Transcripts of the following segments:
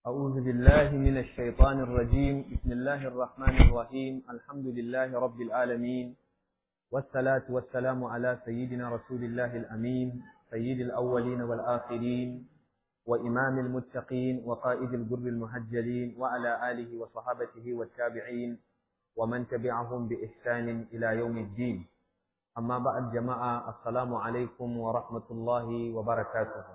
أعوذ بالله من الشيطان الرجيم بسم الله الرحمن الرحيم الحمد لله رب العالمين والصلاة والسلام على سيدنا رسول الله الأمين سيد الأولين والآخرين وإمام المتقين وقائد الجر المهجلين وعلى آله وصحابته والتابعين ومن تبعهم بإحسان إلى يوم الدين أما بعد جماعة السلام عليكم ورحمة الله وبركاته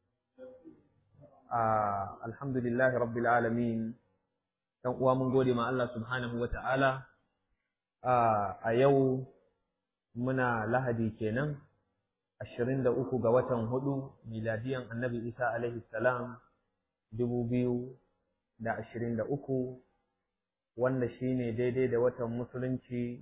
Uh, alhamdulillahi rabbil alamin dan uwa mun gode ma Allah subhanahu wa ta'ala uh, a yau muna lahadi kenan 23 ga watan hudu miladiyan annabi isa alaihi salam 2023 wanda shine daidai da watan musulunci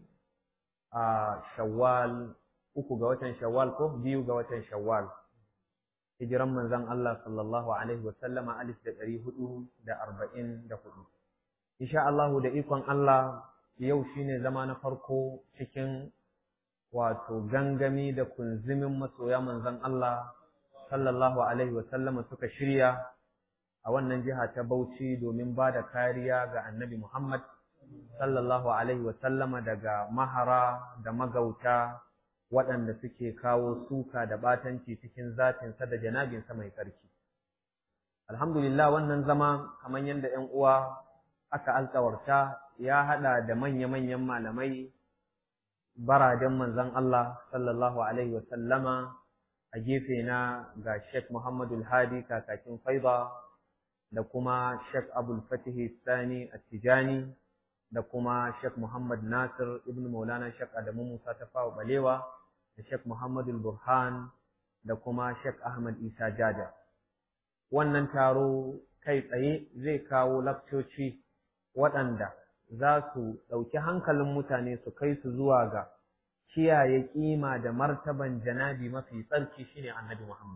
a uh, shawwal uku ga watan shawwal ko biyu ga watan shawwal hijiran manzon Allah sallallahu alaihi wasallama alif da ɗari hudu da arba'in da hudu. Insha Allahu da ikon Allah yau shine zama na farko cikin wato gangami da kunzimin masoya manzon Allah sallallahu alaihi wasallama suka shirya a wannan jiha ta Bauchi domin ba da kariya ga annabi Muhammad sallallahu alaihi wasallama daga mahara da magauta waɗanda suke kawo suka da ɓatanci cikin zatinsa da janabinsa mai tsarki. Alhamdulillah wannan zama kamar yadda ‘yan uwa aka alkawarta ya haɗa da manya-manyan malamai baraden manzon Allah sallallahu Alaihi wasallama a gefe na ga Sheikh Muhammadu Hadi kakakin Faiba da kuma Sheikh Abul Fatihi Sani Attijani da kuma Sheikh Muhammad Nasir ibn Maulana Sheikh Adamu Musa Tafawa Balewa da Sheikh Muhammadu Burhan da kuma Sheikh Ahmad Isa Jaja. Wannan taro kai tsaye zai kawo lakcoci waɗanda za su ɗauki hankalin mutane su kai su zuwa ga kiyaye ƙima da martaban janabi mafi tsarki shine Annabi Muhammad.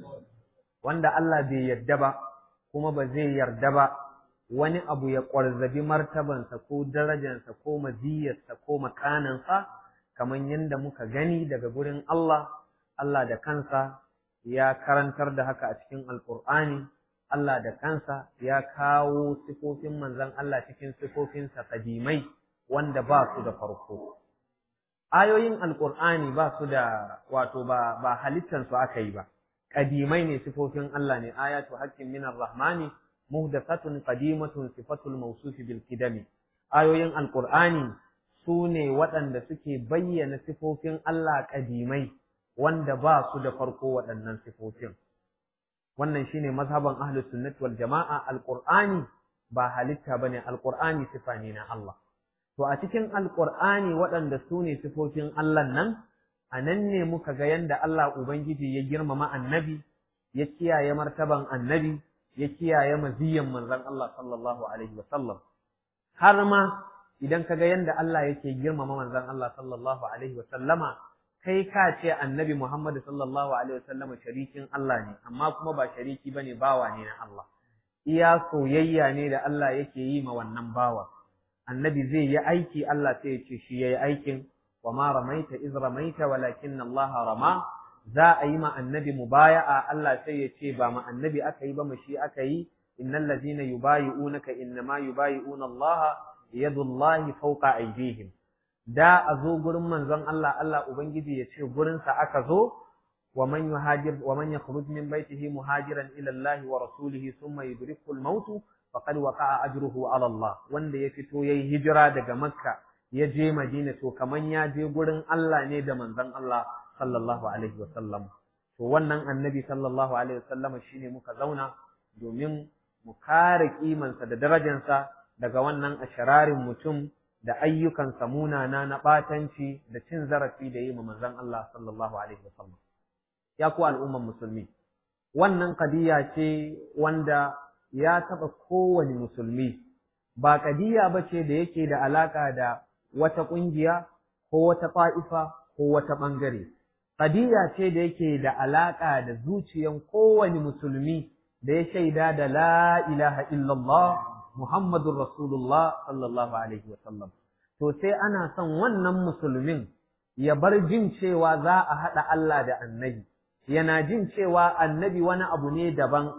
Wanda Allah bai yarda ba kuma ba zai yarda ba wani abu ya ƙwarzabi martabansa ko darajansa ko maziyarsa ko makanansa kamar yadda muka gani daga gurin Allah, Allah da kansa ya karantar da haka a cikin Alƙur'ani, Allah da kansa ya kawo sifofin manzan Allah cikin sifofinsa kadimai wanda ba su da farko. Ayoyin Alƙur'ani ba su da wato ba, ba halittansu aka yi ba, kadimai ne sifofin Allah ne, ayatu haƙƙin minar rahmani, muhdathatun qadimatun sifatul mawsufi bil kidami. Ayoyin Alƙur'ani su ne waɗanda suke bayyana sifofin Allah ƙadimai wanda ba su da farko waɗannan sifofin. Wannan shi ne mazhaban ahlus sunnati wal jama'a alƙur'ani ba halitta ba ne alƙur'ani sifa ne na Allah. To a cikin alƙur'ani waɗanda su ne sifofin Allah nan, a nan ne muka ga yanda Allah Ubangiji ya girmama annabi, ya kiyaye martaban annabi, ya kiyaye maziyyan manzon Allah sallallahu alaihi wa sallam. Har ma idan ka ga yadda Allah yake girmama manzon Allah sallallahu alaihi wa sallama kai ka ce annabi Muhammad sallallahu alaihi wa sallama sharikin Allah ne amma kuma ba shariki bane bawa ne na Allah iya soyayya ne da Allah yake yi ma wannan bawa annabi zai yi aiki Allah sai ya ce shi yayi aikin wa ma ramaita iz ramaita walakin Allah rama za a yi ma annabi mubaya'a Allah sai ya ce ba ma annabi aka yi ba mu shi aka yi innal ladina yubayi'unaka innama yubayi'una Allah yadullahi fauqa aydihim da a zo gurin manzon Allah Allah ubangiji ya ce gurin sa aka zo wa man yuhajir wa man yakhruj min baytihi muhajiran ila Allah wa rasulihi thumma yudrikul maut faqad waqa'a ajruhu ala Allah wanda ya fito yayi hijira daga Makka ya je Madina to kaman ya je gurin Allah ne da manzon Allah sallallahu alaihi wa sallam to wannan annabi sallallahu alaihi wa sallam shine muka zauna domin mu kare kimansa da darajansa daga wannan ashararin mutum da ayyukansa munana na ɓatanci da cin zarafi da yi ma manzon Allah sallallahu alaihi wasallam ya ku al'umman musulmi wannan kadiya ce wanda ya taɓa kowane musulmi ba kadiya ba ce da yake da alaka da wata ƙungiya ko wata ƙa'ifa ko wata ɓangare kadiya ce da yake da alaka da zuciyan kowane musulmi da ya shaida da la ilaha illallah Muhammadun Rasulullah sallallahu Alaihi wasallam. To sai ana son wannan musulmin ya bar jin cewa za a haɗa Allah da annabi, yana jin cewa annabi wani abu ne daban,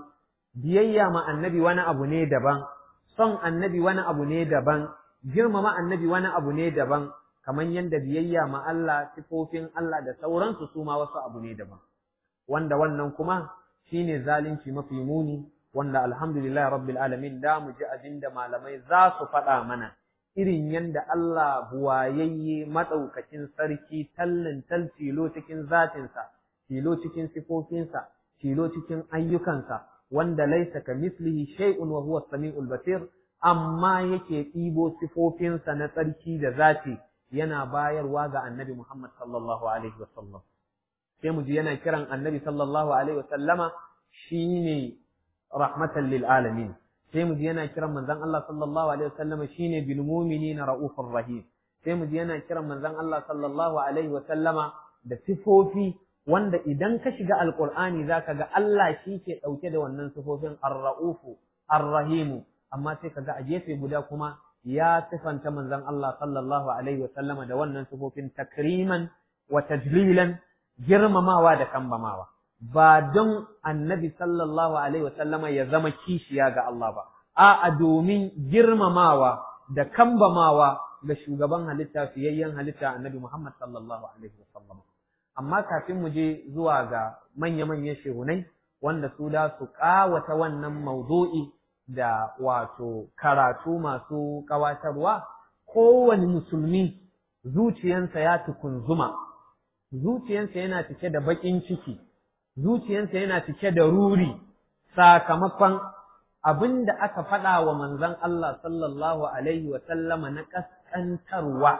biyayya ma annabi wani abu ne daban son annabi wani abu ne daban girmama annabi wani abu ne daban kamar yadda biyayya ma Allah sifofin Allah da sauransu su ma wasu abu ne daban wanda wannan kuma shine zalunci mafi muni wanda alhamdulillah rabbil alamin da mu ji abinda malamai za su faɗa mana irin yadda Allah buwayayye maɗaukakin sarki tallin tal tilo cikin zatinsa tilo cikin sifofinsa tilo cikin ayyukansa wanda laisa ka mislihi shay'un wa huwa samiul basir amma yake ɗibo sifofinsa na tsarki da zati yana bayarwa ga annabi Muhammad sallallahu alaihi wasallam sai mu ji yana kiran annabi sallallahu alaihi wasallama shine rahmatan lil alamin sai mu ji yana kiran manzon Allah sallallahu alaihi wasallama shine bil mu'minina raufur rahim sai mu ji yana kiran manzon Allah sallallahu alaihi wasallama da sifofi wanda idan ka shiga alqur'ani zaka ga Allah shi ke dauke da wannan sifofin ar-raufu ar-rahimu amma sai kaga a gefe guda kuma ya sifanta manzon Allah sallallahu alaihi wasallama da wannan sifofin takriman wa tajlilan girmamawa da kambamawa ba don annabi sallallahu alaihi wasallama ya zama kishiya ga Allah ba a'a domin girmamawa da kambamawa ga shugaban halitta fiyayyen halitta annabi Muhammad sallallahu alaihi wasallam amma kafin mu je zuwa ga manya-manyan shehunai wanda su da su kawata wannan maudu'i da wato karatu masu kawatarwa kowane musulmi zuciyansa ya tukunzuma zuciyansa yana cike da baƙin ciki zuciyansa yana cike da ruri sakamakon abin da aka faɗa wa manzon Allah sallallahu alaihi wa sallama na ƙasƙantarwa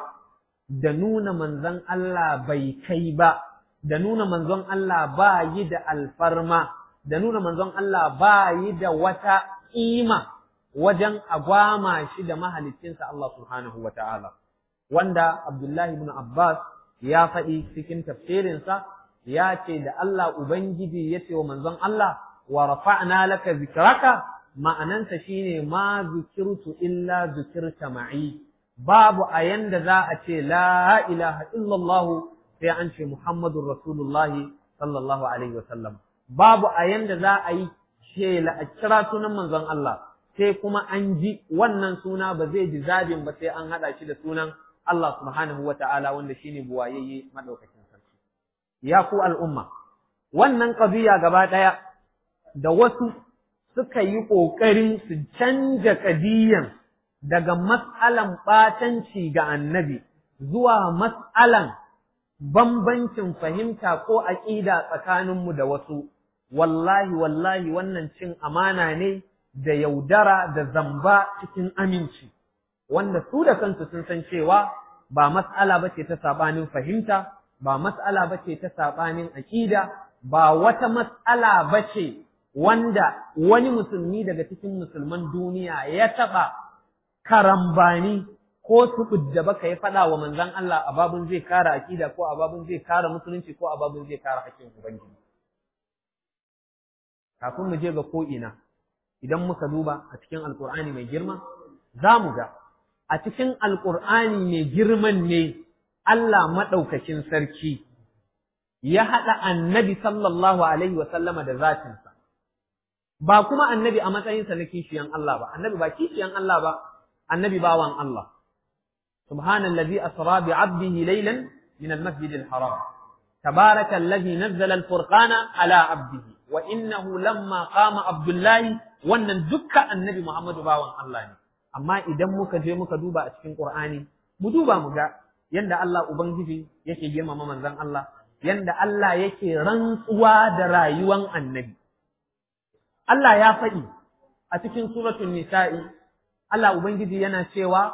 da nuna manzon Allah bai kai ba da nuna manzon Allah ba yi da alfarma da nuna manzon Allah ba yi da wata ƙima wajen agwama shi da mahalicinsa Allah subhanahu wa ta'ala wanda Abdullahi ibn Abbas ya faɗi cikin tafsirinsa ya ce da Allah Ubangiji ya ce wa manzon Allah wa rafa'na laka zikraka ma'anansa shine ma zukirtu illa zukirta ma'i babu a yanda za a ce la ilaha illallah sai an ce Muhammadur Rasulullahi sallallahu alaihi wa sallam babu a yanda za a yi ce la a kira sunan manzon Allah sai kuma an ji wannan suna ba zai ji zabin ba sai an haɗa shi da sunan Allah subhanahu wa ta'ala wanda shine buwayayye madaukakin sarki ya ku al'umma wannan ƙabiya gaba ɗaya da wasu suka yi ƙoƙarin su canja ƙadiyan daga mas'alan ɓatanci ga annabi zuwa mas'alan bambancin fahimta ko aƙida tsakaninmu da wasu, wallahi wallahi wannan cin amana ne da yaudara da zamba cikin aminci, wanda su da kansu sun san cewa ba mas'ala ba ce ta saɓanin fahimta, ba mas'ala ba ce ta saɓanin aƙida, ba wata mas'ala ba ce wanda wani musulmi daga cikin musulman duniya ya taɓa karambani ko tuɓud da baka ya faɗa wa manzan Allah a babun zai kara aƙida ko a babun zai kara musulunci ko a babun zai kara haƙƙin Ubangiji. Kafin mu je ga ko'ina, idan muka duba a cikin Alƙur'ani mai girma, za mu ga a cikin Alƙur'ani mai girman ne Allah maɗaukakin sarki ya haɗa annabi sallallahu alaihi wa sallama da zatinsa. Ba kuma annabi a matsayinsa na kishiyan Allah ba, annabi ba kishiyan Allah ba, annabi bawan Allah. سبحان الذي أسرى بعبده ليلا من المسجد الحرام تبارك الذي نزل الفرقان على عبده وإنه لما قام عبد الله wannan dukkan annabi Muhammadu bawan Allah ne amma idan muka je muka duba a cikin Qur'ani mu duba mu ga yanda Allah ubangiji yake girmama manzon Allah yanda Allah yake rantsuwa da rayuwan annabi Allah ya faɗi a cikin suratul nisa'i Allah ubangiji yana cewa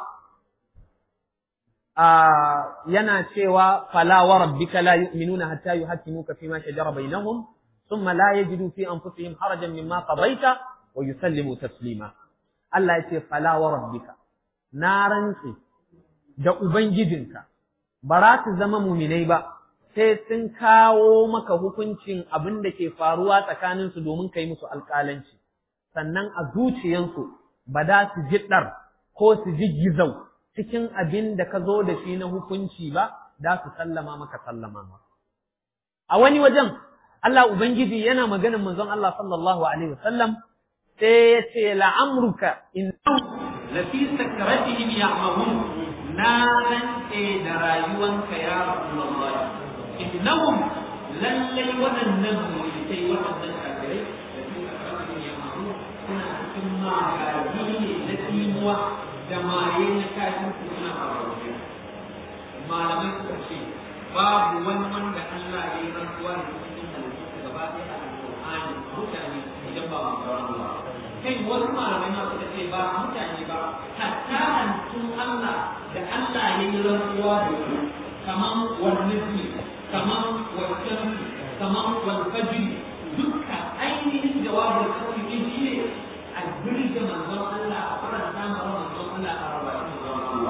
yana cewa fala wa rabbika la yu'minuna hatta yuhaqqimuka fima shajara bainahum thumma la yajidu fi anfusihim harajan mimma qadaita wa yusallimu taslima Allah yace fala wa rabbika na rantsi da ubangijinka ba za su zama muminai ba sai sun kawo maka hukuncin abin da ke faruwa tsakanin su domin kai musu alƙalanci sannan a zuciyansu ba za su ji ɗar ko su ji gizau cikin abin da ka zo da shi na hukunci ba, da su sallama maka sallama ma. A wani wajen, Allah Ubangiji yana maganin manzon Allah sallallahu Alaihi wasallam sai ya ce la'amruka in lafi sakaratihim ya'mahun na rantse da rayuwanka ya Rasulullah innahum lallai waɗannan mulikai waɗannan kafirai da fi sakaratihim ya'mahun suna cikin magaji ne na timuwa da maye na kafin su suna faruwa malamai suka ce babu wani wanda Allah ya yi rantsuwa da cikin halittu gaba ɗaya a Al-Qur'ani mutane idan ba mu ba kai wasu malamai ma suka ce ba mutane ba hatta halittun Allah da Allah ya yi rantsuwa da su kaman wannan kaman wancan kaman walfajir dukka ainihin jawabin kawai din shi ne a birge manzon Allah a faranta ma manzon Allah a rabatin manzon Allah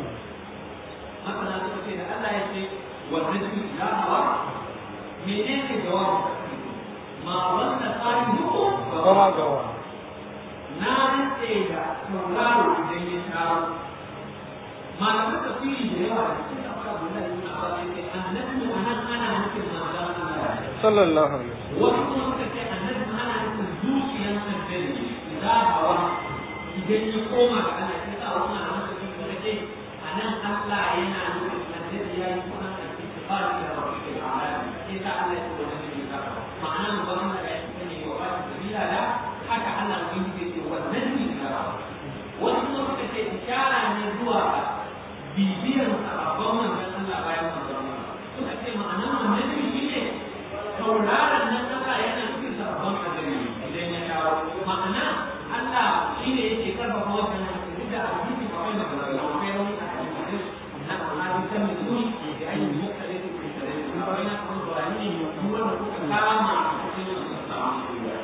masana suka ce da Allah ya ce wannan ya hawa menene jawabin ma wanda tsarin duku gama gawa na rantse da tauraro idan ya taro malaman tafsiri da yawa da suke akwai abu da yana ba sai ce annabi a nan ana nufin manzon Allah sallallahu alaihi wasu kuma suka ce annabi ana nufin zuciyar annabi idan hawa idan ya koma ga Allah sai sa wannan annabi suka ce a nan Allah yana nufin annabi ya yi kuma a cikin fara da rabbi ala sai sa Allah ya ce wannan ne ma'ana mu ba mu da ya ce wa ba da da haka Allah ubangiji ce wannan ne na wasu kuma suka ce ishara ne zuwa bibiyar sababbin manzon Allah bayan manzon Allah suka ce ma'anar wannan ne shi ne tauraron nan Allah yana cikin sababbin annabi idan ya dawo ma'ana Allah shi ne yake karfafa wannan hadisi da hadisi ba wai daga Allah kai wani hadisi na Allah kan mutuni da ayyukan mutane da kuma na kuma bayani ne wanda kuka kama cikin sababbin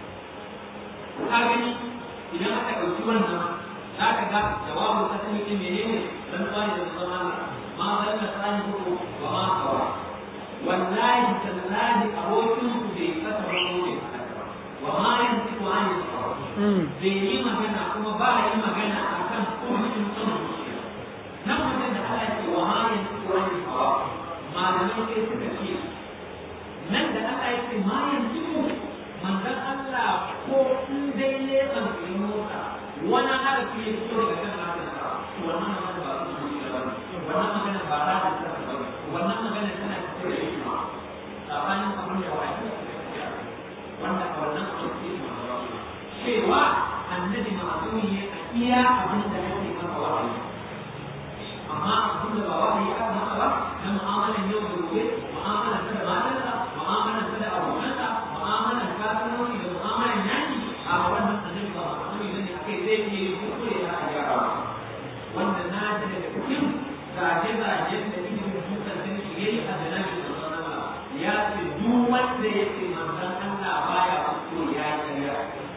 ka gani idan aka ɗauki wannan za ka ga jawabin kasani ɗin menene dan tsari da zama ma zalla tsani ko wa ma kawa wallahi tallahi abokin ku bai kasa wani ne wa ma yanzu ko an yi bai yi magana kuma ba yi magana akan kurkin son zuciya nan wajen da Allah ce wa ma yanzu ko an yi kawa malamai sai suka ce nan da Allah ya ce ma yanzu manzon Allah ko in dai leban ya motsa wani harafi ya fito daga kan harshen sa wannan magana ba su zuciya ba wannan magana ba za ta tsaka ba wannan magana tana fito da hikima tsakanin abin da wani wanda a wannan abin da cewa annabi ma'azumi ne a iya abin da ake masa wahayi amma abin da ba wahayi aka masa ba na mu'amalan yau da gobe mu'amalan da matarsa mu'amalan da abokansa mu'amalan kasuwanci da mu'amalan yaki a wannan annabi ba ma'amuli ne ne akai zai iya yin kuskure da a gyara wanda na ji daga cikin zaje-zaje da ilimin dukkan sun shi yayi a janabi da sanarwa ya ce duk wanda ya ce manzon Allah baya kuskure ya yi karya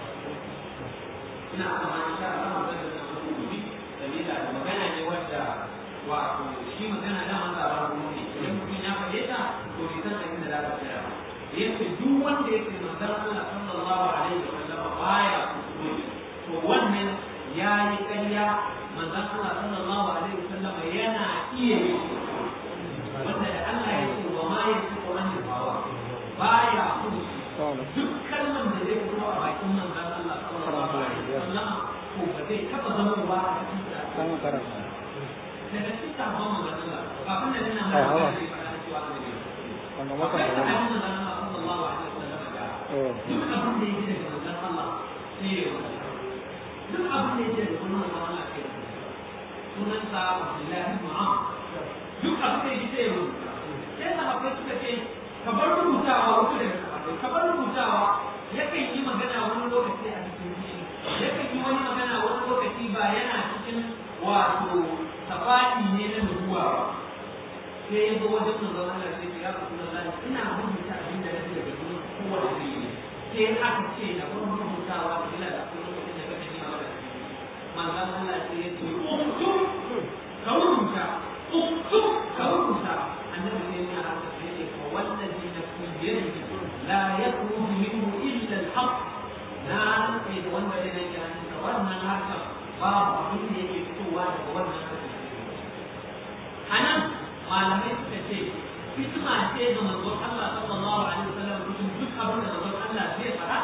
ina kama insha Allah magana da wasu gobe sabila da magana ne wanda wato shi magana da man zaɓar kuma ne idan mutum ya faɗe ta to bai san abin da za ta tsaya ba yace duk wanda yake manzon Allah sallallahu alaihi wa sallam baya kuskure to wannan yayi ƙarya manzon Allah sallallahu alaihi wa sallam yana iya yi wanda da Allah ya ce wa ma yasifu an hawa baya kuskure duk kalman da zai fito a bakin manzon Allah sallallahu alaihi wa sallam ko ba zai taba zama ba a cikin da daga cikin sabon manzon Allah kafin da nuna mai magana da ya faɗa cewa ne Cuando akwai matan a sahabin uno. manzon Allah sallallahu alaihi wa sallam da Eh, duk abin da yake daga manzon Allah sai ya wata duk abin da yake daga wani manzon Allah sai ya wata sunansa Abdullahi ibn Amr duk abin da yake sai ya rubuta sai sahabbai suka ce ka bar rubutawa wasu daga sahabbai ka bar rubutawa yakan yi magana wani lokaci a cikin fushi yakan yi wani magana wani lokaci ba yana cikin wato tafadi ne na nubuwa ba sai ya zo wajen manzon Allah sai ya rasu da Allah ina rubuta abin da nake daga gurin kowane ne sai aka ce da gurin rubutawa da ila da kuma lokacin da kake nima da manzon Allah sai ya ce uktub ka rubuta uktub ka rubuta annabi sai ya haka sai ya ce fa wallazi nafsi biyadihi la yakhruju minhu illa al-haqq na rantse da wanda ya nake hannunsa wannan harkar babu abin da yake fitowa daga wannan harkar a nan malamai suka ce hikima ce ga manzon Allah sallallahu alaihi wasallam cikin duk abin da manzon Allah zai fara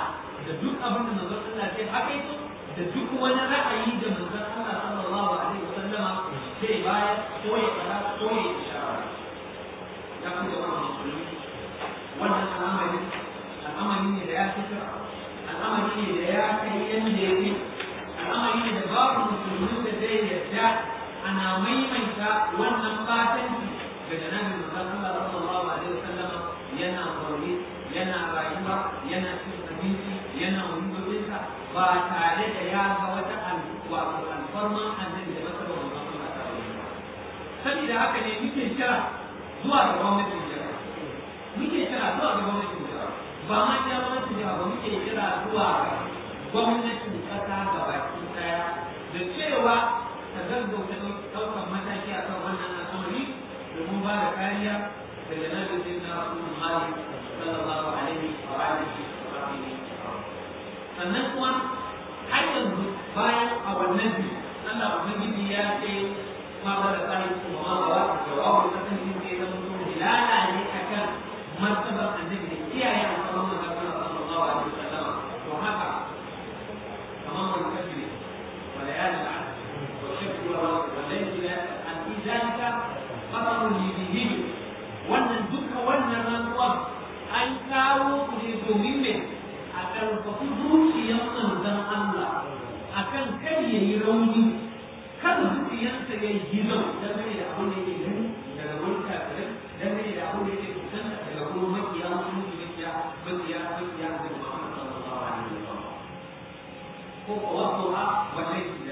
da duk abin da manzon Allah ke hakaito da duk wani ra'ayi da manzon Allah sallallahu alaihi wasallama zai bayar ko ya fara ko ya ishara ya kuma jama'a musulmi wannan al'amari al'amari ne da ya fita al'amari ne da ya kai yanda ya fi al'amari ne da babu musulmi da zai yarda ana maimaita wannan fatanci daga nabi manzon Allah sallallahu alaihi wasallama yana zaune yana rayuwa yana cin abinci yana wundodinsa ba tare da ya ga wata wato alfarman annabi da masar wa manzon Allah ta wani saboda haka ne muke kira zuwa ga gwamnatin jiha muke kira zuwa ga gwamnatin jiha ba ma ya gwamnatin jiha ba muke kira zuwa ga gwamnatin kasa ga baki daya da cewa ta gaggauta ɗaukar mataki a kan wannan al'amari domin ba da kariya daga nabi sai na Muhammad sallallahu alaihi wa alihi wa sahbihi sannan kuma har yanzu bayan a wannan biyu Allah ubangiji ya ce ma ba da tsari kuma ma ba da jawabu ta kan yin ke zama to hilala ne akan martabar annabi da kiyaye alƙawarin manzon Allah sallallahu alaihi wa sallam to haka kamar wani kafiri wa layalin al'ad wa shakku wa laysa an idalika qatarun libihi wannan duka wannan rantsuwar an kawo ku ne domin me a ƙarfafi zuciyar manzon Allah a kan kar ya yi rauni kar zuciyarsa ya yi gizo dangane da abin da yake gani daga wurin kafirai dangane da abin da yake kusanta daga wurin makiya musulunci makiya makiya makiya da Muhammad sallallahu alaihi wasallam ko ko wato ha wannan shi da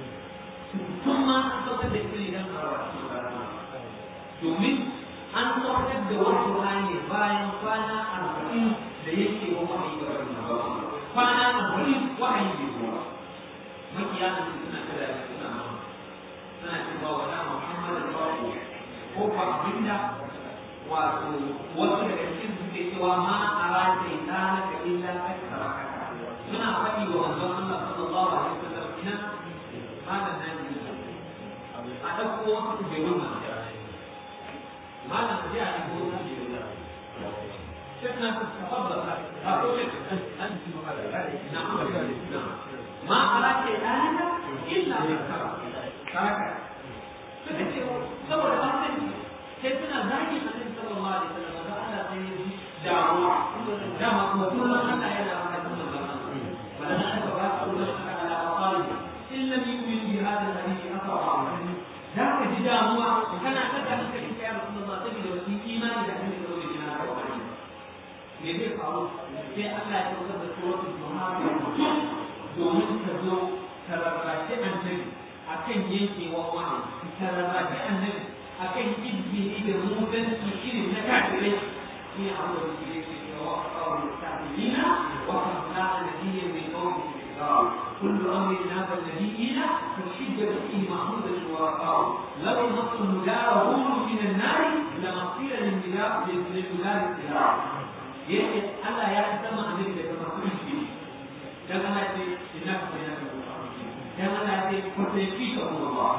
tun ma an saukar da ita idan a wasu domin an saukar da wasu ne bayan kwana arba'in da yake wa wahayi ga wani kwana arba'in wahayi bai zuwa makiya da suna kada da suna suna cewa wa da Muhammad da babu ko ba abinda wato wasu daga cikin suke cewa ma a rajin ta naka illa kakkara suna faɗi wa manzon Allah sallallahu alaihi wasallam ina malam nan ne a ɗauko wasu kujerun nan malam da ya yi ko شيخنا تفضل أقول لك أنت نعم ما أراك الآن إلا ذكرك ترك saboda wannan sai suna zagi annabi sallallahu alaihi wasallam da Allah sai yi damuwa dama kuma kullum Allah yana magana da zaman wala na ka ba ku da shaka ala qalbi in lam yu'min bi hadha alladhi athara da ka ji damuwa kana ta da kai ya Rasulullah saboda wani imani da annabi sallallahu alaihi wasallam me zai faru sai Allah ya saukar da suratul Muhammad domin ta zo ta rarrashi annabi akan yankewa wani ta rarrashi annabi akan izini da mutunci irin na kafirai shi abu da ke yake cewa kawai ta'ilina wa kamna nabiyyin min qawmi كل امر ناب النبيين فشد به محمود ورقاه لو نص مجاره من النار لمصير للبلاد للبلاد السلاح yake Allah ya sama annabi daga masu shi dan Allah ce inna ka bayna ka dan Allah ce ko sai fi ka Allah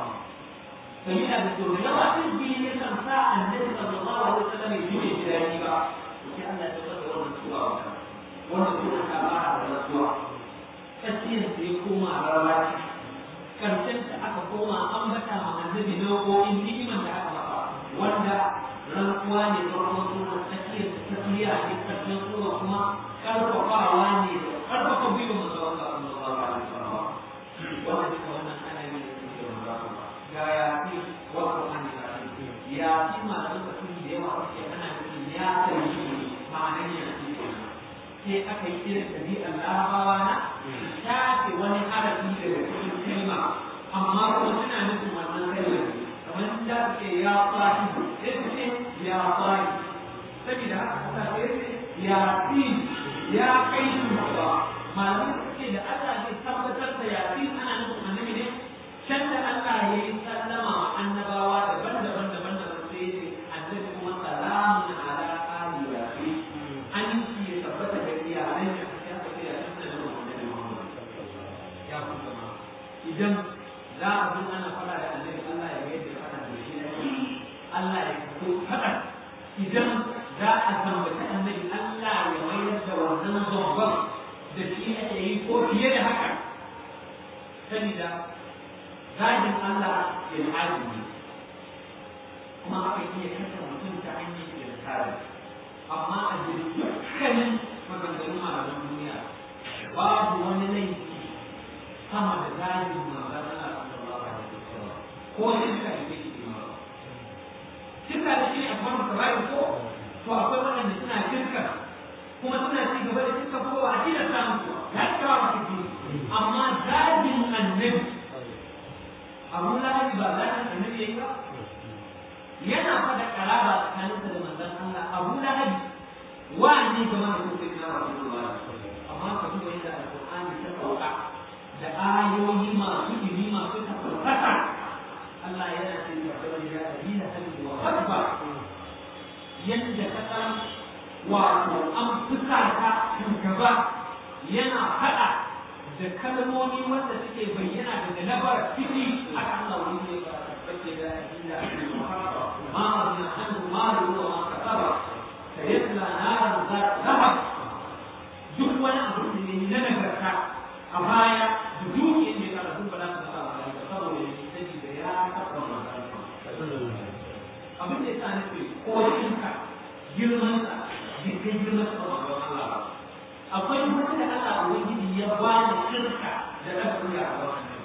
sai da to da yawa sun bi ne kan sa annabi sallallahu alaihi wasallam ya yi jirani ba sai Allah ya tsara wannan suwa wannan suwa ta ba da suwa tsakiyar sai koma rawaci karshen ta aka koma an bata ma annabi nau'o'in ni'iman da aka maka wanda rantsuwa ne farkon sura tsakiyar tafiya ne karshen sura kuma karfafawa ne karfafa biyu mu zuwa ga Allah sallallahu alaihi wasallam wannan duka wannan ana yi da cikin rantsuwa ga ya fi wa Qur'ani da ya fi malaman tafsiri da yawa suke ana nufin ya tayi ma'anar ya fi sai aka yi irin ɗabi'ar larabawa na shafe wani harafi daga cikin kalma amma kuma suna nufin wannan kalmar kamar da suke ya fari sai su ce ya fari saboda haka kuka sai ce ya fi ya kai su ba malamin suke da Allah zai tabbatar da ya fi ana nufin annabi ne can da Allah ya yi sallama wa annabawa daban-daban daban-daban sai ce annabi kuma salamun ala ali ya fi an yi ya tabbata da iyalan ya ya tafi ya tafi da annabi Muhammad ya kuma idan za a zo ana fara da annabi Allah ya yi da fara da shi Allah ya fito fada idan za a tambaci annabi Allah ya mayar da wannan babban da shi fiye da haka sabida zagin Allah ilhadi ne kuma aka iya kasa mutum ta hanyar ilhadi amma a jirgin dukkanin maganganun malaman duniya babu wani laifi sama da zagin manzon Allah sallallahu alaihi wasallam ko shirka da ke cikin ma shirka da shi ne a kuma kabari ko to akwai waɗanda suna shirka kuma suna ci gaba da shirka ko a cikin samun su ya kawo su amma zagin annabi abun lahabi ba zagin annabi yayi ba yana fada karaba tsakaninsa da manzon Allah abun lahabi wa ne game da kuma na Rasulullah amma ka duba yadda alqur'ani ta sauka da ayoyi masu ilimi masu tafsirata Allah yana cewa bari ya dina hali wa hadba yadda ka san wato an fuka ta shugaba yana faɗa da kalmomi wanda suke bayyana daga nabar fili a kan launi ne ba bace da illa ma ma hannu ma ruwa ma kasaba sayasla naran za zahab duk wani abu da ne na nagarta a baya da dukiyar da ya karatu ba za su sa ba saboda ya sani da ya taɓa abin da ya sa nufi ko shinka girman sa bai kai girman sa ba Allah ba akwai wani da Allah ubangiji ya ba da shirka da lafiya a wannan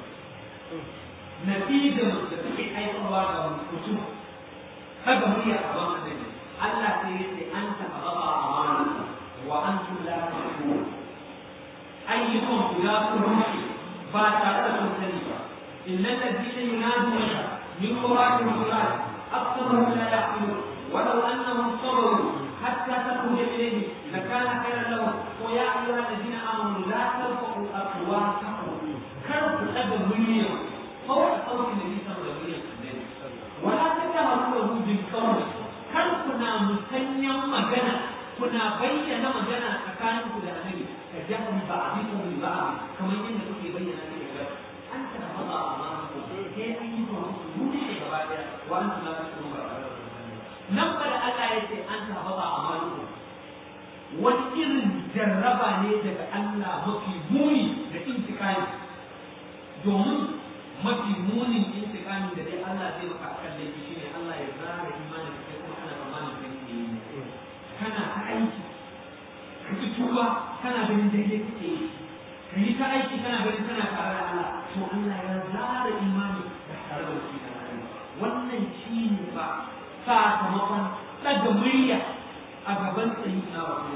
natijar da take haifarwa ga mutum kaga murya a wannan Allah sai ya ce an taɓa ba amana wa antum la tashkurun ayyukan guda kuma ba tare da sun sani ba innal ladina yunaduna min quratil quran أكثرهم لا يعقلون ولو أنهم صبروا حتى تخرج إليه لكان خيرا لهم ويا أيها الذين آمنوا لا ترفعوا أصواتكم كرفوا أبا مليون فوق صوت النبي صلى الله عليه وسلم ولا تجهروا له بالقول كرفنا مسنيا مجانا كنا بينا مجانا أكانكم لأنبي كجهر بعضكم لبعض كما يمكن أن يبين لك أنت تضع أمامكم هي أيها المسلمون وأنتم لا تشكرون nan da Allah ya ce an tabbata a maluku wani irin jarraba ne daga Allah mafi muni da intikami domin mafi munin intikami da dai Allah zai maka akan laifi shine Allah ya zara imanin da kai kuma kana tsammanin kai ke yi kana ta aiki ka ci tuba kana ganin daidai kake yi ka yi ta aiki kana ganin kana tare da Allah to Allah ya zara imani da tare da shi wannan shi ne ba sakamakon ɗaga murya a gaban tsayi na wasu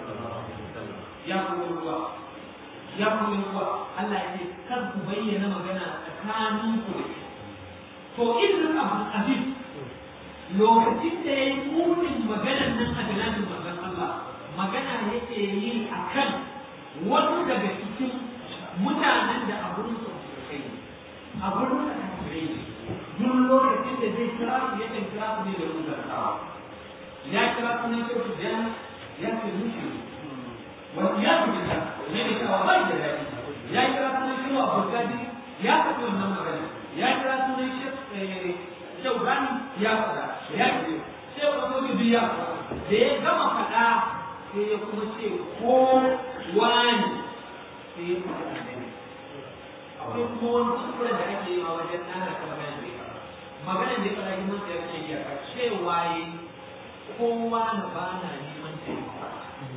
ya kuma ruwa ya kuma ruwa Allah ya ce kar ku bayyana magana tsakanin ku to irin abu abin lokacin da ya yi munin maganar nan a jananin manzon Allah magana yake yi a kan wasu daga cikin mutanen da abun su kai abun da kai duk lokacin da zai kira su ya kan kira su ne da rubutarsawa ya kira su ne kyau su jan ya ce mushi wani ya fi da ne ne kawo bai da daɗi ya kira su ne kyau a burgadi ya faɗi wannan magana ya kira su ne kyau rani ya faɗa ya ce sai wani ko biyu ya faɗa da ya gama faɗa sai ya kuma ce ko wani sai ya faɗa annabi akwai kuma wani kuskuren da ake yi a wajen ɗana ta magana da ya maganar da ya fara yi masa ya ce ya ka cewa yi kowa na ba na neman taimako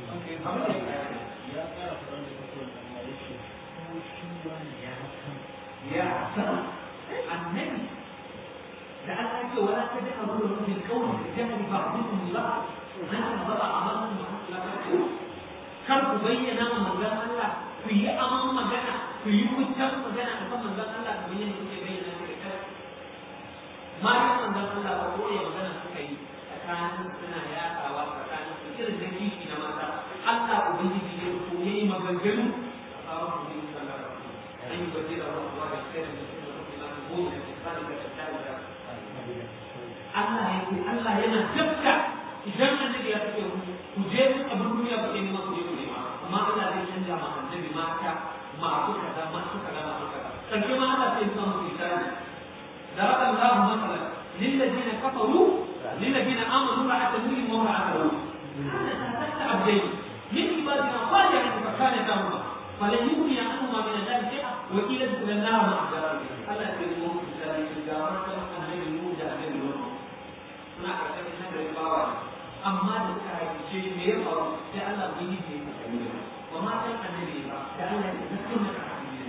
ya ƙara faɗa da kasuwar da ya ce ko shi wani ya san ya san annabi da Allah ce wala ta da abu da rubin kawai da jahari ba ku kun ba an ta ba a amalin da kar ku bayyana ma manzon Allah ku yi aman magana ku yi hujjar magana a kan manzon Allah kamar yadda kuke bayyana da kai matan manzon Allah ba ko ya magana suka yi tsakanin suna yaɗawa tsakanin su irin da kishi na mata Allah ubangiji ya ko yayi maganganu a tsawon ku yi sallar an yi bajira wa kuwa da kai da mutum da kuma na goma da tsari da tsari da Allah ya ce Allah yana tafka idan annabi ya tafi ku je ku abin duniya ku nema ku je ku nema amma Allah zai canja ma annabi mata masu kaza masu kaza masu kaza sarki ma Allah sai ya samu misali ضرب الله مثلا للذين كفروا للذين امنوا امرأة نوح وامرأة لوط كانتا تحت عبدين من عبادنا صالحين فكانتاهما falan yughni anhum min Allah shay'a wa qila ila an-nar ma'a Allah ya yi mu da ga wannan annabi mu da annabi mu suna karkashin hadarin bawa amma da suka haifice me ya faru sai Allah bai yi ne ba ma san annabi ba da Allah ya zakar da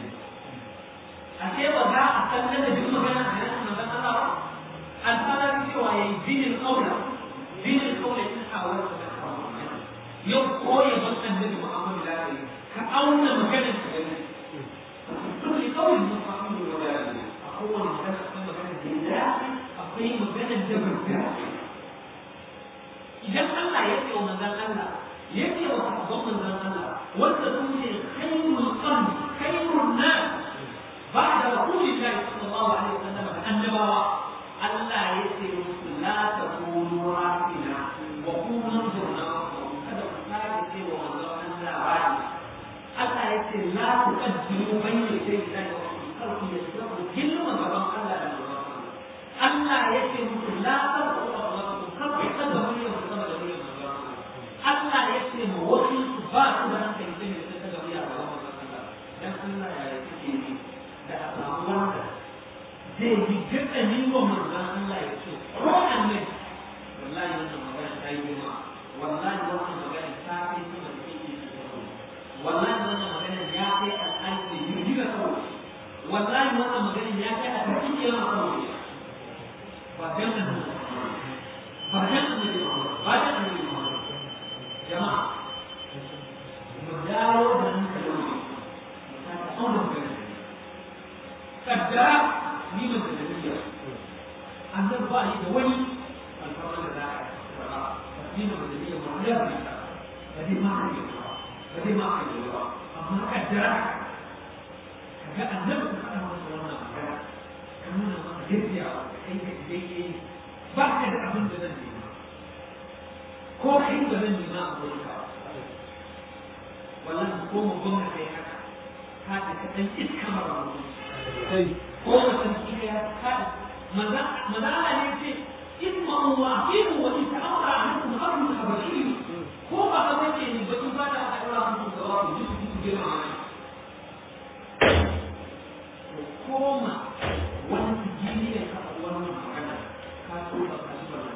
ashe ba za a san da duk magana a nan manzon Allah ba alfara cewa yayi dinin aula dinin aula in hawar yau koyi ban annabi Muhammad da ya ka auna maganar ka gani duk kawai mun fahimta da wannan a kowane magana akwai magana da ya akwai magana da barka idan Allah ya ce wa manzon Allah ya ce wa sahabban manzon Allah wanda su ne khairul qarni khairun nas ba'da rasulillahi sallallahu alaihi wasallam da annabawa Allah ya ce musu la takunu rafina wa kunu zurna kada ku sake ce wa manzon Allah wani Allah ya ce la tuqaddimu bayna yaday Allah wa khalqi yasrafu gilma gaban Allah da manzon Allah ya ce musu la tarku kar ku kada wani ya zama da wani Allah ya ce ma wasu su ba su da hankali sai ne sai daga wuya ga wannan Allah dan Allah ya yi kike yi da a samu wanda zai yi gaddani wa manzon Allah ya ce ko annabi wallahi wannan magana ta yi girma wallahi wannan magana ta kai sama da kike wallahi wannan magana ya kai al'alfi yi da kawai wallahi wannan magana ya kai a cikin yawan kawai ba dan annabi ba dan annabi ba dan annabi jama'a mu dawo da hankali mu ta auna magana kaddara ni ban da niyya annabi ba yi da wani alfarma da za a yi ni ban da niyya ba ya ba ba dai ma ka yi ba ba dai ma ka yi ba amma kaddara kaga annabi ka faɗa masa wannan magana ka nuna masa yadda kai ka daidai ba ka da abin da zan nema ko kai da zan nema a wurin ka wallahi ko mu gwamna kai haka ka ta ka dan iska mara wani kai ko mutum kika ya ka maza maza Allah ne ce isma wa aqimu wa in ta'amara alaikum amrun habashi ko ba ka bace ni ba in ba da aka dora muku da wasu ji su ji ma koma wani jini ne ka wannan magana ka so ba ka ji ba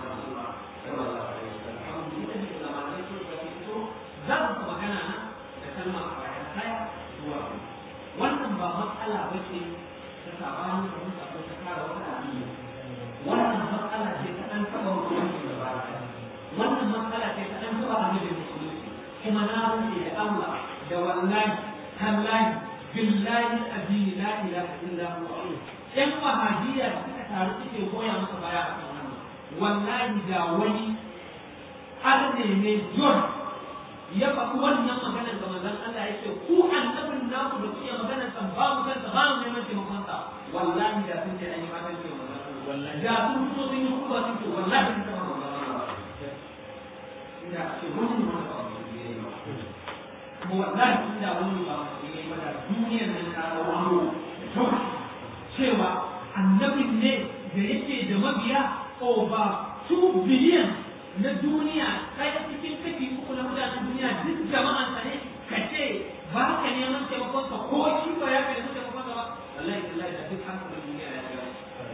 za su magana na da kalma a bayan kaya zuwa wannan ba matsala ba ce ta sabanin da muka ko ta kara wata addini wannan matsala ce ta an taɓa wani da ba wannan matsala ce ta an taɓa annabi musulunci kuma na rufe da Allah da wallahi tallahi billahi addini la ilaha illa huwa yan wahabiyya suka taru suke goya masa baya a kan wannan wallahi da wani arne ne John ya faɗi wannan maganar ga manzon Allah ya ce ku annabin naku da kuke maganar san ba mu san ba mu neman taimakon sa wallahi da sun ce an yi magana ce wallahi da sun fito sun yi kuma sun ce wallahi sun taɓa magana ina ce wani ne wani ba kuma wallahi inda wani ba mu ne ba da duniyar nan ta rawo cewa annabin ne da yake da mabiya over 2 billion na duniya ɗaya cikin kashi uku na mutanen duniya duk jama'an sa ne ka ce ba ka neman taimakon ka ko shi ba ya ka neman taimakon ka ba wallahi wallahi da duk hankalin duniya ya shiga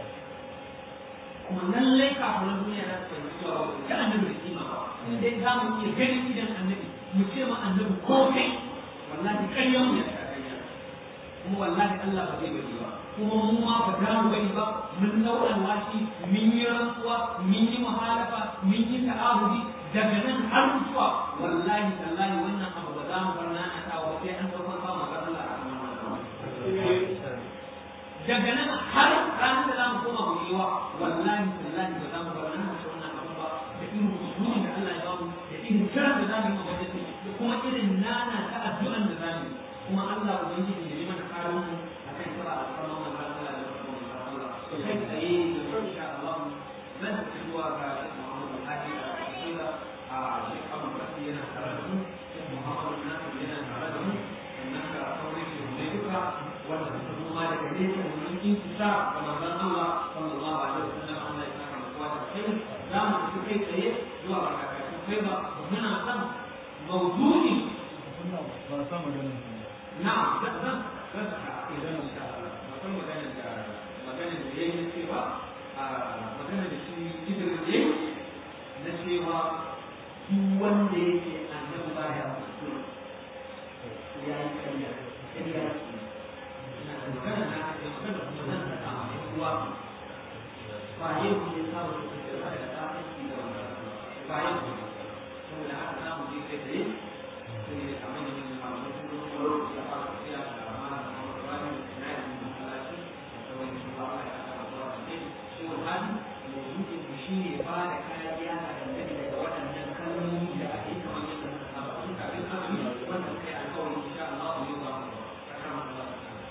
kuma lallai kafin duniya za su fahimci cewa ba ta annabi da kima ba in dai za mu iya ganin idan annabi mu ce ma annabi ko kai wallahi ƙaryan mu ya ta ƙarya kuma wallahi Allah ba zai bari ba kuma mu ma ba za mu bari ba mun dau alwashi mun yi rantsuwa mun yi muhalafa mun yi ta'ahudi daga nan har zuwa wallahi tallahi wannan abu ba za mu bar na ta wa sai an daukar ba mu ga Allah a kan daga nan har ranar da za mu koma mu yi wa wallahi tallahi ba za mu bar na ta wannan abu ba da irin usuli da Allah ya ba mu da irin kiran da za mu yi ma gwamnati da kuma irin nana ta addu'an da za mu yi kuma Allah ubangiji ya yi mana karin mu akan kira alfarma manzon Allah da kuma manzon Allah to kai tsaye da insha Allah zan ci zuwa ga Muhammadu Hadi da Rasulullah a Sheikh Abu Bakr yana tare da mu Sheikh Muhammadu Nasir yana tare da mu sannan ga sauran shi ne duka wanda suka zo ma daga nesa domin intisa ga manzon Allah sallallahu alaihi wasallam Allah ya saka mu da kai za mu tafi kai tsaye zuwa ga kakakin kai ba muna son mawdu'i ba sa maganin na'am zan zan zan ka idan insha Allah akwai magana da magana da yayi cewa a magana da shi Idris yayi na cewa duk wanda yake annabi baya kuskure ya yi kariya kariya na magana na ake magana kuma zan ta kama da kuwa ba yau ne samu da kuke da da ta aiki da wannan ba yau ne saboda haka za mu je kai tsaye sai da kamar da mun samu kuma lokaci a fara tafiya da amana da kuma wani na yi masalaci da wani shi ba ya aka zuwa da shi wannan mawdu'in shi ne ba da kariya a dangane da waɗannan kalmomi da ake kamar yadda suka saba tun kafin azumi wannan kai alƙawari insha Allah mu yi ba mu kama Allah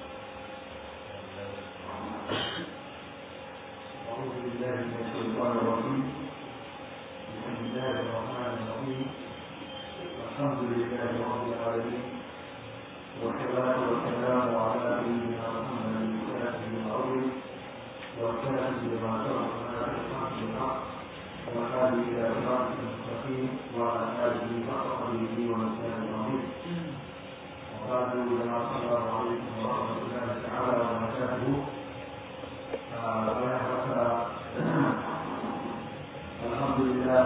أعوذ بالله من الشيطان الرجيم بسم الله الرحمن الرحيم الحمد لله رب العالمين والصلاة والسلام على سيدنا محمد الفاتح العظيم والكاتب لما سبق لنا بالحق بالحق والهادي إلى صراط المستقيم وعلى آله وصحبه ومسلم العظيم وقال السلام عليكم ورحمة الله تعالى وبركاته alhamdulillah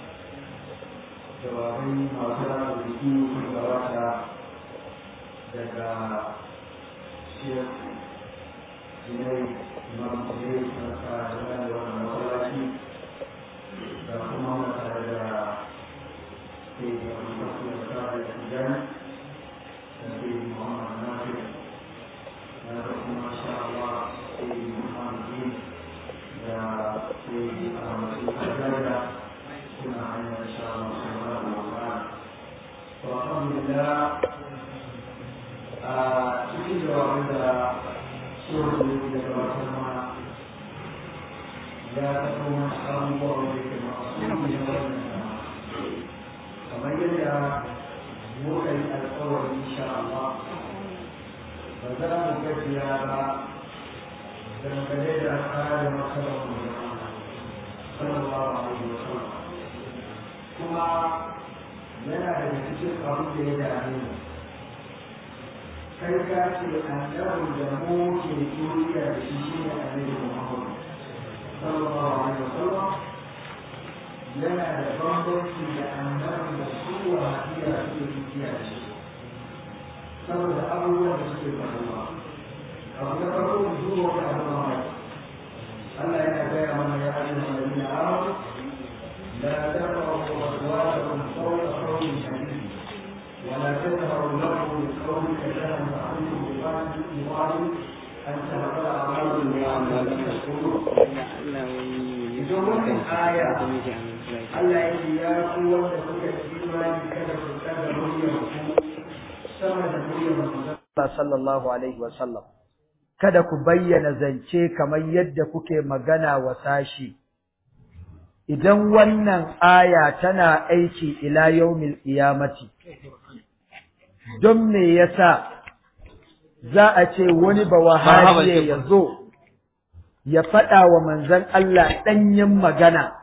jawabai masu rana da su sun gabata daga shek jinai imam jinai na tare da wannan masallaci da kuma muna tare da ke da masu da tare da tijani da ke muhammad nasir na da kuma sha Allah ke muhammad bin da ke a masu kajada suna hanyar sha Allah subhanahu wa ta'ala to alhamdulillah a cikin jawabin da shirin da ya gabatar mana ya taɓa wasu abubuwa wanda ke masu yi na wannan kamar yadda muka yi alkawari insha Allah ba za mu gajiya ba dangane da kare masarar mu sallallahu alaihi wa sallam kuma yana daga cikin abin da ya dame mu kai ka ce annabin da mu ke duniya da shi shi ne annabi Muhammad sallallahu alaihi wa sallam yana da bambanci da annabin da su wahabiya suke duniya da shi saboda abubuwan da suke faruwa abu na farko mu duba wani abu mamaki Allah yana gaya mana ya ayyuhan alladhina amanu la tarfa'u aswatakum fawqa sawti an-nabi ولا تجهروا له بالقول كجهر بعضكم ببعض يقال أن تهبل أعمالكم وأعمالكم تشكرون. إذا wannan aya Allah ya ce ya ku wanda kuka yi imani kada ku tsada muryar ku sama da muryar manzon Allah sallallahu alaihi wa sallam kada ku bayyana zance kamar yadda kuke magana wa sashi idan wannan aya tana aiki ila yaumil qiyamati don me yasa za a ce wani ba wahabiye ya zo ya faɗa wa manzon Allah ɗanyen magana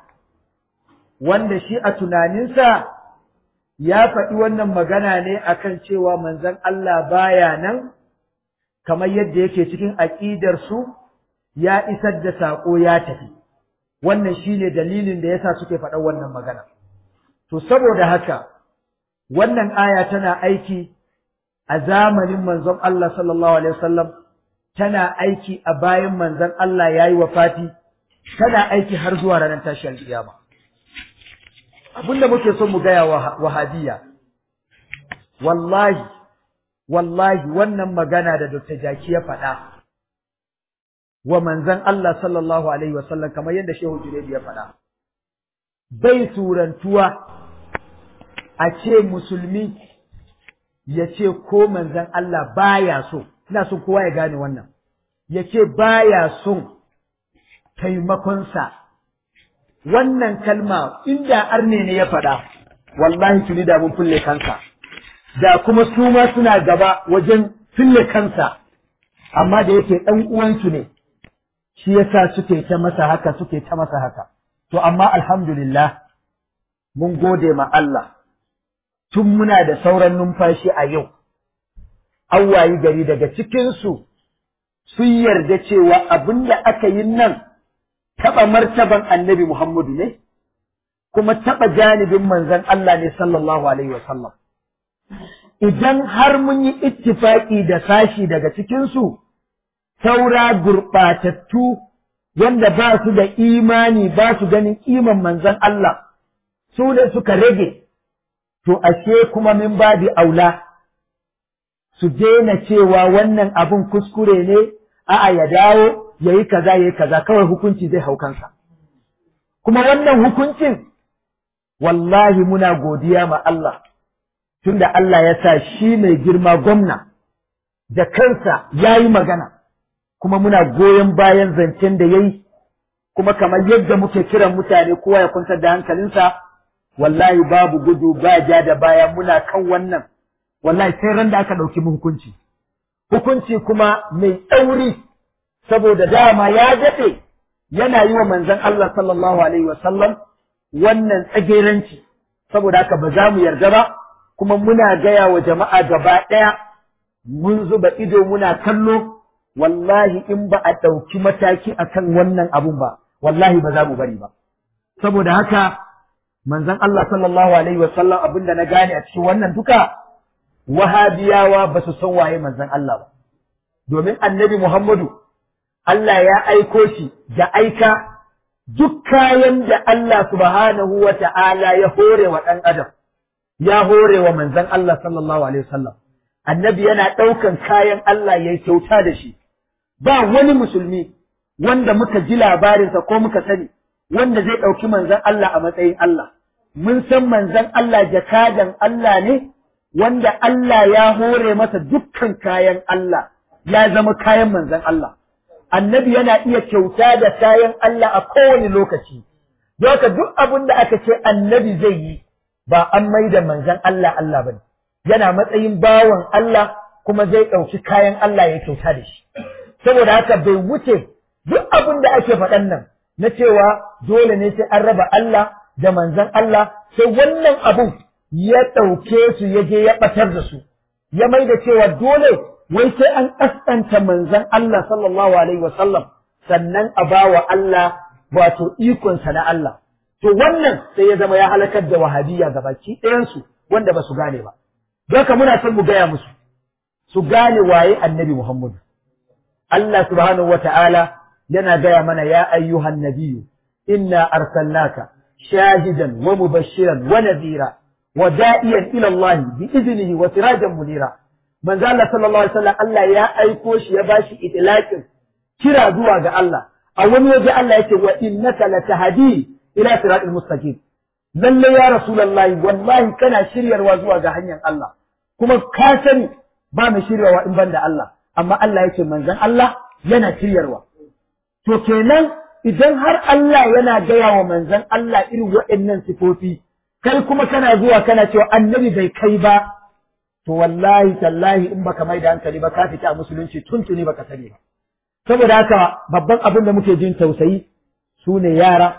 wanda shi a tunaninsa ya faɗi wannan magana ne akan cewa manzon Allah baya nan kamar yadda yake cikin aƙidar su ya isar da saƙo ya tafi wannan shine dalilin da yasa suke faɗan wannan magana to saboda haka wannan aya tana aiki a zamanin manzon Allah sallallahu alaihi wasallam tana aiki a bayan manzon Allah yayi wafati tana aiki har zuwa ranar tashin kiyama abinda muke son mu gaya wa wahabiyya wallahi wallahi wannan magana da Dr. Jaki ya faɗa wa manzon Allah sallallahu alaihi wasallam kamar yadda Shehu Junaidi ya faɗa bai surantuwa a ce musulmi ya ce ko manzon Allah baya so ina son kowa ya gane wannan ya ce baya son taimakonsa wannan kalma inda arne ne ya faɗa wallahi tuni da mun fulle kansa da kuma su ma suna gaba wajen fulle kansa amma da yake ɗan uwansu ne shi yasa suke ta masa haka suke ta masa haka to amma alhamdulillah mun gode ma Allah tun muna da sauran numfashi a yau an wayi gari daga cikinsu sun yarda cewa abin da aka yi nan taɓa martaban annabi Muhammadu ne, kuma taɓa janibin manzon Allah ne sallallahu Alaihi wasallam. Idan har mun yi ittifaƙi da sashi daga cikinsu, saura gurɓatattu wanda ba su da imani ba su ganin iman manzon Allah, su ne suka rage, to ashe kuma min babi aula. su daina cewa wannan abun kuskure ne a'a ya dawo ya yi kaza ya yi kaza kawai hukunci zai hau kansa kuma wannan hukuncin wallahi muna godiya ma Allah tunda Allah ya sa shi mai girma gwamna da kansa ya yi magana kuma muna goyon bayan zancen da ya yi kuma kamar yadda muke kiran mutane kowa ya kwantar da hankalinsa wallahi babu gudu ba ja da baya muna kan wannan wallahi sai ran da aka ɗauki mu hukunci hukunci kuma mai tsauri saboda dama ya daɗe yana yi wa manzon Allah sallallahu alaihi wasallam wannan tsageranci saboda haka ba za mu yarda ba kuma muna gaya wa jama'a gaba ɗaya mun zuba ido muna kallo wallahi in ba a ɗauki mataki akan wannan abun ba wallahi ba za mu bari ba saboda haka manzon Allah sallallahu alaihi wasallam abinda na gane a cikin wannan duka wahabiyawa ba su san waye manzon Allah ba domin annabi Muhammadu Allah ya aiko shi da aika duk kayan da Allah subhanahu wa ta'ala ya hore wa ɗan adam ya hore wa manzon Allah sallallahu alaihi wasallam annabi yana ɗaukan kayan Allah ya kyauta da shi ba wani musulmi wanda muka ji labarinsa ko muka sani wanda zai ɗauki manzon Allah a matsayin Allah mun san manzon Allah jakadan Allah ne wanda Allah ya hore masa dukkan kayan Allah ya zama kayan manzon Allah annabi yana iya kyauta da kayan Allah a kowane lokaci Doka duk abin da aka ce annabi zai yi ba an mai da manzon Allah Allah bane yana matsayin bawan Allah kuma zai ɗauki kayan Allah ya kyauta da shi saboda haka bai wuce duk abin da ake faɗan nan na cewa dole ne sai an raba Allah da manzon Allah sai wannan abun ya ɗauke su ya je ya ɓatar da su ya mai da cewa dole wai sai an ƙasƙanta manzon Allah sallallahu alaihi wasallam sannan a ba wa Allah wato ikonsa na Allah to wannan sai ya zama ya halakar da wahabiyya gabaki ɗayansu wanda ba su gane ba don ka muna son mu gaya musu su gane waye annabi Muhammadu Allah subhanahu wata'ala yana gaya mana ya ayyuhan nabiyyu inna arsalnaka shahidan wa mubashiran wa nadhira wa da'iyan ila Allah bi idnihi wa sirajan munira manzo Allah sallallahu alaihi wasallam Allah ya aiko shi ya bashi itlaqin kira zuwa ga Allah a wani waje Allah yake wa innaka latahdi ila siratal mustaqim lalle ya rasulullahi wallahi kana shiryarwa zuwa ga hanyar Allah kuma ka sani ba mai shiryawa in banda Allah amma Allah yake manzon Allah yana shiryarwa to kenan idan har Allah yana gaya wa manzon Allah irin waɗannan sifofi kai kuma kana zuwa kana cewa annabi bai kai ba to wallahi tallahi in baka mai da hankali ba ka fita a musulunci tuntuni baka sani ba saboda haka babban abin da muke jin tausayi su ne yara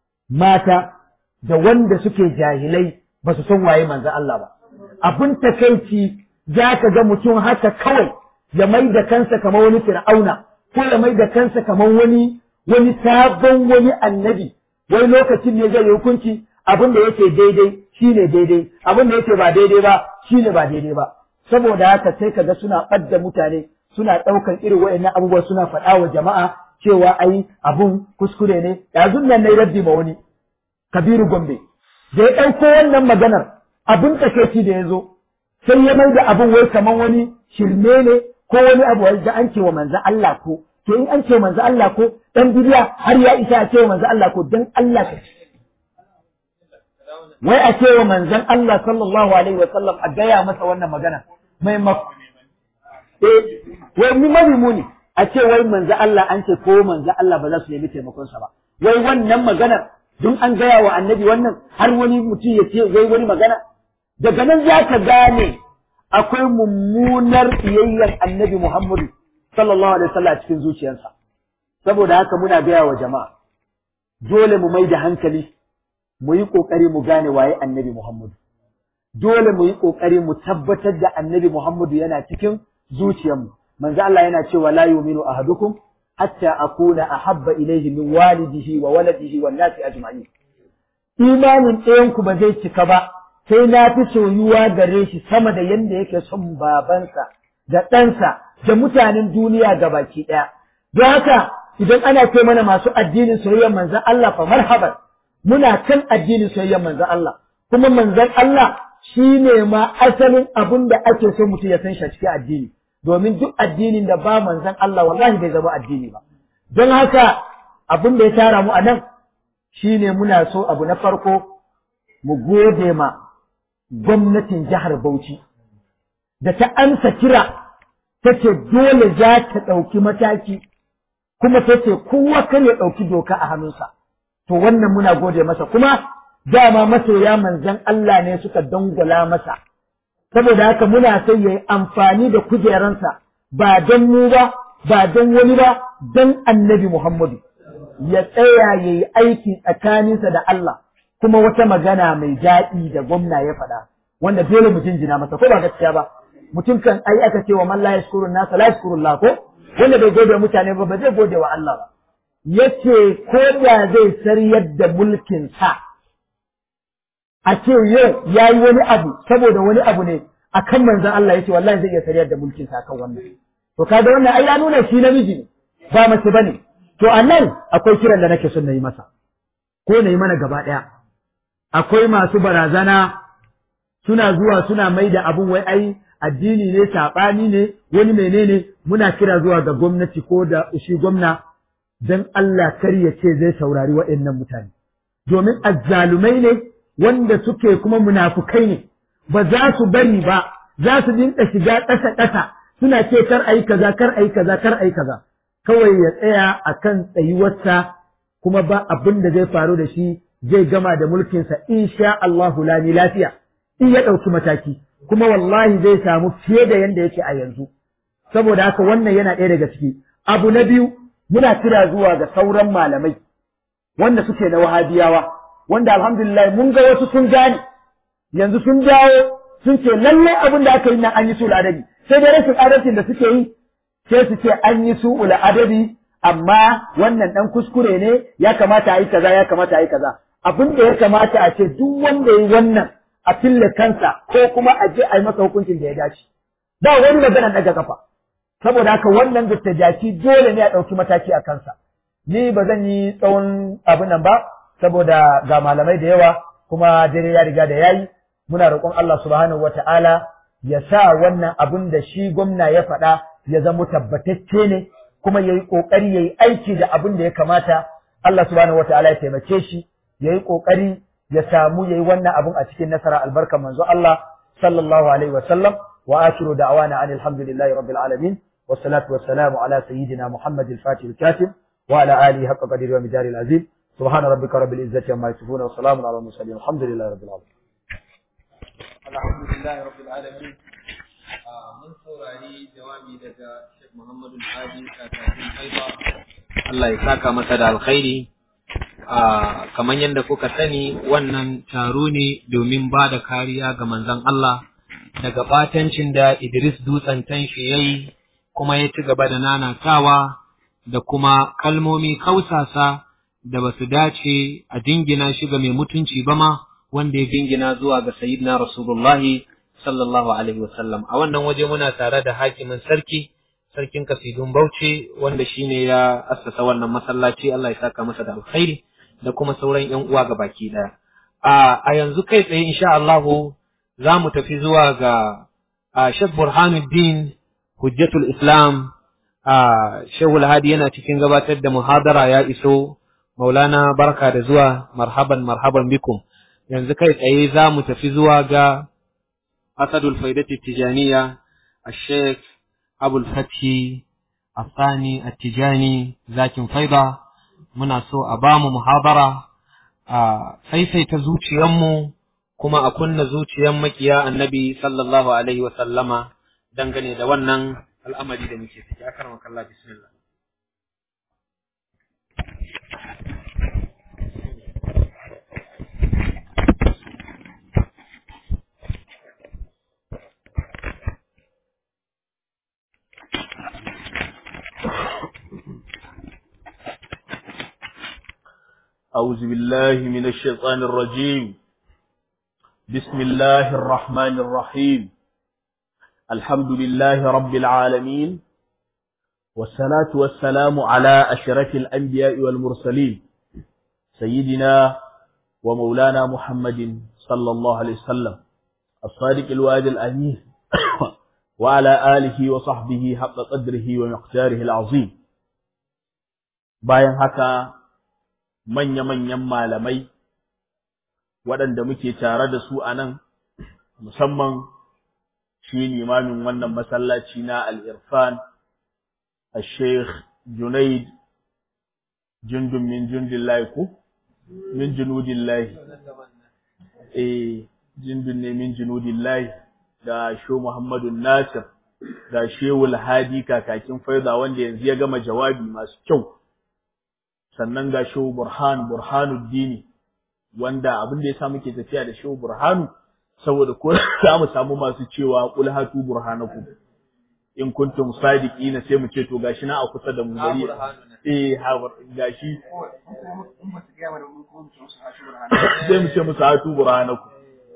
mata da wanda suke jahilai ba su san waye manzon Allah ba abin takaici za ka ga mutum haka kawai ya mai da kansa kamar wani fir'auna ko ya mai da kansa kamar wani wani sabon wani annabi wai lokacin ne zai yi hukunci abin da yake daidai shine daidai abin da yake ba daidai ba shine ba daidai ba saboda haka sai kaga suna ɓadda mutane suna ɗaukan irin waɗannan abubuwa suna faɗa wa jama'a cewa ai abun kuskure ne yanzu nan ne raddi ma wani kabiru gombe da ya ɗauko wannan maganar abin takeici da ya zo sai ya mai da abin wai kamar wani shirme ne ko wani abu da an ce wa manzo Allah ko to in an ce manzo Allah ko dan bidiya har ya isa a ce wa manzo Allah ko dan Allah ka wai a ce wa manzon Allah sallallahu alaihi wa sallam a gaya masa wannan magana mai mak eh wai mu mari mu ne a ce wai manzo Allah an ce ko manzo Allah ba za su nemi taimakon sa ba wai wannan maganar don an gaya wa annabi wannan har wani mutum ya ce wai wani magana daga nan za ka gane akwai mummunar iyayyar annabi Muhammadu sallallahu alaihi wasallam a cikin zuciyarsa saboda haka muna gaya wa jama'a dole mu mai da hankali mu yi kokari mu gane waye annabi Muhammadu dole mu yi kokari mu tabbatar da annabi Muhammadu yana cikin zuciyarmu manzo Allah yana cewa la yu'minu ahadukum hatta akuna ahabba ilayhi min walidihi wa waladihi wan nasi ajma'in imanin ɗayan ku ba zai cika ba sai na fi soyuwa gare shi sama da yanda yake son babansa da ɗansa da mutanen duniya gabaki ɗaya don haka idan ana ce mana masu addinin soyayyar manzon Allah fa marhaban muna kan addinin soyayyar manzon Allah kuma manzon Allah shine ma asalin abin da ake so mutum ya san shi a cikin addini domin duk addinin da ba manzon Allah wallahi bai zama addini ba don haka abin da ya tara mu a nan shine muna so abu na farko mu gode ma gwamnatin jihar Bauchi da ta amsa kira ta ce dole za ta ɗauki mataki kuma ta ce kowa kan ya ɗauki doka a hannunsa to wannan muna gode masa kuma dama masoya manzon Allah ne suka dangwala masa saboda haka muna sai yayi amfani da kujeransa ba don mu ba ba don wani ba don annabi Muhammadu ya tsaya yayi aiki tsakaninsa da Allah kuma wata magana mai daɗi da gwamna ya faɗa wanda dole mu jinjina masa ko ba gaskiya ba mutum kan ai aka ce wa man la yashkurun nasa la yashkurullah ko wanda bai gode mutane ba ba zai gode wa Allah ba yace ko da zai sariyar da mulkin sa a ce yau ya yi wani abu saboda wani abu ne a kan manzan Allah ya ce wallahi zai iya sariyar da mulkin sa kan wannan to kaga wannan ai ya nuna shi namiji ne ba mace bane to a nan akwai kiran da nake son na yi masa ko na yi mana gaba ɗaya akwai masu barazana suna zuwa suna mai da abun wai ai addini ne saɓani ne wani menene muna kira zuwa ga gwamnati ko da shi gwamna dan Allah kar ya ce zai saurari waɗannan mutane domin azzalumai ne wanda suke kuma munafukai ne ba za su bari ba za su dinka shiga ƙasa ƙasa suna ce kar ayi kaza kar ayi kaza kar ayi kaza kawai ya tsaya akan tsayuwarsa kuma ba abin da zai faru da shi zai gama da mulkinsa insha Allahu lami lafiya in ya ɗauki mataki kuma wallahi zai samu fiye da yanda yake a yanzu saboda haka wannan yana ɗaya daga ciki abu na biyu muna kira zuwa ga sauran malamai wanda suke na wahabiyawa wanda alhamdulillah mun ga wasu sun gane yanzu sun dawo sun ce lallai abin da aka yi nan an yi su adabi sai dai rashin adalcin da suke yi sai su ce an yi su adabi amma wannan dan kuskure ne ya kamata a yi kaza ya kamata a yi kaza abin da ya kamata a ce duk wanda ya yi wannan a fille kansa ko kuma a je a yi masa hukuncin da ya dace ba wani magana daga kafa saboda haka wannan jaki dole ne a ɗauki mataki a kansa ni ba zan yi tsawon abin nan ba saboda ga malamai da yawa kuma dare ya riga da yayi muna roƙon Allah subhanahu wata'ala ya sa wannan abin da shi gwamna ya faɗa ya zama tabbatacce ne kuma yayi kokari yayi aiki da abin da ya kamata Allah subhanahu wata'ala ya taimake shi yayi kokari ya samu yayi wannan abin a cikin nasara albarka manzo Allah sallallahu alaihi wa sallam wa akhiru da'wana anil hamdulillahi rabbil alamin والصلاة والسلام على سيدنا محمد الفاتح الكاتب وعلى آله حق قدر ومدار العزيز سبحان ربك رب العزة عما يصفون وسلام على المرسلين الحمد لله رب العالمين الحمد لله رب العالمين mun saurari jawabi daga Sheikh Muhammadu Hadi kakakin Haifa Allah ya saka masa da alkhairi kamar yadda kuka sani wannan taro ne domin ba da kariya ga manzon Allah daga batancin da Idris Dutsen tanshi yayi kuma ya ci gaba da nanatawa da kuma kalmomi kausasa da ba su dace a dingina shi ga mai mutunci ba ma wanda ya dingina zuwa ga sayyidina Rasulullahi sallallahu alaihi wasallam a wannan waje muna tare da hakimin sarki sarkin kasidun Bauchi wanda shine ya assasa wannan masallaci Allah ya saka masa da alkhairi da kuma sauran ƴan uwa ga baki daya a a yanzu kai tsaye insha Allah za mu tafi zuwa ga Sheikh Burhanuddin Hujjatul Islam Shehul Hadi yana cikin gabatar da muhadara ya iso Maulana barka da zuwa marhaban marhaban bikum yanzu kai tsaye za mu tafi zuwa ga Asadul Faidati Tijaniya Sheikh Abul Fathi Asani At-Tijani Zakin Faida muna so a ba mu muhabara a saisaita zuciyanmu kuma a kunna zuciyan makiya annabi sallallahu alaihi wa sallama dangane da wannan al'amari da muke ciki akar makalla bismillah أعوذ بالله من الشيطان الرجيم بسم الله الرحمن الرحيم الحمد لله رب العالمين والصلاة والسلام على أشرف الأنبياء والمرسلين سيدنا ومولانا محمد صلى الله عليه وسلم الصادق الوعد الأمين وعلى آله وصحبه حق قدره ومقداره العظيم bayan haka manya-manyan malamai waɗanda muke tare da su a nan musamman shi limamin wannan masallaci na al'irfan a sheikh junaid jundun min jundin ku min junudin lahi eh jundun ne min junudin lahi da sho muhammadu nasir da shewul hadi kakakin faida wanda yanzu ya gama jawabi masu kyau sannan ga shehu burhan burhanuddini wanda abin da yasa muke tafiya da shehu burhanu saboda ko za mu samu masu cewa qul hatu burhanakum in kuntum sadiqina sai mu ce to gashi na a kusa da mu bari eh ha gashi sai mu ce musu hatu burhanakum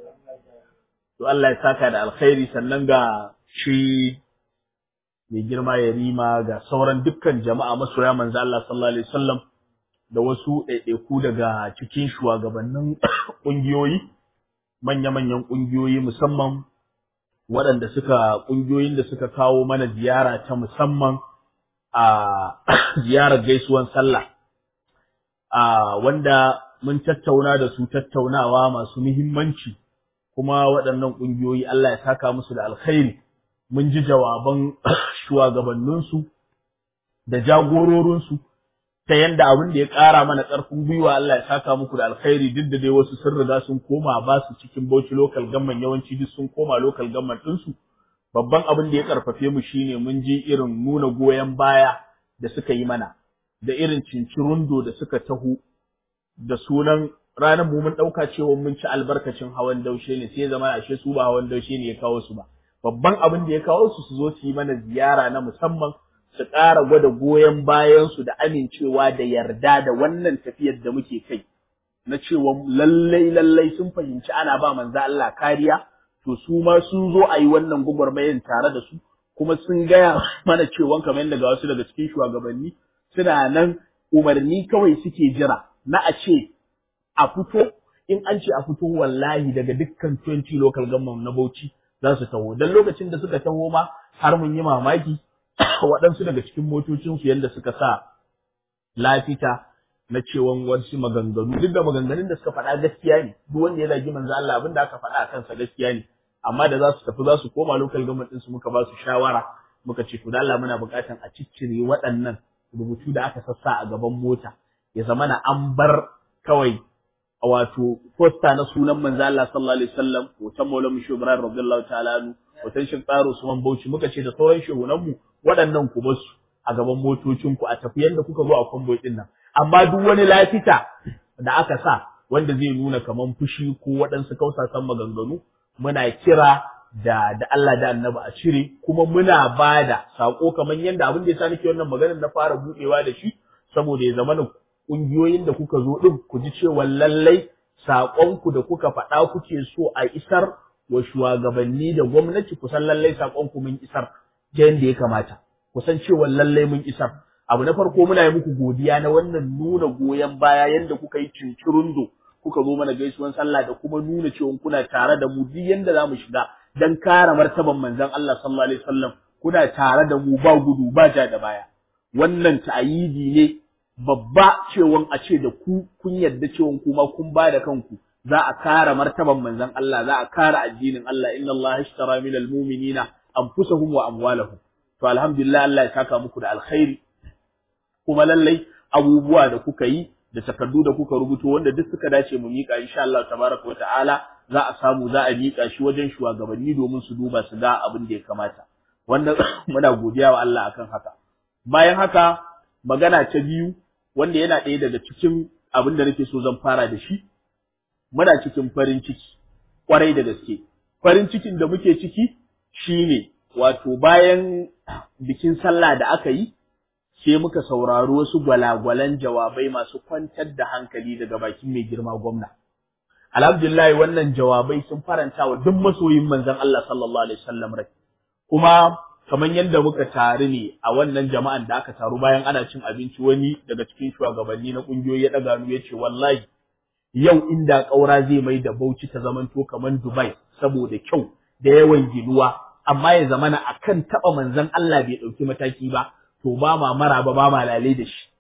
to Allah ya saka da alkhairi sannan ga shi mai girma ya rima ga sauran dukkan jama'a masoya manzo Allah sallallahu alaihi wasallam da wasu ɗaiɗaiku daga cikin shugabannin ƙungiyoyi, manya-manyan ƙungiyoyi musamman waɗanda suka ƙungiyoyin da suka kawo mana ziyara ta musamman a ziyarar gaisuwan sallah, a wanda mun tattauna da su tattaunawa masu muhimmanci kuma waɗannan ƙungiyoyi Allah ya saka musu da alkhairi. Mun ji jawaban shugabanninsu da jagororinsu. ta yanda abin da ya ƙara mana ƙarfin gwiwa Allah ya saka muku da alkhairi duk da dai wasu sun riga sun koma ba su cikin Bauchi local government yawanci duk sun koma local government ɗinsu babban abin da ya karfafe mu shine mun ji irin nuna goyon baya da suka yi mana da irin cincirundo da suka taho da sunan ranar mu mun ɗauka cewa mun ci albarkacin hawan daushe ne sai zama ashe su ba hawan daushe ne ya kawo su ba babban abin da ya kawo su su zo su yi mana ziyara na musamman su ƙara gwada goyon bayansu da amincewa da yarda da wannan tafiyar da muke kai na cewa lallai lallai sun fahimci ana ba manzo Allah kariya to su ma sun zo a yi wannan gwagwarmayan tare da su kuma sun gaya mana cewa kamar yadda ga wasu daga cikin shugabanni suna nan umarni kawai suke jira na a ce a fito in an ce a fito wallahi daga dukkan 20 local government na Bauchi za su taho dan lokacin da suka taho ma har mun yi mamaki waɗansu daga cikin motocinsu yadda suka sa lafita na cewan wasu maganganu duk da maganganun da suka faɗa gaskiya ne duk wanda ya zagi manzo Allah abin da aka faɗa a kansa gaskiya ne amma da za su tafi za su koma local government ɗinsu muka ba su shawara muka ce to da Allah muna buƙatan a ciccire waɗannan rubutu da aka sassa a gaban mota ya zama na an bar kawai wato posta na sunan manzo Allah sallallahu alaihi wasallam hoton Maulana Musho Ibrahim radiyallahu ta'ala anhu hoton Sheikh Tsaro Usman Bauchi muka ce da sauran shehunanmu waɗannan ku basu a gaban motocinku a tafi yanda kuka zo a kwamboy ɗin nan amma duk wani lafita da aka sa wanda zai nuna kaman fushi ko waɗansu kausasan maganganu muna kira da da Allah da Annabi a cire kuma muna bada sako kaman yanda abin da yasa nake wannan maganar na fara budewa da shi saboda ya zama kungiyoyin da kuka zo din ku ji cewa lallai saƙonku da kuka faɗa kuke so a isar wa shugabanni da gwamnati kusan lallai saƙonku mun isar ta yadda ya kamata kusan cewa lallai mun isar abu na farko muna yi muku godiya na wannan nuna goyon baya yadda kuka yi cincirundo kuka zo mana gaisuwan sallah da kuma nuna cewa kuna tare da mu duk yanda za mu shiga dan kare martaban manzon Allah sallallahu alaihi wasallam kuna tare da mu ba gudu ba ja da baya wannan ta'ayidi ne babba cewan a ce da ku kun yarda cewan kuma kun ba da kanku za a kare martaban manzon Allah za a kare addinin Allah inna Allah ishtara minal mu'minina anfusahum wa amwalahum to alhamdulillah Allah ya saka muku da alkhairi kuma lallai abubuwa da kuka yi da takardu da kuka rubuto wanda duk suka dace mu mika insha Allah tabaraka wa ta'ala za a samu za a mika shi wajen shugabanni domin su duba su ga abin da ya kamata wanda muna godiya wa Allah akan haka bayan haka magana ta biyu wanda yana ɗaya daga cikin abin da nake so zan fara da shi muna cikin farin ciki kwarai da gaske farin cikin da muke ciki shine wato bayan bikin sallah da aka yi sai muka saurari wasu gwalagwalan jawabai masu kwantar da hankali daga bakin mai girma gwamna. Alhamdulillah wannan jawabai sun faranta wa duk masoyin manzon Allah sallallahu alaihi wasallam rai. Kuma kamar yadda muka taru ne a wannan jama'an da aka taru bayan ana cin abinci wani daga cikin shugabanni na kungiyoyi ya daga nu ya ce wallahi yau inda ƙaura zai mai da Bauchi ta zamanto kamar Dubai saboda kyau da yawan ginuwa amma ya zamana akan taba manzon Allah bai dauki mataki ba to ba ma mara ba ba ma lalai da shi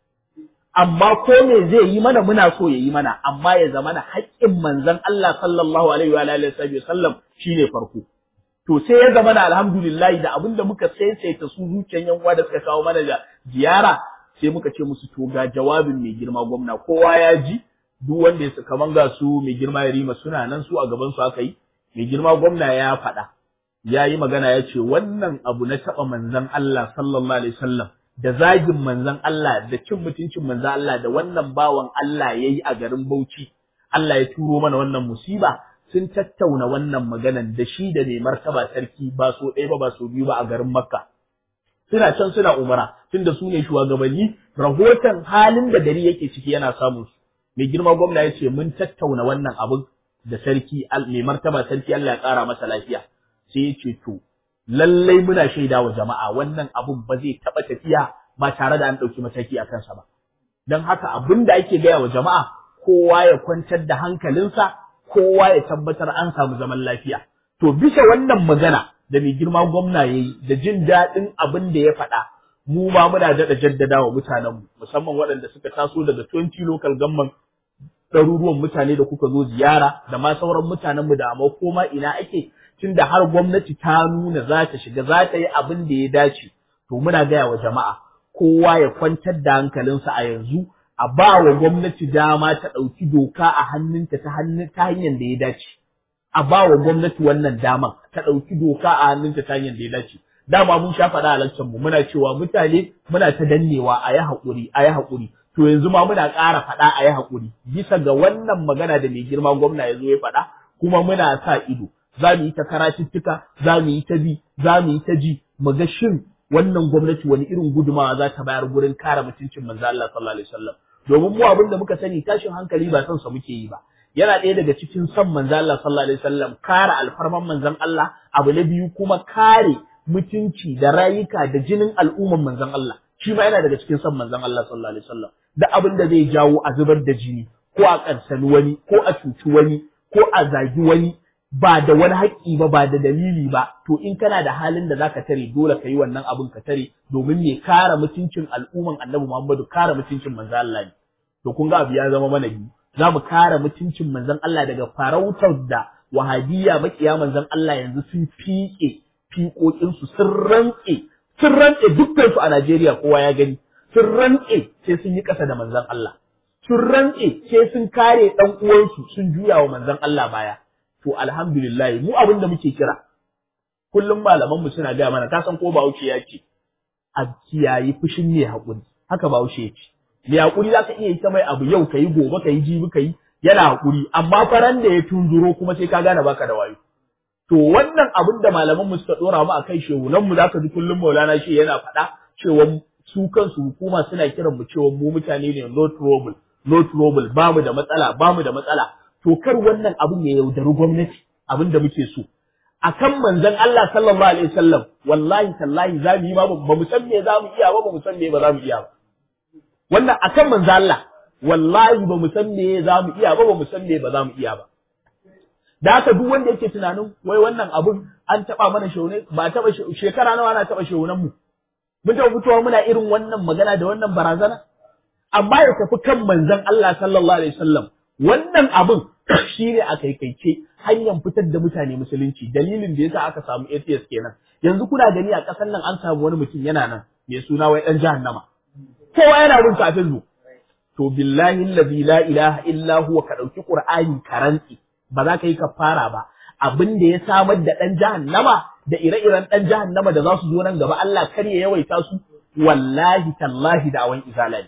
amma ko me zai yi mana muna so ya yi mana amma ya zamana haƙƙin manzon Allah sallallahu alaihi wa alihi wasallam shine farko to sai ya zama da alhamdulillah da abin da muka saisaita su zuciyan yan uwa da suka kawo mana da ziyara sai muka ce musu to ga jawabin mai girma gwamna kowa ya ji duk wanda ya kaman ga su mai girma ya rima suna nan su a gaban su aka yi mai girma gwamna ya faɗa ya yi magana ya ce wannan abu na taɓa manzon Allah sallallahu alaihi wasallam da zagin manzon Allah da cin mutuncin manzon Allah da wannan bawan Allah ya yi a garin Bauchi Allah ya turo mana wannan musiba sun tattauna wannan maganan da shi da mai martaba sarki ba so ɗaya ba ba so biyu ba a garin Makka. Suna can suna umara tunda su ne shugabanni rahoton halin da gari yake ciki yana samun su. Mai girma gwamna ya ce mun tattauna wannan abin da sarki mai martaba sarki Allah ya ƙara masa lafiya. Sai ya ce to lallai muna shaida wa jama'a wannan abun ba zai taɓa tafiya ba tare da an ɗauki mataki a kansa ba. Don haka abin da ake gaya wa jama'a kowa ya kwantar da hankalinsa kowa ya tabbatar an samu zaman lafiya. To bisa wannan magana da mai girma gwamna ya yi da jin daɗin abin da ya faɗa, mu ma muna daɗa jaddada wa mutanenmu, musamman waɗanda suka taso daga 20 local government ɗaruruwan mutane da kuka zo ziyara da ma sauran mutanenmu da amma koma ina ake tun da har gwamnati ta nuna za ta shiga za ta yi abin da ya dace. To muna gaya wa jama'a kowa ya kwantar da hankalinsa a yanzu a ba wa gwamnati dama ta ɗauki doka a hannunta ta hannun ta hanyar da ya dace. A ba wa gwamnati wannan daman ta ɗauki doka a hannunta ta hanyar da ya dace. Dama mun sha faɗa a mu muna cewa mutane muna ta dannewa a yi haƙuri a yi haƙuri. To yanzu ma muna ƙara faɗa a yi haƙuri bisa ga wannan magana da mai girma gwamna ya zo ya faɗa kuma muna sa ido. Za mu yi ta karatuttuka, za mu yi ta bi, za mu yi ta ji, mu ga shin wannan gwamnati wani irin gudumawa za ta bayar gurin kare mutuncin manzo Allah sallallahu alaihi wasallam. domin mu abin da muka sani tashin hankali ba son sa muke yi ba yana ɗaya daga cikin son manzon Allah sallallahu alaihi wasallam kare alfarman manzon Allah abu na biyu kuma kare mutunci da rayuka da jinin al'umman manzon Allah shi ma yana daga cikin son manzon Allah sallallahu alaihi wasallam da abin da zai jawo a zubar da jini ko a karsani wani ko a cuci wani ko a zagi wani ba da wani haƙƙi ba ba da dalili ba to in kana da halin da zaka tare dole ka yi wannan abin ka tare domin ne kare mutuncin al'umman Annabi Muhammadu kare mutuncin manzon Allah ne to kun ga abu ya zama mana biyu za mu kare mutuncin manzon Allah daga farautar da wahabiyya makiya manzon Allah yanzu sun fiƙe fiƙoƙinsu sun rantse sun rantse dukkan su a Najeriya kowa ya gani sun rantse sai sun yi ƙasa da manzon Allah sun rantse sai sun kare ɗan uwansu sun juya wa manzon Allah baya to alhamdulillah mu abin da muke kira kullum malaman mu suna gaya mana ka san ko Bahaushe ya ce a kiyayi fushin ne haƙuri haka Bahaushe ya ce mai haƙuri za ka iya yi ta mai abu yau ka yi gobe ka yi jibi ka yi yana haƙuri amma faran da ya tunzuro kuma sai ka gane baka da wayo to wannan abin da malaman mu suka dora mu akai shehunan mu zaka ji kullum Maulana shi yana faɗa cewa su kansu hukuma suna kiran mu cewa mu mutane ne no trouble no trouble ba mu da matsala ba mu da matsala to kar wannan abin ya yaudari gwamnati abin da muke so akan manzon Allah sallallahu alaihi wasallam wallahi tallahi za mu yi ma ba mu san me za mu iya ba ba mu san me ba za mu iya ba wannan akan manzo Allah wallahi ba mu san me za mu iya ba ba mu san me ba za mu iya ba da haka duk wanda yake tunanin wai wannan abun an taba mana shaune ba taba shekara nawa ana taba shaunan mu mun taɓa fitowa muna irin wannan magana da wannan barazana amma ya tafi kan manzon Allah sallallahu alaihi wasallam wannan abun shine a kaikaice hanyar fitar da mutane musulunci dalilin da yasa aka samu atheist kenan yanzu kuna gani a ƙasar nan an samu wani mutum yana nan mai suna wai dan jahannama kowa yana bin kafin zu to billahi allazi la ilaha illa huwa ka dauki qur'ani karanti ba za ka yi kafara ba abin da ya samar da dan jahannama da ire-iren dan jahannama da za su zo nan gaba Allah kar ya yawaita su wallahi tallahi da awan izala ne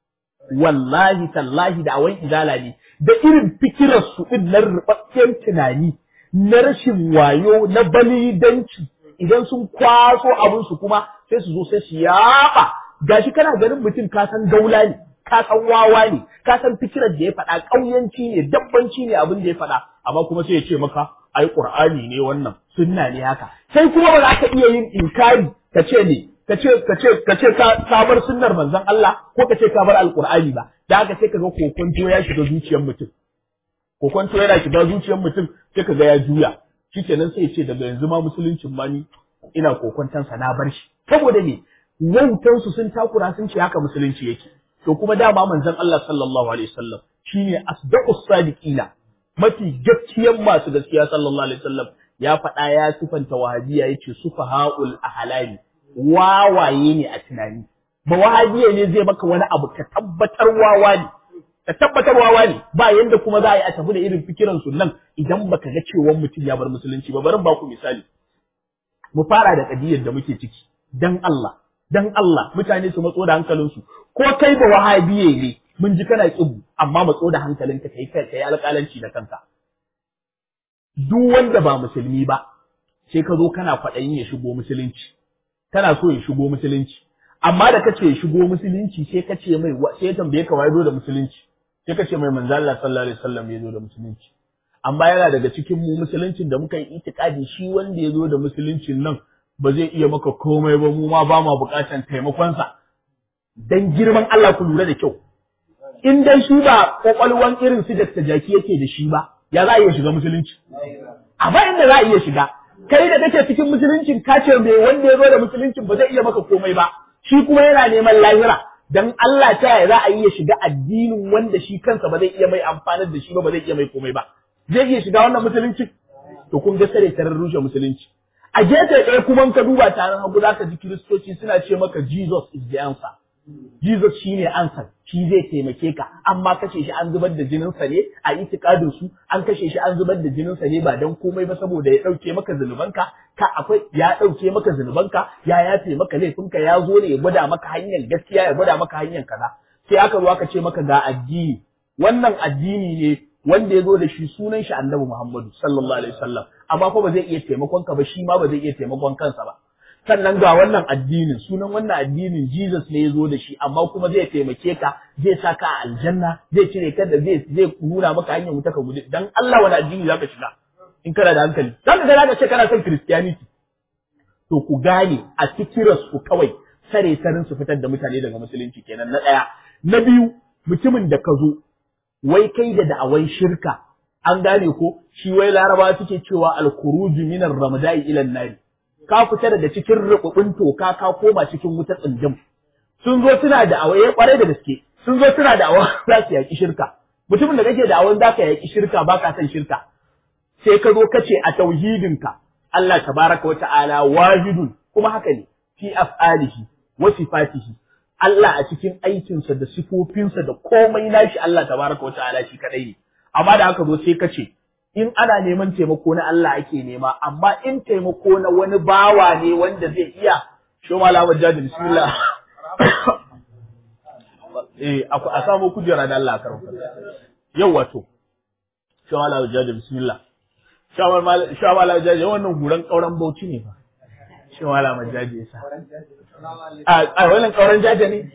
wallahi tallahi da awan izala ne da irin fikirar su din na rubaccen tunani na rashin wayo na balidanci idan sun kwaso abin su kuma sai su zo sai su yaba gashi kana ganin mutum ka san gaula ne ka san wawa ne ka san fikirar da ya faɗa ƙauyanci ne dabbanci ne abin da ya faɗa amma kuma sai ya ce maka ai qur'ani ne wannan sunna ne haka sai kuma ba za ka iya yin inkari ka ce ne ka ce ka ce ka ce ka bar sunnar manzon Allah ko ka ce ka bar alqur'ani ba da haka sai ka ga kokonto ya shiga zuciyar mutum kokonto yana shiga zuciyar mutum sai ka ga ya juya shikenan sai ya ce daga yanzu ma musuluncin ma ni ina kokontansa na bar shi saboda me wautansu sun takura sun ce haka musulunci yake to kuma dama manzon Allah sallallahu alaihi wasallam shine asdaqus sadiqina mafi gaskiyan masu gaskiya sallallahu alaihi wasallam ya faɗa ya sufanta wahabiya yace sufahaul ahlami wawaye ne a tunani ba wahabiya ne zai maka wani abu ka tabbatar wawa ne ka tabbatar wawa ne ba yanda kuma za a yi a tafi da irin fikiran su nan idan baka ga cewa mutum ya bar musulunci ba bari ba ku misali mu fara da kadiyar da muke ciki dan Allah dan Allah mutane su matso da hankalinsu ko kai ba wahabiye ne mun ji kana kibu amma matso da hankalinka kai kai kai alƙalanci da kanka duk wanda ba musulmi ba sai ka zo kana kwaɗayin ya shigo musulunci kana so ya shigo musulunci amma da kace ya shigo musulunci sai ka ce mai sai tambaye ka wai zo da musulunci sai ka ce mai manzo Allah sallallahu alaihi wasallam ya zo da musulunci amma yana daga cikin mu musuluncin da muka yi itikadi shi wanda ya zo da musuluncin nan ba zai iya maka komai ba mu ma ba ma bukatan taimakonsa dan girman Allah ku lura da kyau in dai shi ba kwakwalwan irin su da jaki yake da shi ba ya za a iya shiga musulunci amma inda za a iya shiga kai da kake cikin musuluncin ka ce mai wanda ya zo da musuluncin ba zai iya maka komai ba shi kuma yana neman lahira dan Allah ta yaya za a iya shiga addinin wanda shi kansa ba zai iya mai amfanar da shi ba ba zai iya mai komai ba zai iya shiga wannan musuluncin to kun ga sare tarar rushe musulunci a gefe ɗaya kuma ka duba taron hagu za ka ji kiristoci suna ce maka Jesus is the answer Jesus shi ne answer shi zai taimake ka amma kashe shi an zubar da jininsa ne a itikadin su an kashe shi an zubar da jininsa ne ba dan komai ba saboda ya ɗauke maka zunubanka ka akwai ya ɗauke maka zunubanka ya yafe maka laifinka ya zo ne ya gwada maka hanyar gaskiya ya gwada maka hanyar kaza sai aka zo aka ce maka ga addini wannan addini ne wanda ya zo da shi sunan shi annabi Muhammadu sallallahu alaihi wasallam amma ko ba zai iya taimakon ka ba shi ma ba zai iya taimakon kansa ba sannan ga wannan addinin sunan wannan addinin Jesus ne ya zo da shi amma kuma zai taimake ka zai sa ka a aljanna zai cire ka da zai zai nuna maka hanyar wuta ka gudu dan Allah wani addini zaka shiga in kana da hankali zaka ga zaka ce kana son Christianity to ku gane a fikiras ku kawai sare sarin su fitar da mutane daga musulunci kenan na daya na biyu mutumin da ka zo wai kai da da'awan shirka an gane ko shi wai laraba suke cewa al-khuruju minar ramadai ila nari ka fita daga cikin rububin toka ka koma cikin wuta tsindim sun zo suna da awaye kwarai da gaske sun zo suna da awa za su yaki shirka mutumin da kake da awan zaka yaki shirka baka san shirka sai ka zo kace a tauhidinka Allah tabaraka wata'ala wahidun kuma haka ne fi af'alihi wa sifatihi Allah a cikin aikinsa da sifofinsa da komai nashi Allah tabaraka wata'ala shi kadai ne amma da haka zo sai kace in ana neman taimako na Allah ake nema amma in taimako na wani bawa ne wanda zai iya sho malama jadi bismillah eh a samu kujera da Allah karo yau wato sho malama jadi bismillah sho malama jadi wannan guran kauran bauchi ne fa sho malama jadi yasa a wannan kauran jaje ne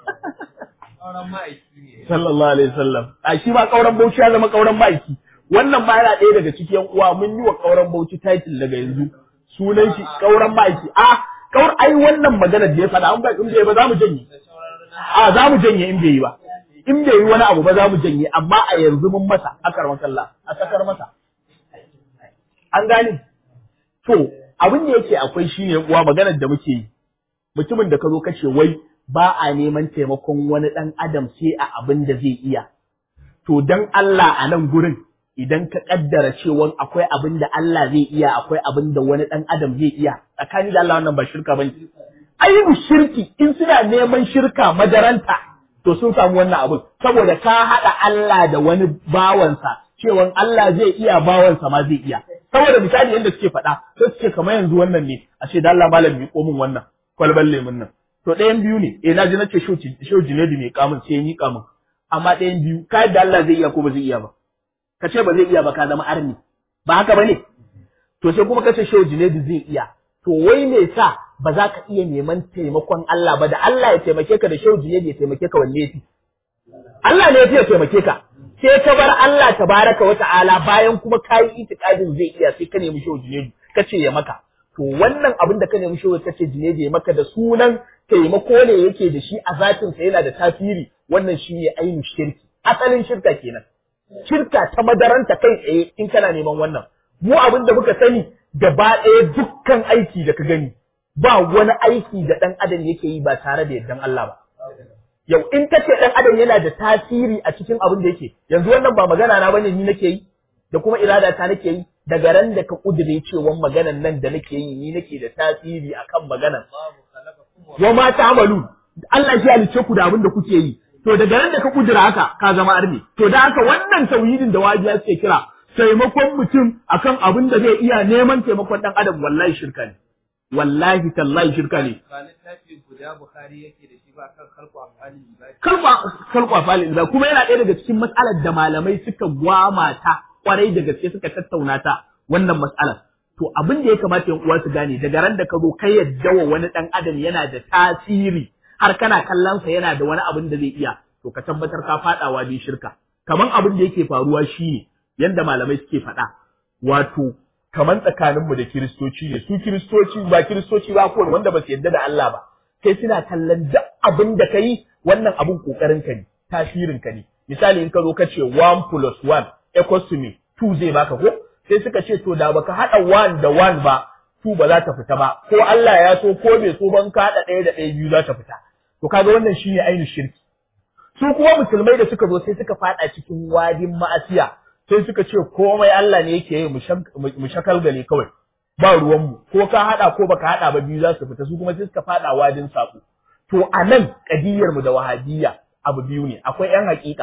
sallallahu alaihi wasallam a shi ba kauran bauchi ya zama kauran ma'aiki wannan ma yana ɗaya daga cikin uwa mun yi wa kauran bauchi title daga yanzu sunan shi kauran ma'aiki a kaur ai wannan magana da ya faɗa an ba in bai ba za mu janye a za mu janye in bai yi ba in bai yi wani abu ba za mu janye amma a yanzu mun masa akar makalla a sakar masa an gane to abin da yake akwai shine uwa maganar da muke yi mutumin da ka zo kace wai ba a neman taimakon wani ɗan adam sai a abin da zai iya to dan Allah a nan gurin idan ka kaddara cewa akwai abin da Allah zai iya akwai abin da wani ɗan adam zai iya tsakani da Allah wannan ba shirka bane ayyubu shirki in suna neman shirka madaranta to sun samu wannan abin saboda ka haɗa Allah da wani bawansa cewa Allah zai iya bawansa ma zai iya saboda misali yadda suke faɗa sai suke kamar yanzu wannan ne a ce da Allah malam mi komin wannan kwalban lemun nan to ɗayan biyu ne eh naji nace shau jinedi mai kamun sai yi kamun amma ɗayan biyu ka yadda Allah zai iya ko ba zai iya ba ka ce ba zai iya ba ka zama arni ba haka ba ne to sai kuma ka ce shau jinedi zai iya to wai me sa ba za ka iya neman taimakon Allah ba da Allah ya taimake ka da shehu ya taimake ka wanne yafi Allah ne ya taimake ka sai ka bar Allah tabaraka wa ta'ala bayan kuma ka yi itikadin zai iya sai ka nemi shehu jinedu ka ce ya maka to wannan abin da ka nemi shehu ka ce jinedu ya maka da sunan taimako ne yake da shi a zatin sa yana da tasiri wannan shi ne ainihin shirki asalin shirka kenan shirka ta madaranta kai tsaye in kana neman wannan mu abin da muka sani gaba ɗaya dukkan aiki da ka gani ba wani aiki da ɗan adam yake yi ba tare da yardan Allah ba yau in ka ce ɗan adam yana da tasiri a cikin abin da yake yanzu wannan ba magana na bane ni nake yi da kuma irada ta nake yi daga ran da ka kudure cewa maganan nan da nake yi ni nake da tasiri akan maganan wa ma ta'malu Allah shi halice ku da abin da kuke yi to daga ran da ka kudura haka ka zama arni to da haka wannan tauhidin da wajiya suke kira taimakon mutum akan abin da zai iya neman taimakon dan adam wallahi shirka ne wallahi tallahi shirka ne ba littafi guda Bukhari yake da shi ba kan kalku afalin ibadi kalba kalba falin da kuma yana ɗaya daga cikin matsalar da malamai suka gwama ta kwarai da gaske suka tattauna ta wannan matsalar to abin da ya kamata yan uwa su gane daga ran da ka zo kai yadda wa wani dan adam yana da tasiri har kana kallon sa yana da wani abin da zai iya to ka tabbatar ka fadawa bi shirka kaman abin da yake faruwa shine yanda malamai suke faɗa wato kaman tsakaninmu da kiristoci ne su kiristoci ba kiristoci ba ko wanda ba su yadda da Allah ba kai suna kallon duk abin da ka yi wannan abin kokarin ka ne tasirin ka ne misali in ka zo ka ce 1 plus 1 equals to me 2 zai baka ko sai suka ce to da baka hada 1 da 1 ba 2 ba za ta fita ba ko Allah ya so ko bai so ban ka hada ɗaya da ɗaya biyu za ta fita to kaga wannan shine ainihin shirki su kuma musulmai da suka zo sai suka fada cikin wadin ma'asiya sai suka ce komai Allah ne yake yi mu shakalgale kawai ba ruwanmu ko ka haɗa ko baka haɗa ba biyu za su fita su kuma sai suka faɗa wadin saƙo to a nan ƙadiyar mu da wahabiyya abu biyu ne akwai ƴan haƙiƙa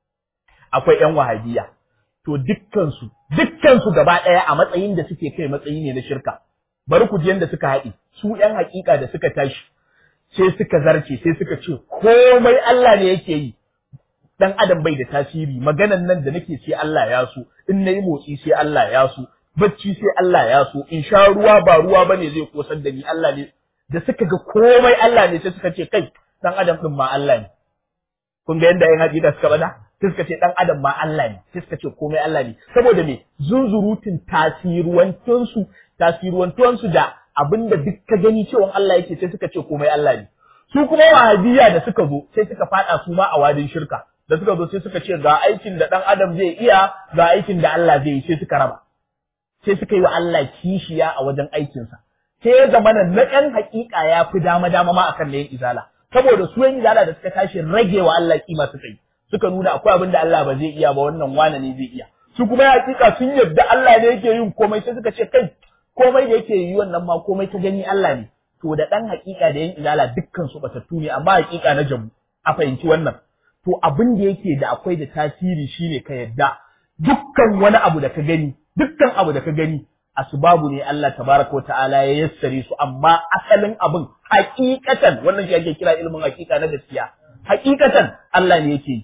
akwai ƴan wahabiyya to dukkansu dukkansu gaba ɗaya a matsayin da suke kai matsayi ne na shirka bari ku ji yanda suka haɗe su ƴan haƙiƙa da suka tashi sai suka zarce sai suka ce komai Allah ne yake yi dan adam bai da tasiri maganan nan da nake sai Allah ya so in nayi motsi sai Allah ya so bacci sai Allah ya so in sha ruwa ba ruwa bane zai kosar da ni Allah ne da suka ga komai Allah ne sai suka ce kai dan adam din ma Allah ne kun ga yanda ayin hadisi suka bada sai suka ce dan adam ma Allah ne sai suka ce komai Allah ne saboda me zunzurutun tasiruwantun su tasiruwantun su da abinda duk ka gani cewa Allah yake sai suka ce komai Allah ne su kuma wahabiyya da suka zo sai suka fada su ma a wadin shirka da suka zo sai suka ce ga aikin da dan adam zai iya ga aikin da Allah zai yi sai suka raba sai suka yi wa Allah kishiya a wajen aikinsa sai ya zama na ɗan hakika ya fi dama dama ma akan na yin izala saboda su yin izala da suka tashi rage wa Allah kima suka yi suka nuna akwai abin da Allah ba zai iya ba wannan wane ne zai iya su kuma ya hakika sun yadda Allah ne yake yin komai sai suka ce kai komai da yake yi wannan ma komai ta gani Allah ne to da ɗan hakika da yin izala dukkan su batattu ne amma hakika na jamu a fahimci wannan to abin da yake da akwai da tasiri shine ka yadda dukkan wani abu da ka gani dukkan abu da ka gani asbabu ne Allah tabaraka ta'ala ya yassare su amma asalin abin hakikatan wannan shi ake kira ilimin hakika na gaskiya hakikatan Allah ne yake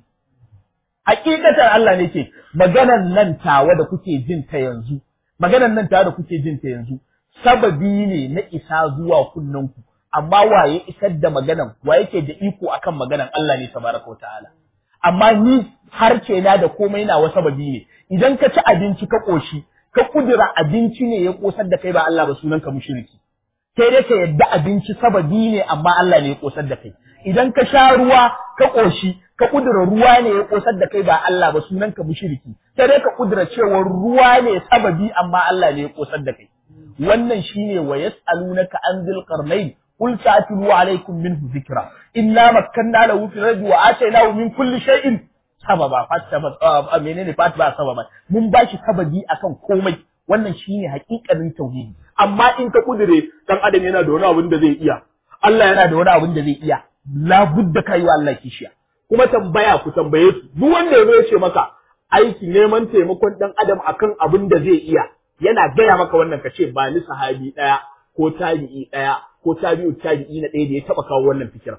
hakikatan Allah ne yake maganan nan tawa da kuke jin ta yanzu maganan nan tawa da kuke jin ta yanzu sababi ne na isa zuwa kunnanku amma waye isar da maganan wa yake da iko akan maganan Allah ne tabaraka ta'ala amma ni harce na da komai na wasa sababi ne idan ka ci abinci ka koshi ka kudura abinci ne ya kosar da kai ba Allah ba sunan ka mushriki sai dai ka yadda abinci sababi ne amma Allah ne ya kosar da kai idan ka sha ruwa ka koshi ka kudura ruwa ne ya kosar da kai ba Allah ba sunan ka mushriki sai dai ka kudura cewa ruwa ne sababi amma Allah ne ya kosar da kai wannan shine wa yas'alunaka an dhil qarnayn قل سأتلو عليكم منه ذكرا إنا مكنا له في الأرض وآتيناه من كل شيء sababa fataba menene fatba sababa mun bashi sababi akan komai wannan shine hakikanin tauhidi amma in ka kudure dan adam yana da wani abin da zai iya Allah yana da wani abin da zai iya la budda kai wa Allah kishiya kuma tambaya ku tambaye su duk wanda yazo ya ce maka aiki neman taimakon dan adam akan abin da zai iya yana gaya maka wannan ka ce ba ni sahabi daya ko tabi'i daya ko tabi'u tabi'i na ɗaya da ya taba kawo wannan fikira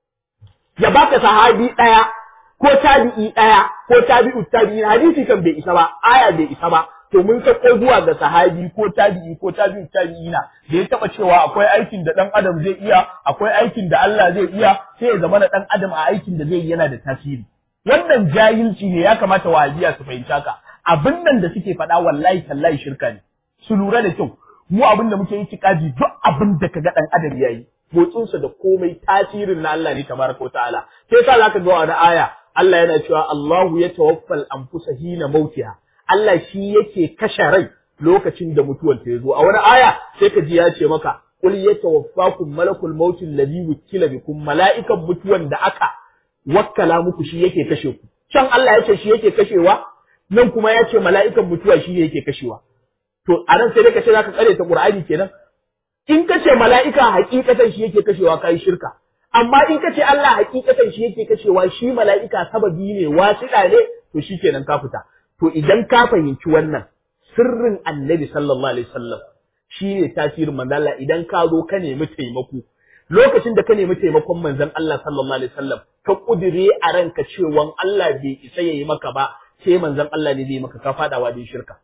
ya baka sahabi daya ko tabi'i ɗaya ko tabi'u tabi'i hadisi kan bai isa ba aya bai isa ba to mun sako zuwa ga sahabi ko tabi'i ko tabi'i tabi'ina da ya taba cewa akwai aikin da dan adam zai iya akwai aikin da Allah zai iya sai ya zama na dan adam a aikin da zai yi yana da tasiri wannan jahilci ne ya kamata wahabiya su fahimta ka abin nan da suke faɗa wallahi tallahi shirka ne su lura da kyau mu abin da muke yi tikadi duk abin da kaga dan adam yayi motsinsa da komai tasirin na Allah ne tabaraka ta'ala sai yasa zaka ga wani aya Allah yana cewa Allahu ya tawaffal anfusa hina mautiha Allah shi yake kashe rai lokacin da mutuwar ta zo a wani aya sai ka ji ya ce maka qul yatawaffakum malakul maut alladhi wukila bikum mala'ikan mutuwan da aka wakkala muku shi yake kashe ku can Allah ya ce shi yake kashewa nan kuma ya ce mala'ikan mutuwa shi yake kashewa to a nan sai dai ka ce zaka tsare ta Qur'ani kenan in ka ce mala'ika hakikatan shi yake kashewa kai shirka amma in ka ce Allah hakikatan shi yake kashewa shi mala'ika sababi ne wasiɗa ne to shi kenan ka fita to idan ka fahimci wannan sirrin annabi sallallahu alaihi wasallam shi ne tasirin manzon Allah idan ka zo ka nemi taimako lokacin da ka nemi taimakon manzon Allah sallallahu alaihi wasallam ka kudire a ranka cewa Allah bai isa yayi maka ba sai manzon Allah ne zai maka ka fadawa da shirka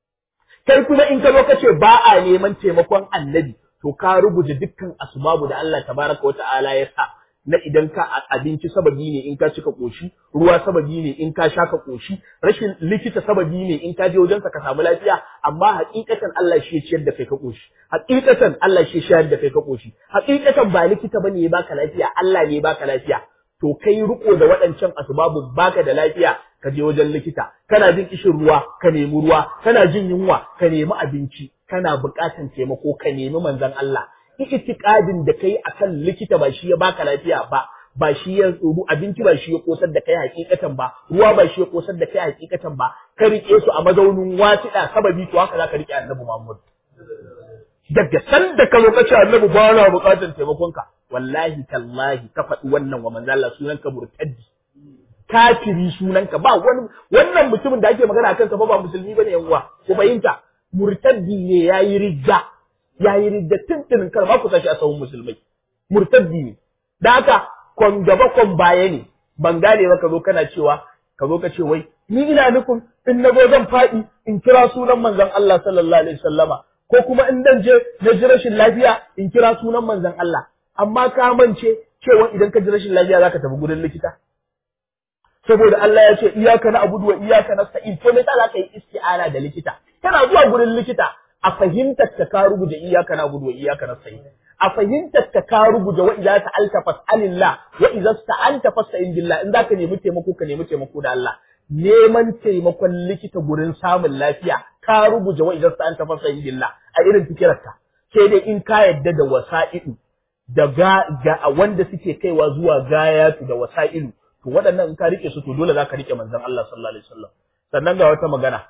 kai kuma in ka zo ka ce ba a neman taimakon annabi to ka rubuta dukkan asbabu da Allah tabaraka wa ta'ala ya sa na idan ka abinci sababi ne in ka cika koshi ruwa sababi ne in ka sha ka koshi rashin likita sababi ne in ka je wajen ka samu lafiya amma hakikatan Allah shi ya ciyar da kai ka koshi hakikatan Allah shi ya shayar da kai ka koshi hakikatan ba likita bane ya baka lafiya Allah ne ya baka lafiya to kai riko da waɗancan asbabun baka da lafiya ka je wajen likita kana jin kishin ruwa ka nemi ruwa kana jin yunwa ka nemi abinci kana buƙatan taimako ka nemi manzon Allah itikadin da kai akan likita ba shi ya baka lafiya ba ba shi ya tsoro abinci ba shi ya kosar da kai hakikatan ba ruwa ba shi ya kosar da kai hakikatan ba ka rike su a mazaunin wasiɗa sababi to haka zaka rike annabi Muhammad daga san da ka zo ka ce annabi ba na buƙatar taimakon ka wallahi tallahi ka faɗi wannan wa manzo Allah sunan ka murtaddi kafiri sunan ka ba wani wannan mutumin da ake magana akan sa ba ba musulmi bane yan uwa ku fahimta murtaddi ne yayi rijja yayi rijja tuntunin kar ma ku sashi a sahun musulmai murtaddi ne da haka kon gaba kon baya ne ban gane ba ka zo kana cewa ka zo ka ce wai ni ina nufin in na zo zan faɗi in kira sunan manzon Allah sallallahu alaihi wasallama ko kuma in dan je na ji rashin lafiya in kira sunan manzon Allah amma ka mance cewa idan ka ji rashin lafiya zaka tafi gurin likita saboda Allah ya ce iyaka na abudu wa iyaka nasta'in to me za ka yi isti'ana da likita kana zuwa gurin likita a fahimtar ka ka rubuta iyaka na abudu wa iyaka nasta'in a fahimtar ka ka rubuta wa idza ta'alta fas'alillah wa idza sta'anta fasta'in billah in zaka nemi taimako ka nemi taimako da Allah neman taimakon likita gurin samun lafiya ka rubuta wa idza sta'anta fasta'in billah a irin fikirarka sai dai in ka yadda da wasa'idu da ga, ga wanda suke kaiwa zuwa gayatu da wasa'ilu to waɗannan in ka rike su to dole za ka rike manzon Allah sallallahu alaihi wasallam sannan ga wata magana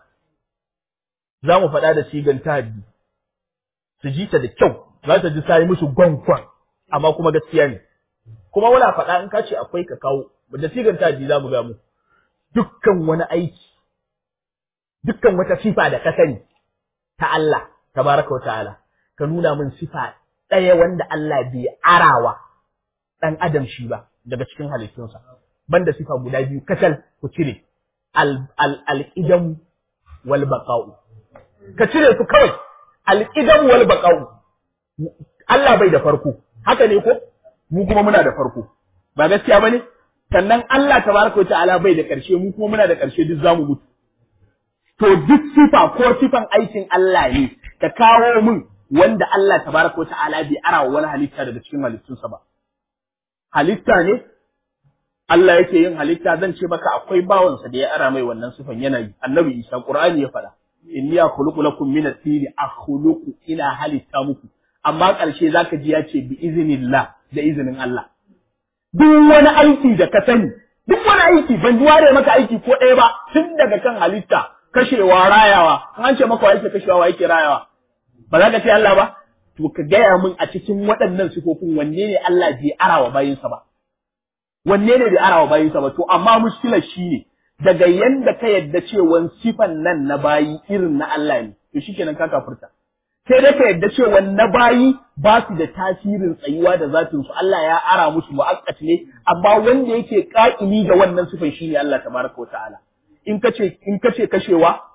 za mu faɗa da sigan tahaddi su ji ta da kyau za ta ji sai musu gwankwan amma kuma gaskiya ne kuma wala faɗa in ka ce akwai ka kawo da sigan tahaddi za mu ga mu dukkan wani aiki dukkan wata sifa da ka sani ta Allah tabaraka wa ta'ala ka nuna min sifa ɗaya wanda Allah bai arawa ɗan adam shi ba daga cikin halittunsa banda sifa guda biyu kacal ku cire al-qidam wal baqa'u ka cire su kawai al-qidam wal baqa'u Allah bai da farko haka ne ko mu kuma muna da farko ba gaskiya bane sannan Allah tabaraka ta'ala bai da ƙarshe mu kuma muna da ƙarshe duk zamu mutu to duk sifa ko sifan aikin Allah ne ka kawo min wanda Allah tabaraka ta'ala bai ara wani halitta daga cikin halittunsa ba halitta ne Allah yake yin halitta zan ce maka akwai bawansa da ya ara mai wannan sifan yana yi annabi Isa Qur'ani ya faɗa inni akhluqu lakum min at-tini akhluqu ila halitta muku amma ƙarshe zaka ji ya ce bi iznillah da izinin Allah duk wani aiki da ka sani duk wani aiki ban ware maka aiki ko ɗaya ba tun daga kan halitta kashewa rayawa an ce maka wa yake kashewa wa yake rayawa ba za ka ce Allah ba to ka gaya min a cikin waɗannan sifofin wanne ne Allah bai arawa bayinsa ba wanne ne bai arawa bayinsa ba to amma mushkilar shi ne daga yanda ka yadda cewa sifan nan na bayi irin na Allah ne to shikenan ka kafurta sai dai ka yadda cewa na bayi ba su da tasirin tsayuwa da zatin su Allah ya ara musu mu'akkat ne amma wanda yake ƙa'imi da wannan sifan shine Allah tabaraka wa ta'ala in kace in kace kashewa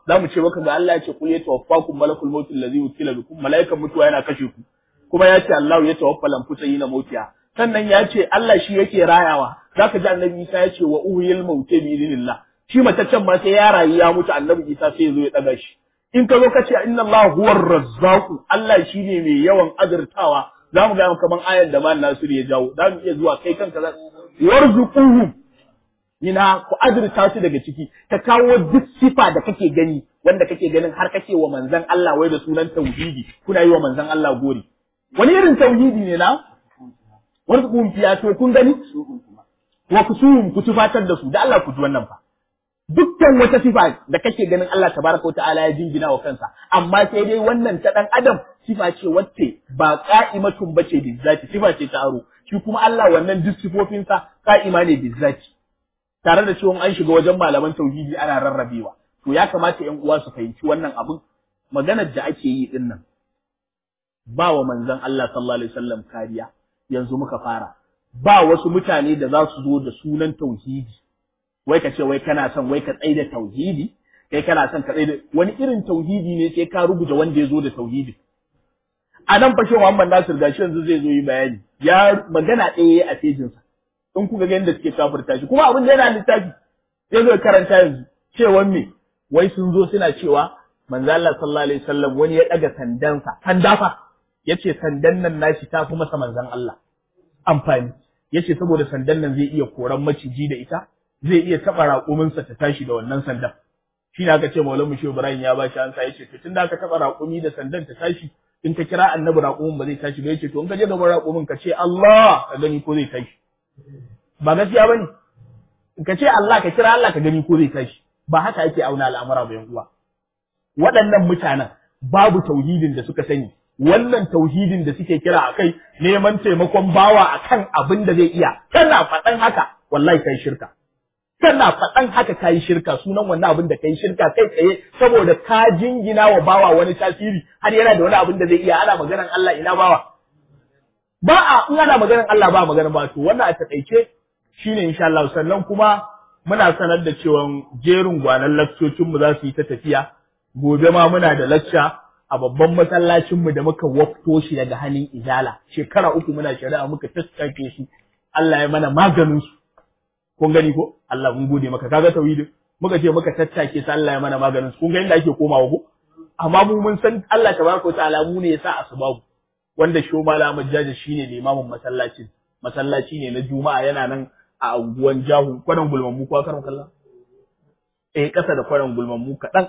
za mu ce maka ga Allah ya ce kul yatawaffakum malakul maut allazi wukila bikum malaikan mutuwa yana kashe ku kuma ya ce Allah ya tawaffa lamfusa yina mautiya sannan ya ce Allah shi yake rayawa zaka ji annabi Isa ya ce wa uhyil mauti bi idnillah shi mataccen ma sai ya rayu ya mutu annabi Isa sai ya zo ya daga shi in ka zo ka ce inna Allah huwar razzaqu Allah shine mai yawan azurtawa za mu ga kaman ayar da man Nasir ya jawo za mu iya zuwa kai kanka za warzuquhum ina ku azurta su daga ciki ka kawo duk sifa da kake gani wanda kake ganin har kake wa manzon Allah wai da sunan tauhidi kuna yi wa manzon Allah gori wani irin tauhidi ne na warzuquhum fiya to kun gani wa kusuhum ku tufatar da su da Allah ku ji wannan fa dukkan wata sifa da kake ganin Allah tabaraka ta'ala ya jingina wa kansa amma sai dai wannan ta dan adam sifa ce wacce ba qa'imatun bace bizzati sifa ce ta aro shi kuma Allah wannan duk sifofinsa qa'ima ne bizzati tare da cewa an shiga wajen malaman tauhidi ana rarrabewa to ya kamata ƴan uwa su fahimci wannan abin maganar da ake yi din nan ba wa manzon Allah sallallahu alaihi wasallam kariya yanzu muka fara ba wasu mutane da za su zo da sunan tauhidi wai ka ce wai kana son wai ka tsaye da tauhidi kai kana son ka tsaye da wani irin tauhidi ne sai ka rubuta wanda ya zo da tauhidi a nan fashe Muhammad Nasir gashi yanzu zai zo yi bayani ya magana ɗaya a fejinsa in kuka ga yadda suke kafirta shi kuma abin da yana littafi sai zo karanta yanzu cewan me wai sun zo suna cewa manzo Allah sallallahu alaihi wasallam wani ya daga sandansa sanda fa yace sandan nan nashi ta fi masa manzon Allah amfani yace saboda sandan nan zai iya koran maciji da ita zai iya taɓa raƙuminsa ta tashi da wannan sandan. Shi ne aka ce Maulan Mushe Ibrahim ya ba shi ansa ya ce, to tunda aka taɓa raƙumi da sandan ta tashi, in ka kira annabi raƙumin ba zai tashi ba ya ce, to in ka je gaban raƙumin ka ce Allah ka gani ko zai tashi. Ba gaskiya ba ne. Ka ce Allah ka kira Allah ka gani ko zai tashi. Ba haka ake auna al'amura ba yan uwa. Waɗannan mutanen babu tauhidin da suka sani. Wannan tauhidin da suke kira a kai neman taimakon bawa akan abin da zai iya. Kana faɗan haka wallahi kai shirka. kana faɗan haka kayi shirka sunan wannan abin da kayi shirka kai tsaye saboda ka jingina wa bawa wani tasiri har yana da wani abin da zai iya ana maganar Allah ina bawa ba a in ana maganar Allah ba maganar ba to wannan a takaice shine insha Allah sannan kuma muna sanar da cewa jerin gwanan lakcocin mu za su yi ta tafiya gobe ma muna da lacca a babban masallacin mu da muka wafto shi daga hannun izala shekara uku muna shari'a muka tattake shi Allah ya mana maganin su kun gani ko Allah mun gode maka kaga tauhidin muka ce muka tattake sa Allah ya mana maganin kun ga inda ake komawa ko amma mu mun san Allah tabaraka ta'ala mu ne yasa asbabu wanda sho malama jaji shine limamin masallacin masallaci ne na juma'a yana nan a unguwan jahu kwanan gulman mu ko karan kallon eh kasa da kwanan gulman mu kadan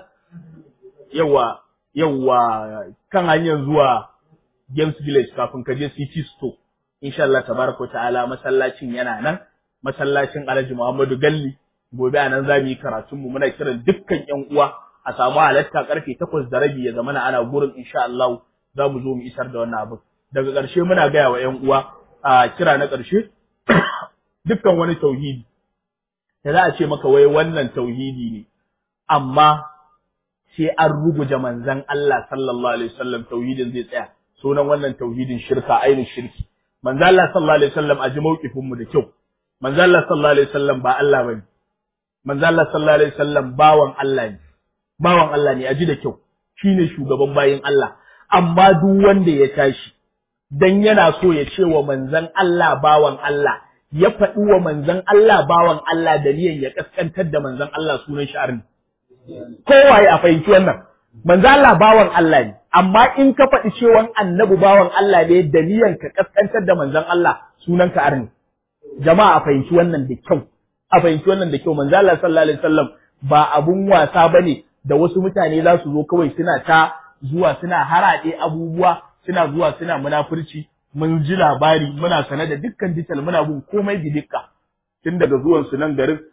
yawa yawa kan hanyar zuwa Games Village kafin ka je City Store insha Allah tabaraka ta'ala masallacin yana nan masallacin Alhaji Muhammadu Galli gobe a nan za mu yi karatun mu muna kiran dukkan ƴan uwa a samu halatta karfe takwas da rabi ya zamana ana gurin insha Allah za mu zo mu isar da wannan abin daga ƙarshe muna gaya wa ƴan uwa a kira na ƙarshe dukkan wani tauhidi da za a ce maka wai wannan tauhidi ne amma sai an ruguje manzon Allah sallallahu alaihi wasallam tauhidin zai tsaya sunan wannan tauhidin shirka ainihin shirki manzon Allah sallallahu alaihi wasallam a ji mauƙifin mu da kyau manzo Allah sallallahu alaihi wasallam ba Allah bane manzo Allah sallallahu alaihi wasallam bawan Allah ne bawan Allah ne aji da kyau shine shugaban bayin Allah amma duk wanda ya tashi dan yana so ya ce wa manzon Allah bawan Allah ya faɗi wa manzon Allah bawan Allah da niyan ya kaskantar da manzon Allah sunan shi arni kowaye a fahimci wannan manzo Allah bawan Allah ne amma in ka faɗi cewa annabi bawan Allah ne da niyan ka kaskantar da manzon Allah sunan ka arni jama'a a fahimci wannan da kyau a fahimci wannan da kyau manzo Allah sallallahu alaihi wasallam ba abun wasa bane da wasu mutane za su zo kawai suna ta zuwa suna haraɗe abubuwa suna zuwa suna munafurci mun ji labari muna sane da dukkan dital muna bin komai bi dukka tun daga zuwan su nan garin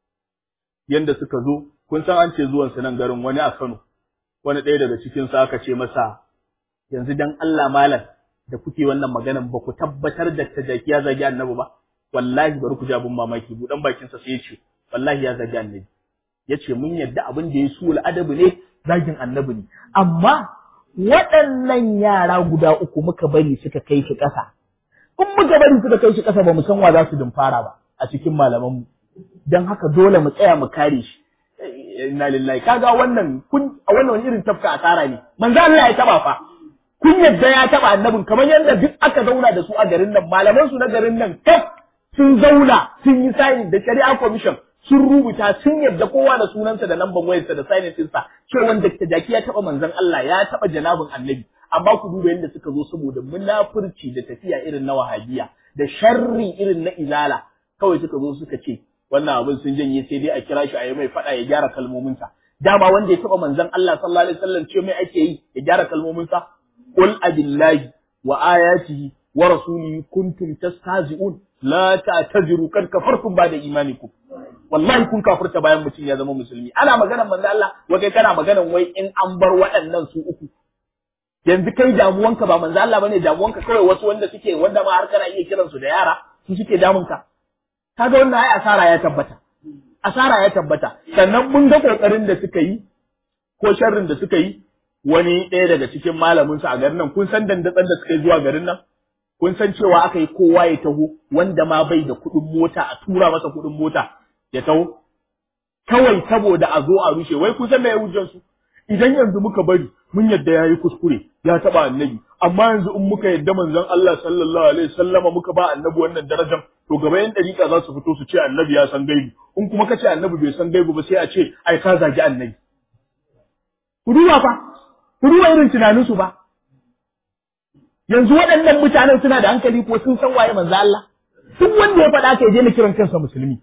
yanda suka zo kun san an ce zuwan su nan garin wani a Kano wani ɗaya daga cikin su aka ce masa yanzu dan Allah malam da kuke wannan maganan ba ku tabbatar da tajaki ya zagi annabi ba wallahi bari ku ji abin mamaki budan bakin sa sai ya ce wallahi ya zagi annabi ya ce mun yadda abin da ya su adabi ne zagin annabi ne amma waɗannan yara guda uku muka bari suka kai shi ƙasa in muka bari suka kai shi ƙasa ba mu san wa za su dumfara ba a cikin malamanmu don haka dole mu tsaya mu kare shi inna lillahi kaga wannan kun a wannan wani irin tafka asara ne manzo Allah ya taba fa kun yadda ya taba annabin kamar yadda duk aka zauna da su a garin nan malaman su na garin nan kaf sun zauna sun yi signing da shari'a commission sun rubuta sun yadda kowa da sunansa da lambar wayarsa da signing ɗinsa cewa Dr. Jaki ya taba manzon Allah ya taba janabin annabi amma ku duba yadda suka zo saboda munafurci da tafiya irin na wahabiya da sharri irin na izala kawai suka zo suka ce wannan abin sun janye sai dai a kira shi a yi mai faɗa ya gyara kalmominsa dama wanda ya taɓa manzon Allah sallallahu alaihi wasallam ce mai ake yi ya gyara kalmominsa qul abillahi wa ayatihi wa rasulihi kuntum tastahzi'un la ta'taziru kad kafartum ba'da imanikum wallahi kun kafirta bayan mutum ya zama musulmi ana maganar manzo Allah wa kai kana maganar wai in an bar waɗannan su uku yanzu kai damuwanka ba manzo Allah bane damuwanka kawai wasu wanda suke wanda ma har kana iya kiransu da yara su suke damunka kaga wannan ai asara ya tabbata asara ya tabbata sannan mun ga kokarin da suka yi ko sharrin da suka yi wani ɗaya daga cikin malamin su a garin nan kun san dandatsan da suka yi zuwa garin nan kun san cewa aka yi kowa ya taho wanda ma bai da kuɗin mota a tura masa kuɗin mota ya taho kawai saboda a zo a rushe wai kun san me hujjan su idan yanzu muka bari mun yadda yayi kuskure ya taba annabi amma yanzu in muka yadda manzon Allah sallallahu alaihi wasallama muka ba annabi wannan darajar to gaba yan dariƙa za su fito su ce annabi ya san gaibi in kuma kace annabi bai san gaibi ba sai a ce ai ka zagi annabi ku duba fa ku duba irin tunanin su ba yanzu waɗannan mutanen suna da hankali ko sun san waye manzo Allah duk wanda ya faɗa ka ya daina kiran kansa musulmi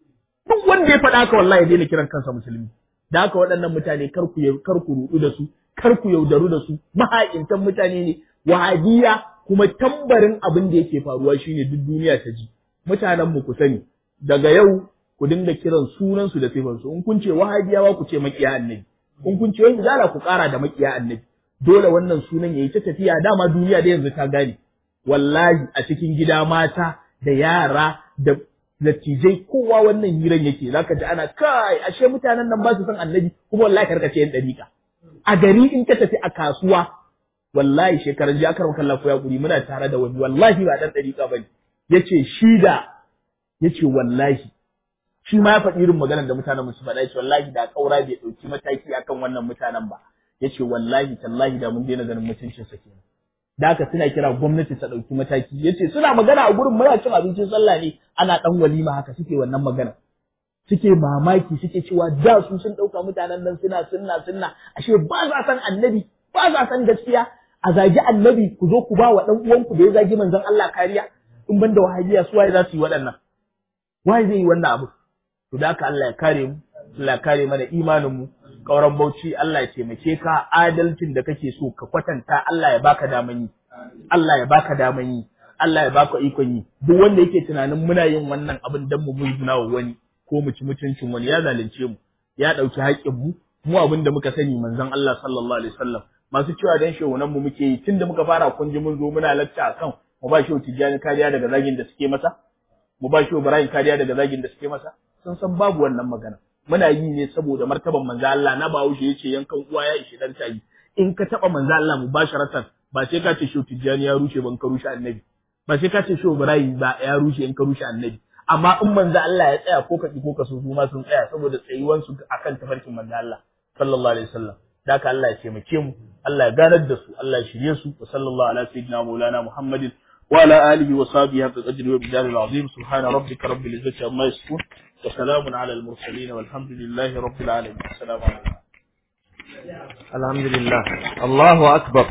duk wanda ya faɗa ka wallahi ya daina kiran kansa musulmi da haka waɗannan mutane kar ku kar ku rudu da su kar ku yaudaru da su mahaƙintan mutane ne wahabiya kuma tambarin abin da yake faruwa shine duk duniya ta ji mutanen mu ku sani daga yau ku dinga kiran sunan su da sifan su in kun ce wahabiyawa ku ce makiya annabi in kun ce wani zala ku ƙara da makiya annabi dole wannan sunan yayi ta tafiya dama duniya da yanzu ta gane wallahi a cikin gida mata da yara da dattijai kowa wannan hiran yake zaka ji ana kai ashe mutanen nan ba su san annabi kuma wallahi ka rika ce yan dariƙa a gari in ka tafi a kasuwa wallahi shekaran ji aka maka lafiya guri muna tare da wani wallahi ba dan dariƙa bane yace shi da yace wallahi shi ma ya faɗi irin maganar da mutanen musu faɗa yace wallahi da kaura bai ɗauki mataki akan wannan mutanen ba yace wallahi tallahi da mun daina ganin mutuncin sa kenan da haka suna kira gwamnati ta ɗauki mataki yace suna magana a gurin muna cin abincin sallah ne ana ɗan walima haka suke wannan magana suke mamaki suke cewa da su sun ɗauka mutanen nan suna sunna sunna ashe ba za san annabi ba za san gaskiya a zagi annabi ku zo ku ba wa ɗan uwanku da ya zagi manzon Allah kariya in ban da wahabiya su waye za su yi waɗannan waye zai yi wannan abu to da haka Allah ya kare mu Allah ya kare mana imanin mu kauran bauchi Allah ya taimake ka adalcin da kake so ka kwatanta Allah ya baka daman yi Allah ya baka daman yi Allah ya baka ikon yi duk wanda yake tunanin muna yin wannan abin dan mu muzuna wa wani ko mu ci mutuncin wani ya zalunce mu ya dauki haƙƙin mu mu abin da muka sani manzon Allah sallallahu alaihi wasallam masu cewa dan shehunan mu muke yi tunda muka fara kun ji mun zo muna lacca akan mu ba shehu tijjani kariya daga zagin da suke masa mu ba shehu Ibrahim kariya daga zagin da suke masa sun san babu wannan magana muna yi ne saboda martaban manzo Allah na Bahaushe yace yankan uwa ya ishi dan tayi in ka taba manzo Allah mubasharatan ba sai ka ce shehu tijjani ya rushe ban ka rushe annabi ba sai ka ce shehu Ibrahim ba ya rushe in ka rushe annabi amma in manzo Allah ya tsaya ko ka ki ko ka so su ma sun tsaya saboda tsayuwan su akan tafarkin manzo Allah sallallahu alaihi wasallam da haka Allah ya taimake mu Allah ya ganar da su Allah ya shirye su wa sallallahu ala sayyidina maulana Muhammadin wa ala alihi wa sahbihi haqqa qadri wa bidal azim subhana rabbika rabbil izzati amma yasifun wa salamun ala al mursalin walhamdulillahi rabbil alamin assalamu alaikum Alhamdulillah. Allahu Akbar.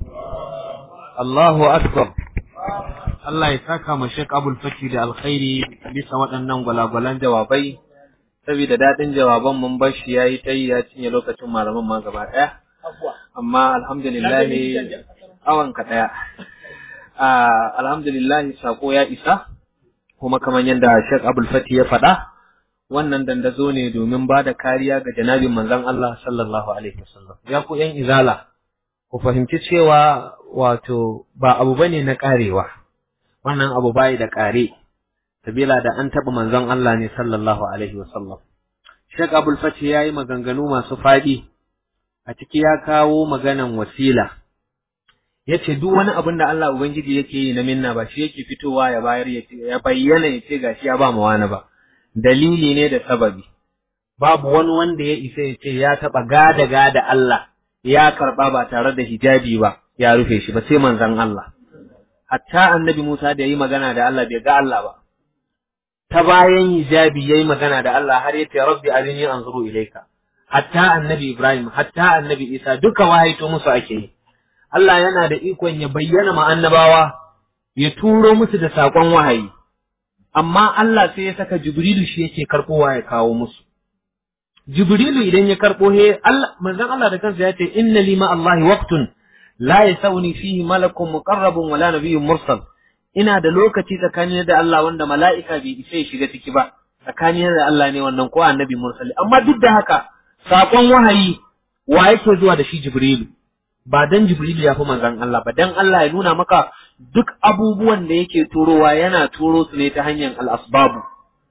Allahu Akbar. Allah ya saka ma Sheikh Abul Faki da alkhairi bisa waɗannan gwalagwalan jawabai. Saboda daɗin jawaban mun bar shi yayi ta yi ya cinye lokacin malaman ma gaba ɗaya. Amma alhamdulillah awan ka ɗaya. Alhamdulillah sako ya isa. Kuma kamar yadda Sheikh Abul Fati ya faɗa, wannan dandazo ne domin ba da kariya ga janabin manzon Allah sallallahu alaihi wasallam ya ku yan izala ku fahimci cewa wato ba abu bane na karewa wannan abu bai da kare sabila da an taba manzon Allah ne sallallahu alaihi wasallam Sheikh Abdul Fatih yayi maganganu masu fadi a ciki ya kawo maganan wasila yace duk wani abin da Allah ubangiji yake yi na minna ba shi yake fitowa ya bayar ya bayyana ya ce gashi ya ba mu wani ba dalili ne da sababi babu wani wanda ya isa ya ce ya taɓa gada gada Allah ya karɓa ba tare da hijabi ba ya rufe shi ba sai manzon Allah hatta annabi Musa da yayi magana da Allah bai ga Allah ba ta bayan hijabi yayi magana da Allah har yace rabbi arini anzuru ilayka hatta annabi Ibrahim hatta annabi Isa duka wahaito musu ake yi Allah yana da ikon ya bayyana ma annabawa ya turo musu da saƙon wahayi amma Allah sai ya saka Jibrilu shi yake karɓowa ya kawo musu Jibrilu idan ya karɓo he Allah manzon Allah da kansa ya ce inna li ma Allahi waqtun la yasawni fihi malakun muqarrabun wala nabiyyun mursal ina da lokaci tsakanin da Allah wanda mala'ika bai isa ya shiga ciki ba tsakanin da Allah ne wannan ko annabi mursali amma duk da haka saƙon wahayi wa yake zuwa da shi Jibrilu ba dan Jibrilu ya fi manzon Allah ba dan Allah ya nuna maka duk abubuwan da yake turowa yana turo su ne ta hanyar al-asbabu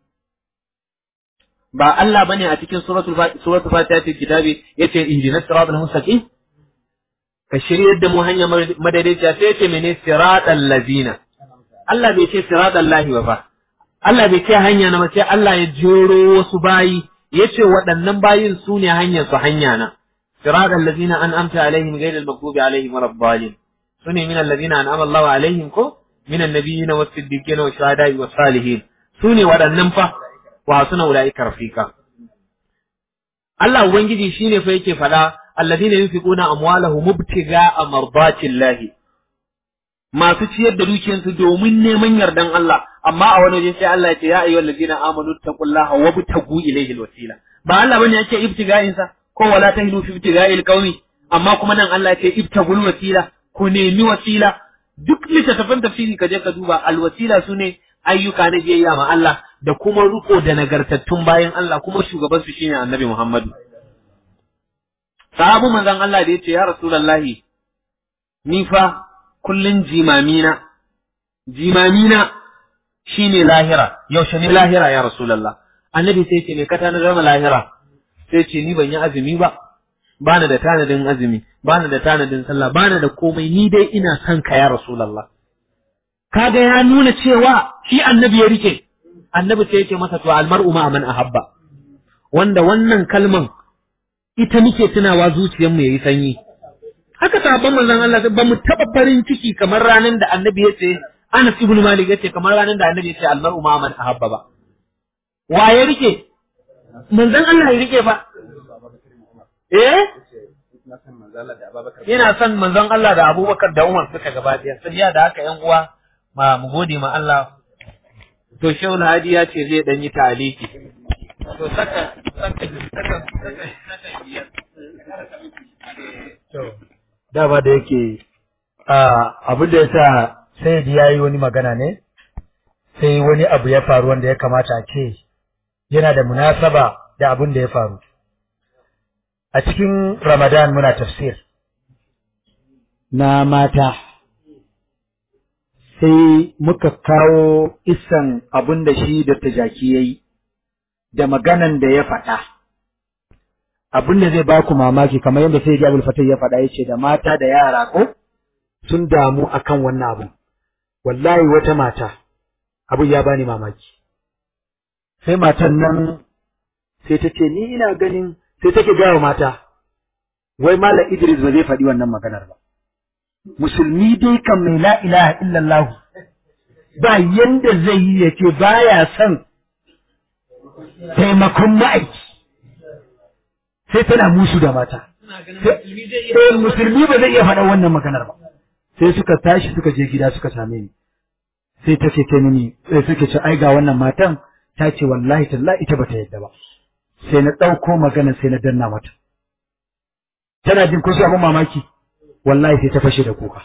ba Allah bane a cikin suratul suratul Fatiha ce kitabi yace ihdinas siratal mustaqim ka shiryar da mu hanya madaidaiciya sai yace mene siratal ladina Allah bai ce siratal lahi ba fa Allah bai ce hanya na sai Allah ya jero wasu bayi yace waɗannan bayin su ne hanyar su hanya na siratal ladina an'amta alaihim ghayril maghdubi alaihim waladdallin sune min alladhina an'ama Allahu alaihim ko min annabiyina was-siddiqina wash-shuhada'i was-salihin sune waɗannan fa wa suna ulaika rafika Allah ubangiji shine fa yake faɗa alladhina yunfiquna amwalahum mubtiga'a mardatillahi masu ciyar da dukiyarsu domin neman yardan Allah amma a wani waje sai Allah ya ce ya ayyuhal ladina amanu taqullaha wabtagu ilayhi alwasila ba Allah bane yake ibtiga'in sa ko wala tahinu fi ibtiga'il qaumi amma kuma nan Allah ya ce ibtagul wasila ku nemi wasila duk littattafan tafsiri ka je ka duba alwasila sune ayyuka na biyayya ma Allah da kuma riko da nagartattun bayan Allah kuma shugaban su shine Annabi Muhammadu sahabu manzon Allah da yace ya Rasulullahi ni fa kullun jimamina jimamina shine lahira yaushe ne lahira ya Rasulullah Annabi sai ce me ka tana zama lahira sai ce ni ban yi azumi ba bana da tanadin azumi bana da tanadin sallah bana da komai ni dai ina son ka ya Rasulullah kaga ya nuna cewa shi annabi ya rike annabi sai yake masa to almar'u ma man ahabba wanda wannan kalman ita muke tunawa zuciyar mu yayi sanyi haka sabon manzon Allah ba mu taba farin ciki kamar ranan da annabi ya ce Anas ibn Malik yace kamar ranan da annabi ya ce almar'u ma man ahabba ba wa ya rike manzon Allah ya rike fa eh Ina son manzon Allah da Abubakar da Umar suka gaba ɗaya, sabiya da haka ‘yan uwa ma mu gode ma Allah to shehu hadi ya ce zai dan yi taliki to saka saka saka saka biyar To, dama da yake abin da ya sa sai ya yi wani magana ne, sai wani abu ya faru wanda ya kamata a ce yana da munasaba da abin da ya faru. A cikin Ramadan muna tafsir na mata, sai muka kawo isan abin da shi da jaki ya yi, da maganan da ya faɗa. abin da zai ba ku mamaki kamar yadda sai Abul Fatah ya faɗa yace da mata da yara ko sun damu akan wannan abu wallahi wata mata abu ya bani mamaki sai matan nan sai ta ce ni ina ganin sai take gaya wa mata wai Malam Idris ba zai faɗi wannan maganar ba musulmi dai kan mai la ilaha illallah ba yanda zai yi yace baya son taimakon ma'aiki sai tana musu da mata. Sai musulmi ba zai iya faɗa wannan maganar ba. Sai suka tashi suka je gida suka same ni. Sai ta ce ta mini sai suke ce ai ga wannan matan ta ce wallahi tallahi ita bata yadda ba. Sai na ɗauko maganar sai na danna mata. Tana jin kusa abin mamaki. Wallahi sai ta fashe da kuka.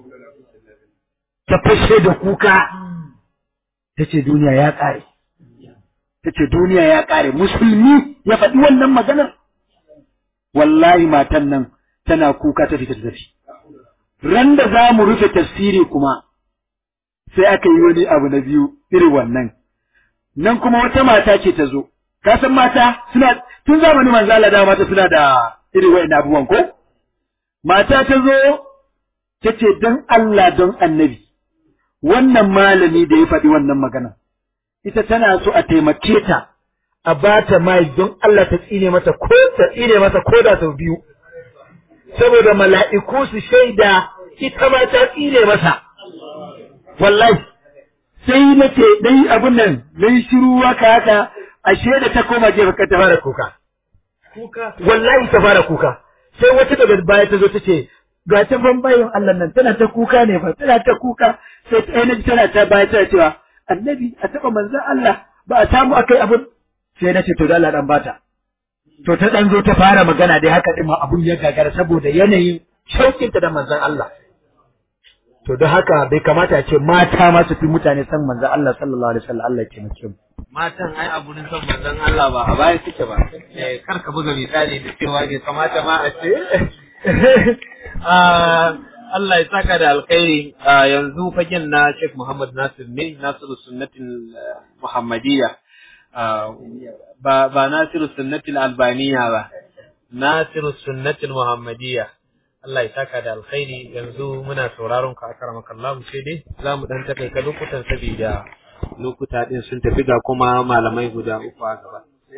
Ta fashe da kuka. Ta ce duniya ya ƙare. Ta ce duniya ya ƙare. Musulmi ya faɗi wannan maganar. wallahi matan nan tana kuka ta fita tafi. Ran da za mu rufe tafsiri kuma sai aka yi wani abu na biyu irin wannan. Nan kuma wata mata ce ta zo, ka san mata suna tun zamani manzala da mata suna da irin wa'in abubuwan ko? Mata ta zo ta ce don Allah don annabi, wannan malami da ya faɗi wannan magana, ita tana so a taimake ta a bata mai don Allah ta tsine mata ko ta tsine masa ko da sau biyu saboda mala'iku su shaida ita ma ta tsine masa wallahi sai nace dai abun nan dai shiru haka haka ashe da ta koma gefe ka ta fara kuka kuka wallahi ta fara kuka sai wata daga baya ta zo ta ce ga ta ban bayan Allah nan tana ta kuka ne ba tana ta kuka sai ta ainihin tana ta baya tana cewa annabi a taba manzon Allah ba a samu akai abun sai na ce to da Allah dan bata to ta dan zo ta fara magana dai haka din ma abun ya gagara saboda yanayin shauƙinta da manzon Allah to don haka bai kamata a ce mata ma su fi mutane san manzon Allah sallallahu alaihi wasallam Allah ya taimake mu matan ai a gurin son manzon Allah ba a baya suke ba eh kar ka buga misali da cewa bai kamata ma a ce Ah, Allah ya saka da alkhairi Ah, yanzu fagen na Sheikh Muhammad Nasir ne Nasiru Sunnatin ah, Muhammadiyya Ah, ba ba Nasiru Sunnatin Albaniya ba Nasiru Sunnatin Muhammadiyya Allah ya saka da alkhairi yanzu muna sauraron ka akramaka Allah sai dai za mu dan takaita lokutan saboda lokuta din sun tafi ga kuma malamai guda uku a gaba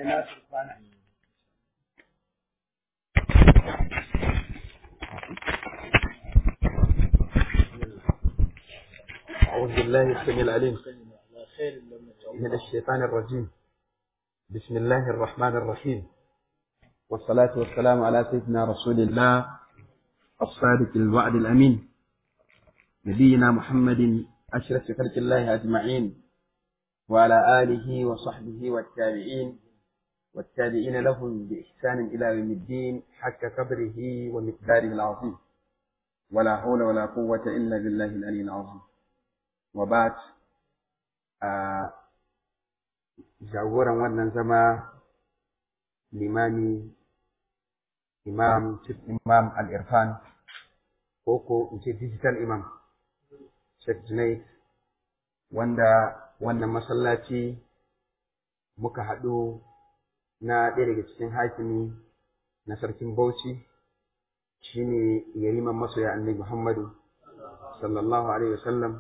أعوذ بالله السميع العليم من الشيطان الرجيم بسم الله الرحمن الرحيم والصلاة والسلام على سيدنا رسول الله الصادق الوعد الأمين نبينا محمد أشرف خلق الله أجمعين وعلى آله وصحبه والتابعين والتابعين لهم بإحسان إلى يوم الدين حق قدره ومقداره العظيم ولا حول ولا قوة إلا بالله العلي العظيم وبعد آه jagoran wannan zama limami imam chief imam al-irfan ko ko in ce digital imam Sheikh Junaid wanda wannan masallaci muka haɗu na ɗaya daga cikin hakimi na sarkin Bauchi shine yariman masoya annabi Muhammadu sallallahu alaihi wasallam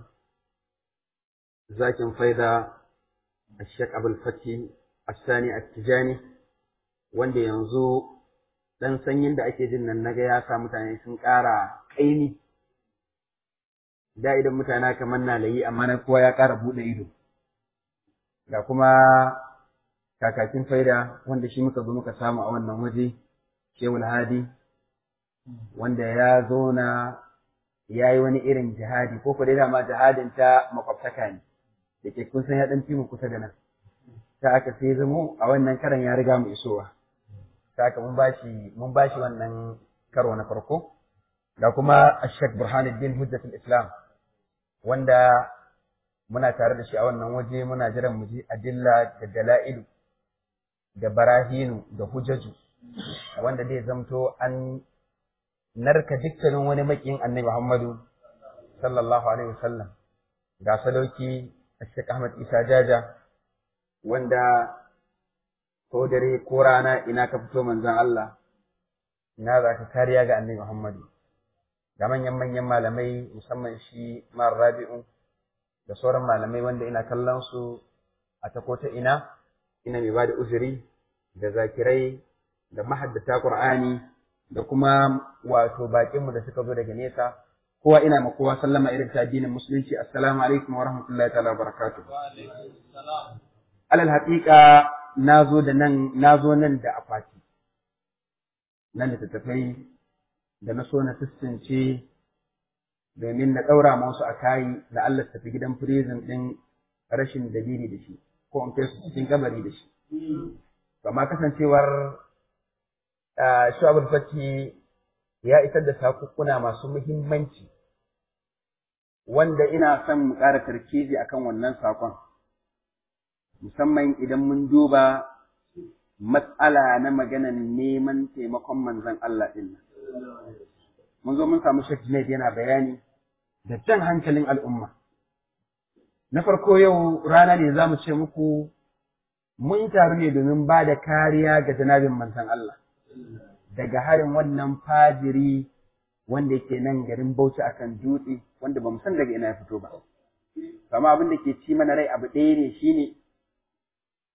zakin faida الشيخ أبو الفتي الثاني التجاني wanda yanzu ɗan sanyin da ake jin nan naga ya sa mutane sun ƙara ƙaimi da idan mutane kamar na layi amma na kowa ya ƙara buɗe ido ga kuma kakakin faida wanda shi muka zo muka samu a wannan waje shehul hadi wanda ya zauna ya yi wani irin jihadi ko dai dama jihadin ta makwabtaka ne da ke kun san ya ɗan fi mu kusa da nan ta aka sai zamo a wannan karan ya riga mu isowa ta aka mun bashi mun bashi wannan karo na farko ga kuma Ashek Burhanuddin Hujjatul Islam wanda muna tare da shi a wannan waje muna jiran mu ji adilla da dala'ilu da barahinu da hujjaju wanda zai zamto an narka dukkanin wani makiyin annabi Muhammadu sallallahu alaihi wasallam ga sadauki Sheikh Ahmad Isa Jaja wanda ko dare ko rana ina ka fito manzon Allah ina za ka kariya ga Annabi Muhammadu ga manyan manyan malamai musamman shi Mar Rabi'u da sauran malamai wanda ina kallon su a ta kota ina ina mai bada uzuri da zakirai da mahaddata Qur'ani da kuma wato bakinmu da suka zo daga nesa kowa ina ma kowa sallama irin ta addinin musulunci assalamu alaikum wa rahmatullahi ta'ala wa barakatuh alal haqiqa nazo da nan nazo nan da akwati nan da tattafai da na so na tsince domin na daura ma wasu a kayi da Allah tafi gidan prison din rashin dalili da shi ko in kai su cikin kabari da shi amma kasancewar shu'abul fati ya isar da sakukkuna masu muhimmanci wanda ina son mu ƙara tarkizi akan wannan sakon musamman idan mun duba matsala na maganan neman taimakon manzon Allah ɗin nan mun zo mun samu Sheikh Junaid yana bayani da jan hankalin al'umma na farko yau rana ne za mu ce muku mun taru ne domin ba da kariya ga janabin manzon Allah daga harin wannan fajiri wanda yake nan garin Bauchi akan dutse wanda bamu san daga ina ya fito ba. Amma abin da ke ci mana rai abu ɗaya ne shine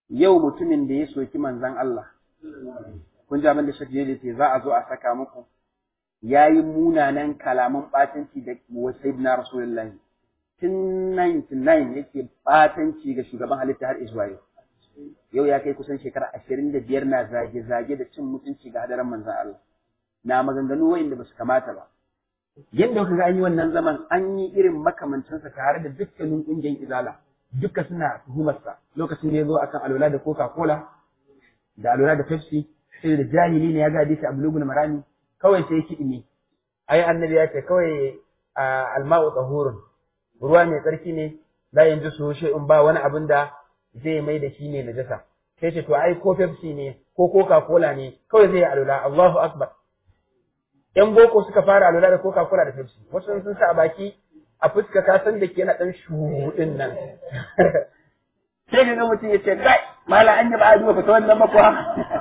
yau mutumin da ya soki manzon Allah kun ji abin da Sheikh Jeli ce za a zo a saka muku yayi munanan kalaman batanci da wa sayyidina Rasulullahi tun 99 yake batanci ga shugaban halitta har zuwa yau yau ya kai kusan shekara ashirin da biyar na zage-zage da cin mutunci ga hadaran manzan Allah na maganganu wa'inda ba su kamata ba yadda kuka ga an yi wannan zaman an yi irin makamancinsa tare da dukkanin ƙungiyar izala duka suna tuhumarsa lokacin da ya zo akan alwala da coca cola da alwala da pepsi sai da jahili ne ya ga hadisi a bulugun marami kawai sai kiɗi ne ai annabi ya ce kawai alma'u tsahurun ruwa mai tsarki ne la yanzu su in ba wani abin da zai mai da shi ne najasa sai ce to ai ko Pepsi ne ko Coca Cola ne kawai zai alula Allahu akbar yan boko suka fara alula da Coca Cola da Pepsi wasu sun sa a baki a fuska ka san da ke yana dan shuɗin nan sai ga mutum ya ce kai mala an yi ba a duba fata wannan ba kuwa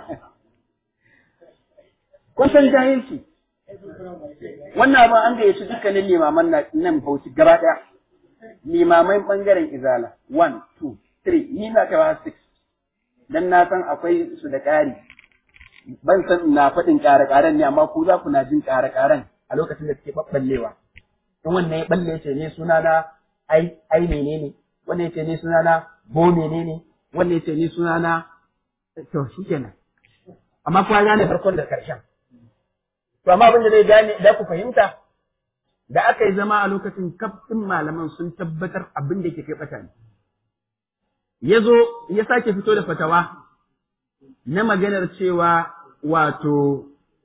kun san jahilci wannan abin an gayyaci dukkanin limaman nan bauchi gaba ɗaya limamai ɓangaren izala one two three ni na kawo six dan na san akwai su da ƙari ban san na faɗin ƙare-ƙaren ne amma ku za ku na jin ƙare-ƙaren a lokacin da suke ɓaɓɓallewa in wannan ya ɓalle ce ne suna na ai ai menene wannan ya ce ne suna na bo menene wannan ya ce ne suna na to shikenan amma kuma gane farkon da ƙarshen to amma abin da zai gane da ku fahimta da aka yi zama a lokacin kafin malaman sun tabbatar abin da ke kai ɓata ne ya zo ya sake fito da fatawa na maganar cewa wato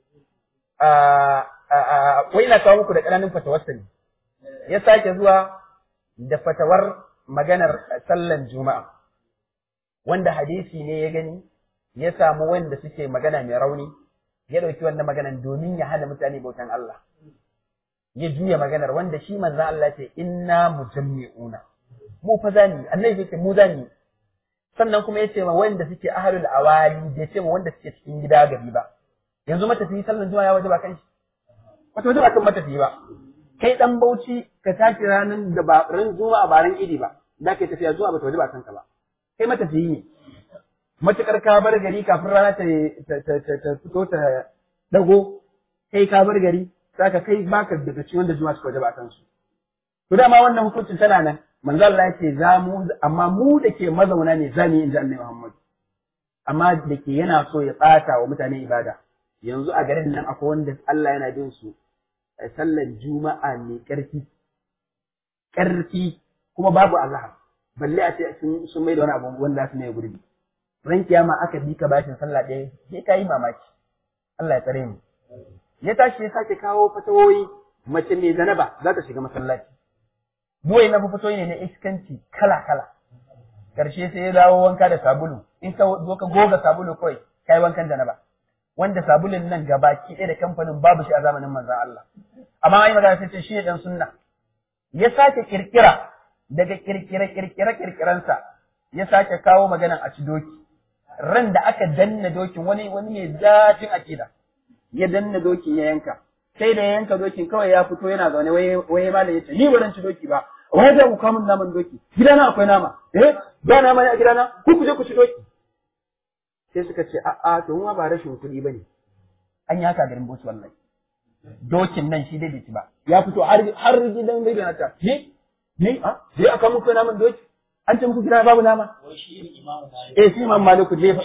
wai na kawo muku da ƙananan fatawarsa ne ya sake zuwa da fatawar maganar sallan juma'a wanda hadisi ne ya gani ya samu wanda suke magana mai rauni ya ɗauki wannan maganan domin ya hana mutane bautan Allah ya juya maganar wanda shi manzan Allah ce inna mujammi'una mu fa zani annabi yake mu zani sannan kuma yace ma wanda suke ahlul awali bai ce ma wanda suke cikin gida gari ba yanzu matafiyi sallan juma'a ya waje ba kan shi wata waje ba kan matafiyi ba kai dan bauchi ka tashi ranar da ba ran juma'a ba ran idi ba da kai tafiya zuwa ba ta waje ba kanka ba kai matafiyi ne matukar ka bar gari kafin rana ta ta fito ta dago kai ka bar gari saka kai baka daga cikin wanda juma'a suka waje ba kansu to dama wannan hukuncin tana nan manzo Allah yake za mu amma mu da ke mazauna ne za mu yi inji Annabi Muhammad amma da ke yana so ya ɓata wa mutane ibada yanzu a garin nan akwai wanda Allah yana bin su sallar juma'a mai ƙarfi ƙarfi kuma babu Allah balle a ce sun mai da wani abu wanda su mai gurbi ran kiyama aka bi ka bashin sallah ɗaya sai ka yi mamaki Allah ya tsare mu ya tashi ya sake kawo fatawoyi mace mai zanaba za ta shiga masallaci Buwai na fitoyi ne na iskanci kala-kala. Ƙarshe sai ya dawo wanka da sabulu, in ka zo ka goga sabulu kawai, kai wankan janaba. Wanda sabulun nan gabaki ɗaya da kamfanin babu shi a zamanin manzan Allah. Amma ai magana sai ce shi ne ɗan sunna. Ya sake kirkira daga kirkire kirkire kirkiransa ya sake kawo maganan a ci doki. Ran da aka danna dokin wani wani mai zafin akida. Ya danna dokin ya yanka. Sai da ya yanka dokin kawai ya fito yana zaune wai wai malam yace ni ba ci doki ba. wai da ku kamun naman doki gidana akwai nama eh ba nama ne a gidana ku ku je ku ci doki sai suka ce a a to mu ba rashin kuɗi bane an yi haka garin bosu wallahi dokin nan shi dai bai ci ba ya fito har har gidan bai na ta ni ni a sai aka muku naman doki an ce muku gidana babu nama eh shi imam maliku je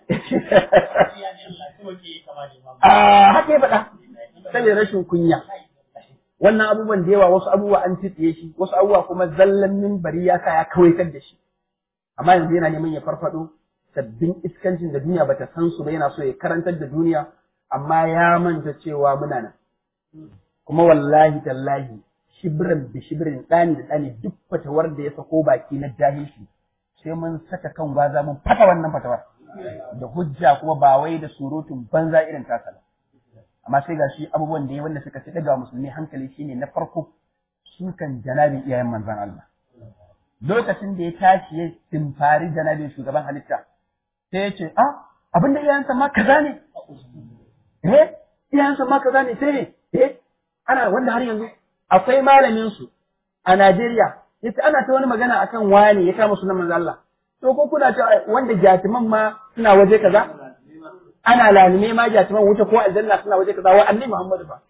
a haka ya faɗa saboda rashin kunya wannan abubuwan da yawa wasu abubuwa an tsitsiye shi wasu abubuwa kuma zallan minbari ya sa ya kawaitar da shi amma yanzu yana neman ya farfado sabbin iskancin da duniya bata san su ba yana so ya karantar da duniya amma ya manta cewa muna nan kuma wallahi tallahi shibrin bi shibrin ɗani da ɗani duk fatawar da ya sako baki na jahilci sai mun saka kan gwaza mun fata wannan fatawar da hujja kuma ba wai da surutun banza irin tasa ba amma sai ga shi abubuwan da ya wanda suka fi daga musulmi hankali shine na farko sukan janabin iyayen manzon Allah lokacin da ya tashi ya timfari janabin shugaban halitta sai ya ce ah abin da iyayensa ma kaza ne eh iyayensa ma kaza ne sai ne eh ana wanda har yanzu akwai malamin su a Najeriya yace ana ta wani magana akan wani ya kama sunan manzon Allah to ko kuna cewa wanda jatiman ma suna waje kaza ana lalime ma jatiman wuta ko aljanna suna waje kaza wa annabi Muhammadu ba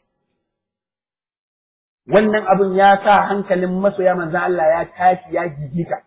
wannan abun ya sa hankalin masoya manzo Allah ya tashi ya gigita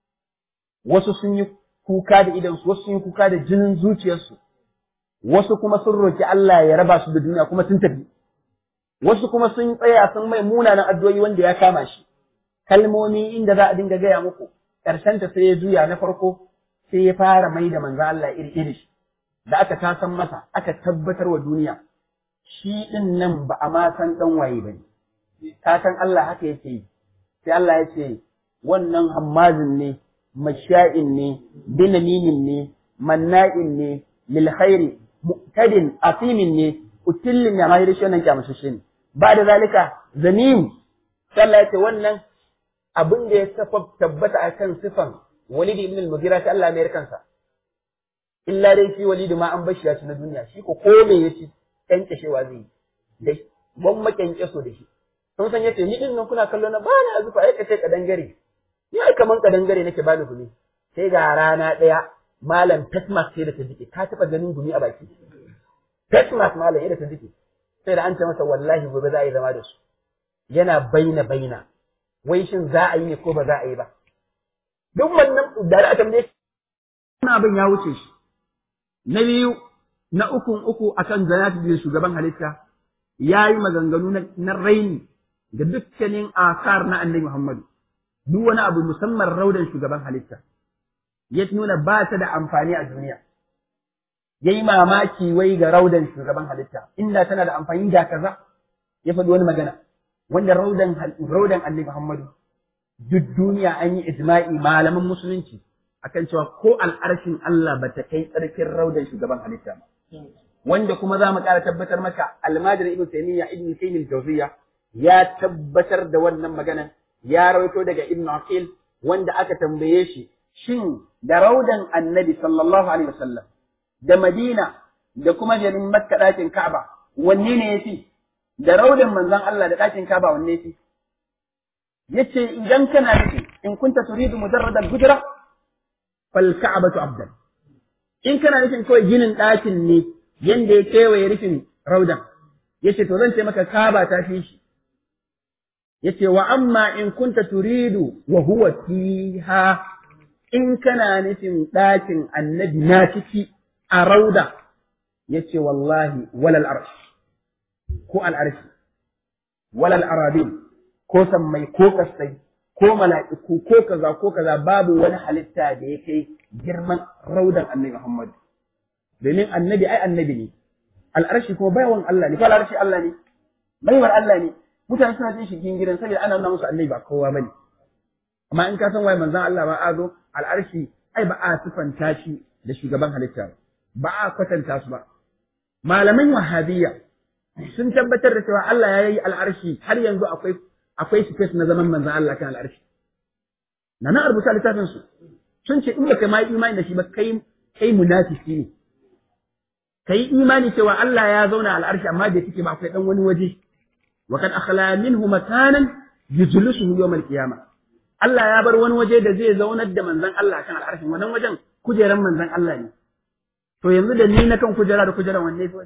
wasu sun yi kuka da idansu wasu sun yi kuka da jinin zuciyarsu wasu kuma sun roki Allah ya raba su da duniya kuma sun tafi wasu kuma sun tsaya sun mai munanan addu'o'i wanda ya kama shi kalmomi inda za a dinga gaya muku ƙarshen ta sai ya juya na farko sai ya fara mai da manzo Allah iri iri da aka tasan masa aka tabbatar wa duniya shi din nan ba a ma san dan waye bane ka san Allah haka yake yi sai Allah ya ce wannan hammazin ne masha'in ne binaminin ne manna'in ne lil khairi mu'tadin asimin ne utillin ya mahiri shi wannan kyamashishe ne ba da zalika zanim sallah ya ce wannan abin da ya tabbata a kan sifan walid ibn al-mughira ta Allah mai kansa illa dai shi walid ma an bashi ya ci na duniya shi ko ko me yaci kyankyashewa zai yi dai ban makyankyaso da shi sun san yace ni din nan kuna kallo na bani azufa ai kace kadangare ni ai kaman kadangare nake bani gumi sai ga rana daya malam tasmas sai da ta jike ka taba ganin gumi a baki tasmas malam yadda ta jike sai da an ce masa wallahi gobe za a yi zama da su yana baina baina wai shin za a yi ne ko ba za a yi ba duk wannan da a tambaye wannan abin ya wuce shi na biyu na ukun uku akan zanati da shugaban halitta ya yi maganganu na raini ga dukkanin asar na annabi Muhammadu duk wani abu musamman raudan shugaban halitta ya nuna ba ta da amfani a duniya ya yi mamaki wai ga raudan shugaban halitta inda tana da amfani da kaza ya faɗi wani magana wanda raudan raudan annabi Muhammadu duk duniya an yi ijma'i malaman musulunci akan cewa ko al'arshin Allah ba ta kai tsarkin raudan shugaban halitta ba wanda kuma za mu ƙara tabbatar maka almajir ibn taymiya ibn qayyim al-jawziyya ya tabbatar da wannan magana ya rawaito daga ibn aqil wanda aka tambaye shi shin da raudan annabi sallallahu alaihi wasallam da madina da kuma jarin makka ɗakin ka'aba wanne ne yafi da raudan manzon Allah da ɗakin ka'aba wanne yafi yace idan kana nufi in kunta turidu mujarrad al-hujra fal ka'batu abdan in kana nufin kawai ginin ɗakin ne yanda ya kewaye rufin raudan yace to zan ce maka kaba ta fi shi yace wa amma in kunta turidu wa huwa fiha in kana nufin ɗakin annabi na ciki a rauda yace wallahi walal arsh ko al arshi walal arabin ko sammai ko kasai ko mala'iku ko kaza ko kaza babu wani halitta da ya kai girman raudan annabi Muhammad domin annabi ai annabi ne al'arshi kuma baiwan Allah ne ko al'arshi Allah ne baiwar Allah ne mutane suna jin shigin gidan saboda ana nuna musu annabi ba kowa bane amma in ka san waye manzon Allah ba a zo al'arshi ai ba a sifanta shi da shugaban halitta ba a kwatanta su ba malaman wahabiyya sun tabbatar da cewa Allah ya yi al'arshi har yanzu akwai akwai space na zaman manzon Allah kan al'arshi na na rubuta littafin su sun ce in baka ma imani da shi ba kai kai munafiki ne kai imani cewa Allah ya zauna al'arshi amma da kike ba akwai dan wani waje wa kad akhla minhu makanan yujlisuhu yawm al-qiyamah Allah ya bar wani waje da zai zaunar da manzon Allah kan al'arshin wannan wajen kujeran manzon Allah ne to yanzu da ni na kan kujera da kujera wanne fi wani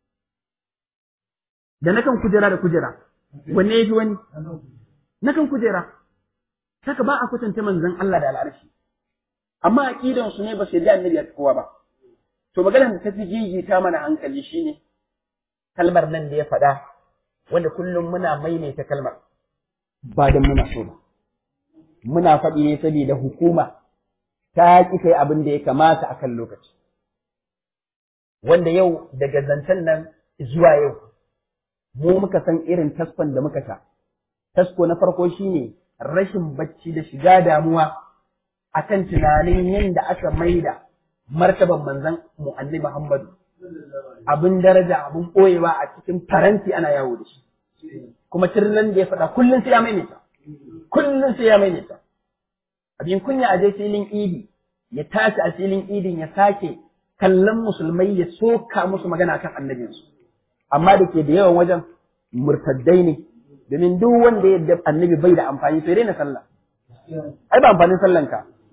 da na kan kujera da kujera wanne fi wani na kan kujera saka ba a kwatanta manzon Allah da al'arshi amma aqidan su ne ba sai da annabi ya kowa ba to maganar da ta fi gigita mana hankali shine kalmar nan da ya faɗa wanda kullum muna maimaita kalmar ba da muna so ba muna faɗi ne saboda hukuma ta ƙi kai abin da ya kamata akan lokaci wanda yau daga zancen nan zuwa yau mu muka san irin taskon da muka sha tasko na farko shine rashin bacci da shiga damuwa akan tunanin yadda aka maida martaban manzon mu annabi Muhammadu abin daraja abin ɓoyewa a cikin faranti ana yawo da shi kuma tirnan da ya faɗa kullum sai ya maimaita kullum sai ya maimaita abin kunya a je filin idi ya tashi a filin idin ya sake kallon musulmai ya soka musu magana kan annabinsu amma da ke da yawan wajen murtaddai ne domin duk wanda ya annabi bai da amfani sai daina sallah ai ba amfanin sallanka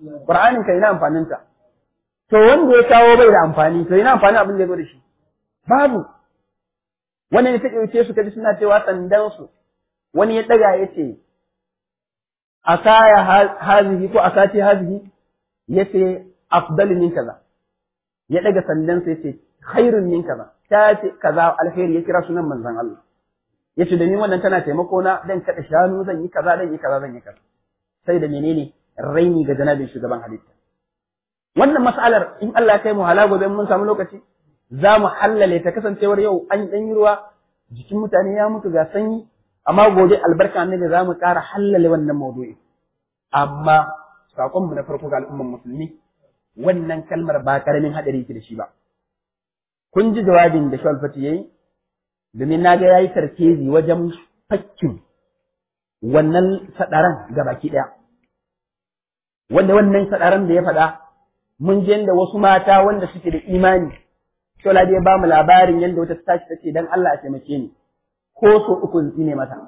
Qur'anin ka ina amfanin ta to wanda ya kawo bai da amfani to ina amfanin abin da ya zo da shi babu wani ne ta ɗauke su kaji suna cewa sandan su wani ya daga ya ce asaya hazihi ko asati hazihi yace afdalu min kaza ya daga sandan sa yace khairun min kaza ta ce kaza alkhairi ya kira sunan manzon Allah yace da ni wannan tana taimako na dan kada shanu zan yi kaza dan yi kaza zan yi kaza sai da menene raini ga janabin shugaban halitta wannan mas'alar in Allah kai mu hala gobe mun samu lokaci za mu hallale ta kasancewar yau an dan yi ruwa jikin mutane ya mutu ga sanyi amma gobe albarka annabi za mu ƙara hallale wannan maudu'i amma saƙonmu na farko ga al'umman musulmi wannan kalmar ba ƙaramin haɗari yake da shi ba kun ji jawabin da Shawal Fati yayi domin na ga yayi tarkezi wajen fakkin wannan sadaran ga baki ɗaya wanda wannan sadaran da ya faɗa mun je da wasu mata wanda suke da imani Shola ya ba mu labarin yadda wata ta tashi tace dan Allah a taimake ni ko so uku in tsine masa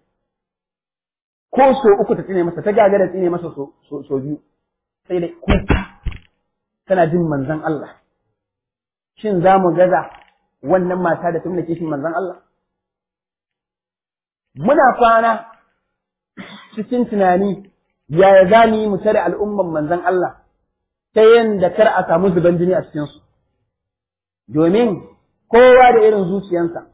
ko so uku ta tsine masa ta gagara tsine masa so so biyu sai da kuka tana jin manzon Allah shin za mu gaza wannan mata da tun kishin manzon Allah muna kwana cikin tunani yaya za mu yi mu tare al'umman manzon Allah ta yanda kar a samu zuban jini a cikinsu domin kowa da irin zuciyansa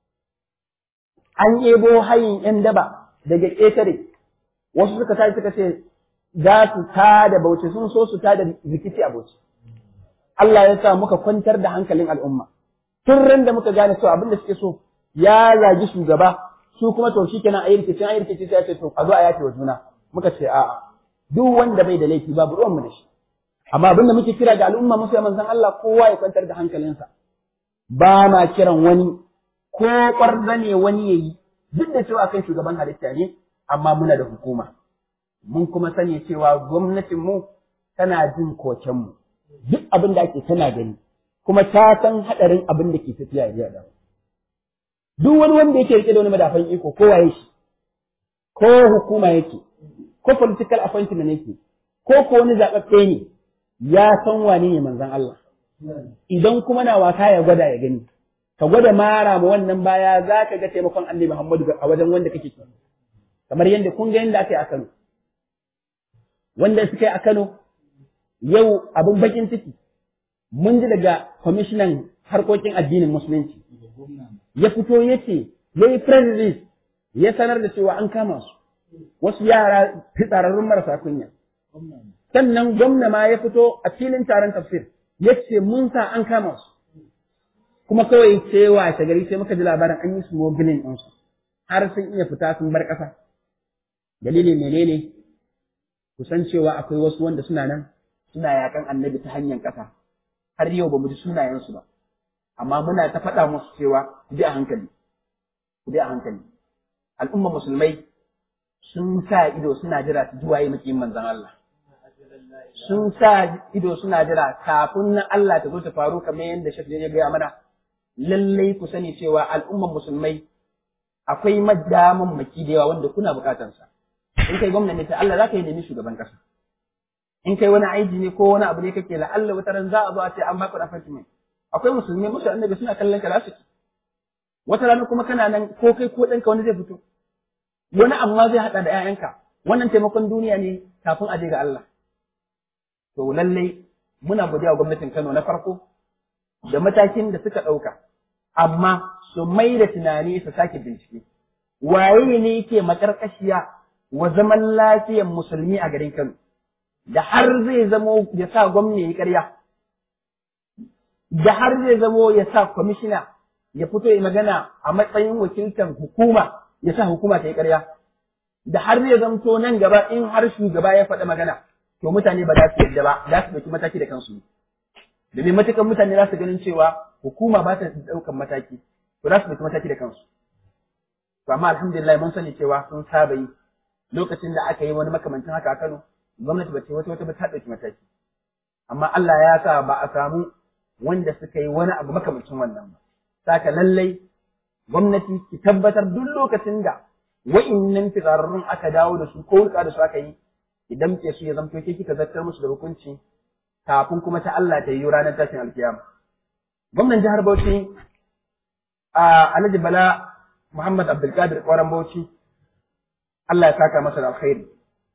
an ebo hayin ‘yan daba daga ƙetare, wasu suka tashi suka ce za su ta da bauchi sun so su ta da rikici a bauchi. Allah ya sa muka kwantar da hankalin al'umma. Tun ran da muka gane cewa abin da suke so ya zagi shugaba, su kuma to shi kenan a yi rikici, a yi rikici sai ce to a zo a yace wa juna. Muka ce a'a, duk wanda bai da laifi babu ruwanmu da shi. Amma abin da muke kira ga al'umma musu manzon Allah kowa ya kwantar da hankalinsa. Ba ma kiran wani ko ƙwarza ne wani ya yi, duk da cewa kai shugaban halitta ne, amma muna da hukuma. Mun kuma sani cewa gwamnatinmu tana jin kokenmu, duk abin da ake tana gani, kuma ta san haɗarin abin da ke tafiya jiya da Duk wani wanda yake rike da wani madafan iko ko waye shi, ko hukuma yake, ko political appointment yake, ko ko wani zaɓaɓɓe ne, ya san wane ne manzon Allah. Idan kuma na wasa ya gwada ya gani. ka gwada mara ma wannan baya za ka ga taimakon annabi Muhammadu a wajen wanda kake so. Kamar yadda kun ga yadda aka yi a Kano. Wanda suka yi a Kano yau abin bakin ciki mun ji daga kwamishinan harkokin addinin musulunci ya fito ya ce ya yi press ya sanar da cewa an kama su wasu yara fitsararrun marasa kunya. Sannan gwamna ma ya fito a filin taron tafsir ya ce mun sa an kama su. kuma kawai sai washe gari sai muka ji labarin an yi smuggling ɗinsu har sun iya fita sun bar ƙasa dalilin menene kusan cewa akwai wasu wanda suna nan suna yakan annabi ta hanyar ƙasa har yau ba mu ji sunayensu ba amma muna ta faɗa musu cewa ku bi a hankali ku bi a hankali al'umma musulmai sun sa ido suna jira su ji waye makiyin manzon Allah sun sa ido suna jira kafin na Allah ta zo ta faru kamar yadda shafi ya gaya mana lallai ku sani cewa al'umman musulmai akwai madaman maki da yawa wanda kuna bukatansa in kai gwamnati ta Allah za ka yi nemi shugaban kasa in kai wani aiki ne ko wani abu ne kake la Allah wata ran za a zo a ce an baka appointment akwai musulmi musu annabi suna kallon ka su wata rana kuma kana nan ko kai ko ɗanka wani zai fito wani amma zai haɗa da 'ya'yanka wannan taimakon duniya ne kafin a je ga Allah to lallai muna godiya wa gwamnatin Kano na farko da matakin da suka ɗauka, amma su mai da tunani su sake bincike. Waye ne yake makarƙashiya wa zaman lafiyan musulmi a garin Kano, da har zai zamo ya sa gwamna ya yi ƙarya, da har zai zamo ya sa kwamishina ya fito ya magana a matsayin wakiltar hukuma ya sa hukuma ta yi ƙarya, da har zai zamto nan gaba in har shugaba ya faɗi magana, to mutane ba za su yadda ba, za su ɗauki mataki da kansu. domin matukan mutane za su ganin cewa hukuma ba ta ɗaukan mataki to za su ɗauki mataki da kansu to amma alhamdulillah mun sani cewa sun saba yi lokacin da aka yi wani makamancin haka a Kano gwamnati ba ce wata wata ba ta ɗauki mataki amma Allah ya sa ba a samu wanda suka yi wani abu makamancin wannan ba saka lallai gwamnati ki tabbatar duk lokacin da wa'innan fitsararrun aka dawo da su ko hulka da su aka yi idan ke su ya zamto ke kika zartar musu da hukunci kafin kuma ta Allah ta yi ranar tashin alkiyama gwamnan jihar Bauchi a Alhaji Bala Muhammad Abdulkadir Kwaran Bauchi Allah ya saka masa da alkhairi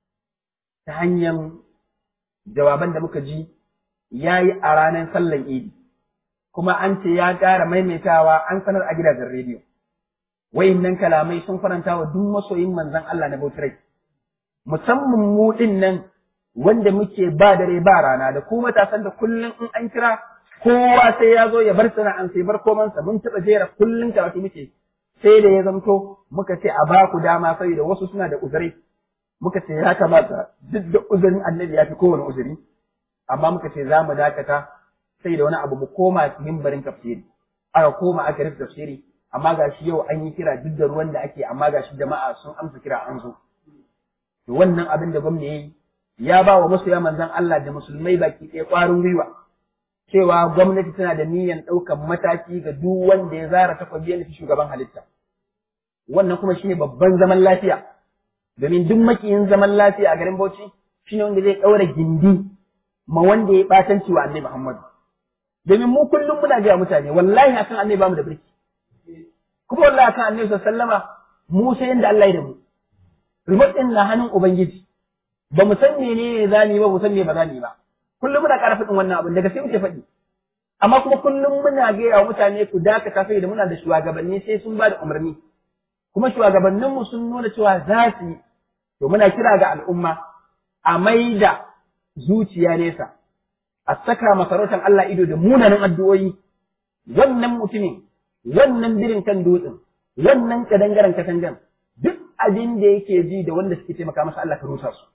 ta hanyar jawaban da muka ji ya yi a ranar sallan idi kuma an ce ya ƙara maimaitawa an sanar a gidajen rediyo wayannan kalamai sun faranta wa duk masoyin manzon Allah na Bauchi rai musamman mu din nan wanda muke ba dare ba rana da ku matasan da kullum in an kira kowa sai ya zo ya bar sana'an sai bar komansa mun taɓa jera kullum karatu muke sai da ya zamto muka ce a ba ku dama saboda wasu suna da uzuri muka ce ya kamata duk da uzurin annabi ya fi kowane uzuri amma muka ce za mu dakata sai da wani abu mu koma mimbarin tafsiri aka koma aka rufe tafsiri amma gashi yau an yi kira duk da ruwan da ake amma gashi jama'a sun amsa kira an zo to wannan abin da gwamna yayi ya ba wa masoya manzon Allah da musulmai baki ɗaya ƙwarin gwiwa cewa gwamnati tana da niyyar ɗaukar mataki ga duk wanda ya zara takwabi ya shugaban halitta wannan kuma shine babban zaman lafiya domin duk makiyin zaman lafiya a garin Bauchi shine wanda zai ɗaura gindi ma wanda ya ɓatanci wa Annabi Muhammadu domin mu kullum muna gaya mutane wallahi akan Annabi bamu da birki kuma wallahi akan Annabi sallama mu sai yanda Allah ya da mu remote din na hannun ubangiji ba mu san menene zani ba mu san me ba zani ba kullum muna ƙara faɗin wannan abin daga sai muke faɗi amma kuma kullum muna gaya wa mutane ku dakata sai da muna da shugabanni sai sun ba da umarni kuma shugabanninmu sun nuna cewa za su yi to muna kira ga al'umma a maida zuciya nesa a saka masarautar Allah ido da munanan addu'o'i wannan mutumin wannan birin kan dutsen wannan kadangaren katangan duk abin da yake ji da wanda suke taimaka masa Allah ka rusa su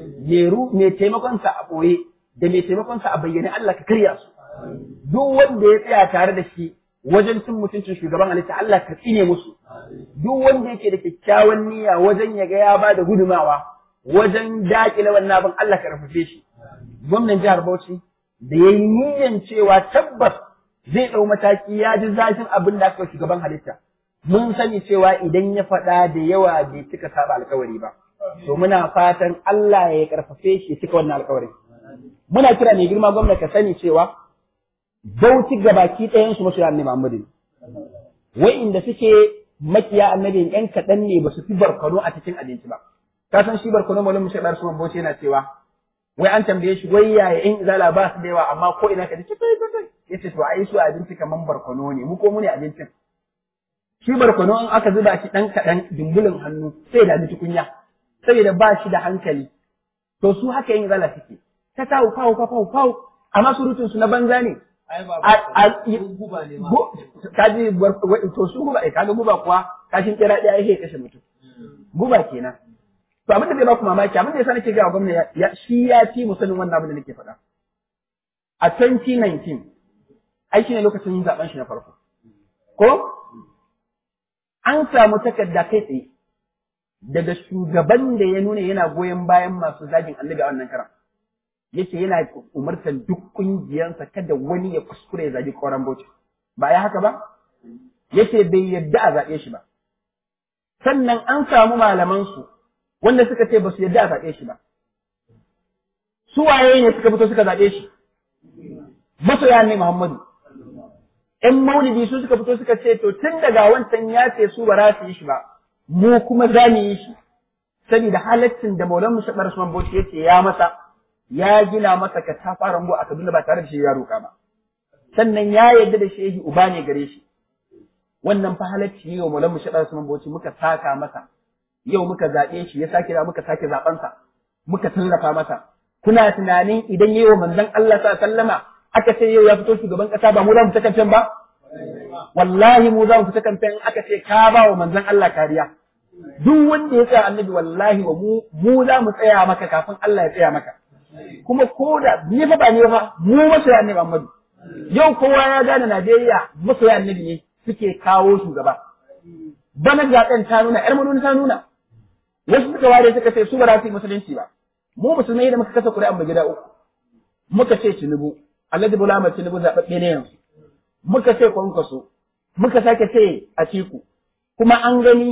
mai taimakonsa a ɓoye da mai taimakonsa a bayyane Allah ka karya su duk wanda ya tsaya tare da shi wajen cin mutuncin shugaban halitta Allah ka tsine musu duk wanda yake da kyakkyawan niyya wajen ya ga ya ba da gudumawa wajen dakile wannan abin Allah ka rafafe shi gwamnan jihar Bauchi da ya yi niyyan cewa tabbas zai ɗau mataki ya ji zafin abin da aka shugaban halitta mun sani cewa idan ya faɗa da yawa bai cika saba alkawari ba to muna fatan Allah ya karfafe shi cika wannan alkawari muna kira mai girma gwamna ka sani cewa Bauchi gabaki ɗayan su masoya annabi Muhammadu wa'inda suke makiya annabi ƴan kaɗan ne ba su fi barkono a cikin abinci ba ka san shi barkono malam mushi dar suman Bauchi yana cewa wai an tambaye shi wai yaya ƴan izala ba su da yawa amma ko ina ka ji kai kai yace to ai su abinci kaman barkono ne mu ko mu ne abincin shi barkono in aka zuba shi ɗan kaɗan dumbulin hannu sai da tukunya saboda ba shi da hankali to su haka yin zala suke ta tawo fawo fawo fawo amma surutun su na banza ne guba ne ma kaji to su guba eh kaga guba kuwa kashin kira ɗaya yake kashe mutum guba kenan to abin da zai ba ku mamaki abin da yasa nake ga gwamnati ya shi ya ci musanin wannan abin da nake faɗa a 2019 ai shine lokacin zaben shi na farko ko an samu takarda kai tsaye daga shugaban da ya nuna yana goyon bayan masu zagin annabi a wannan karan yake yana umartar duk ƙungiyarsa kada wani ya kuskure ya zagi koran bauchi ba ya haka ba yake bai yadda a zaɓe shi ba sannan an samu malamansu wanda suka ce ba su yadda a zaɓe shi ba su waye ne suka fito suka zaɓe shi masoya ne Muhammadu ‘yan maulidi su suka fito suka ce to tun daga wancan ya ce su ba za su yi shi ba mu kuma za mu yi shi saboda halaccin da maulan mu shaɗar Usman Bauchi ya ce ya masa ya gina masa ka ta fara a Kaduna ba tare da shi ya roƙa ba sannan ya yarda da shehi uba ne gare shi wannan fa halacci ne wa maulan mu shaɗar Usman Bauchi muka saka masa yau muka zaɓe shi ya sake da muka sake zaɓensa muka tallafa masa kuna tunanin idan yayi wa manzon Allah sa sallama aka ce yau ya fito shugaban kasa ba mu za mu ta kamfen ba wallahi mu za mu fita kamfen aka ce ka ba wa manzon Allah kariya duk wanda ya tsaya annabi wallahi wa mu mu za mu tsaya maka kafin Allah ya tsaya maka kuma ko da ni fa ba ni fa mu masoya annabi Muhammadu yau kowa ya gane Najeriya masoya annabi ne suke kawo shugaba bana zaɓen ta nuna ƴar manuni ta nuna wasu suka ware suka ce su ba za su yi musulunci ba mu musulmai da muka kasa ƙuri'an mu gida uku muka ce Tinubu Alhaji Bola Ahmed Tinubu zaɓaɓɓe ne yanzu muka ce Kwankwaso muka sake ce Atiku kuma an gani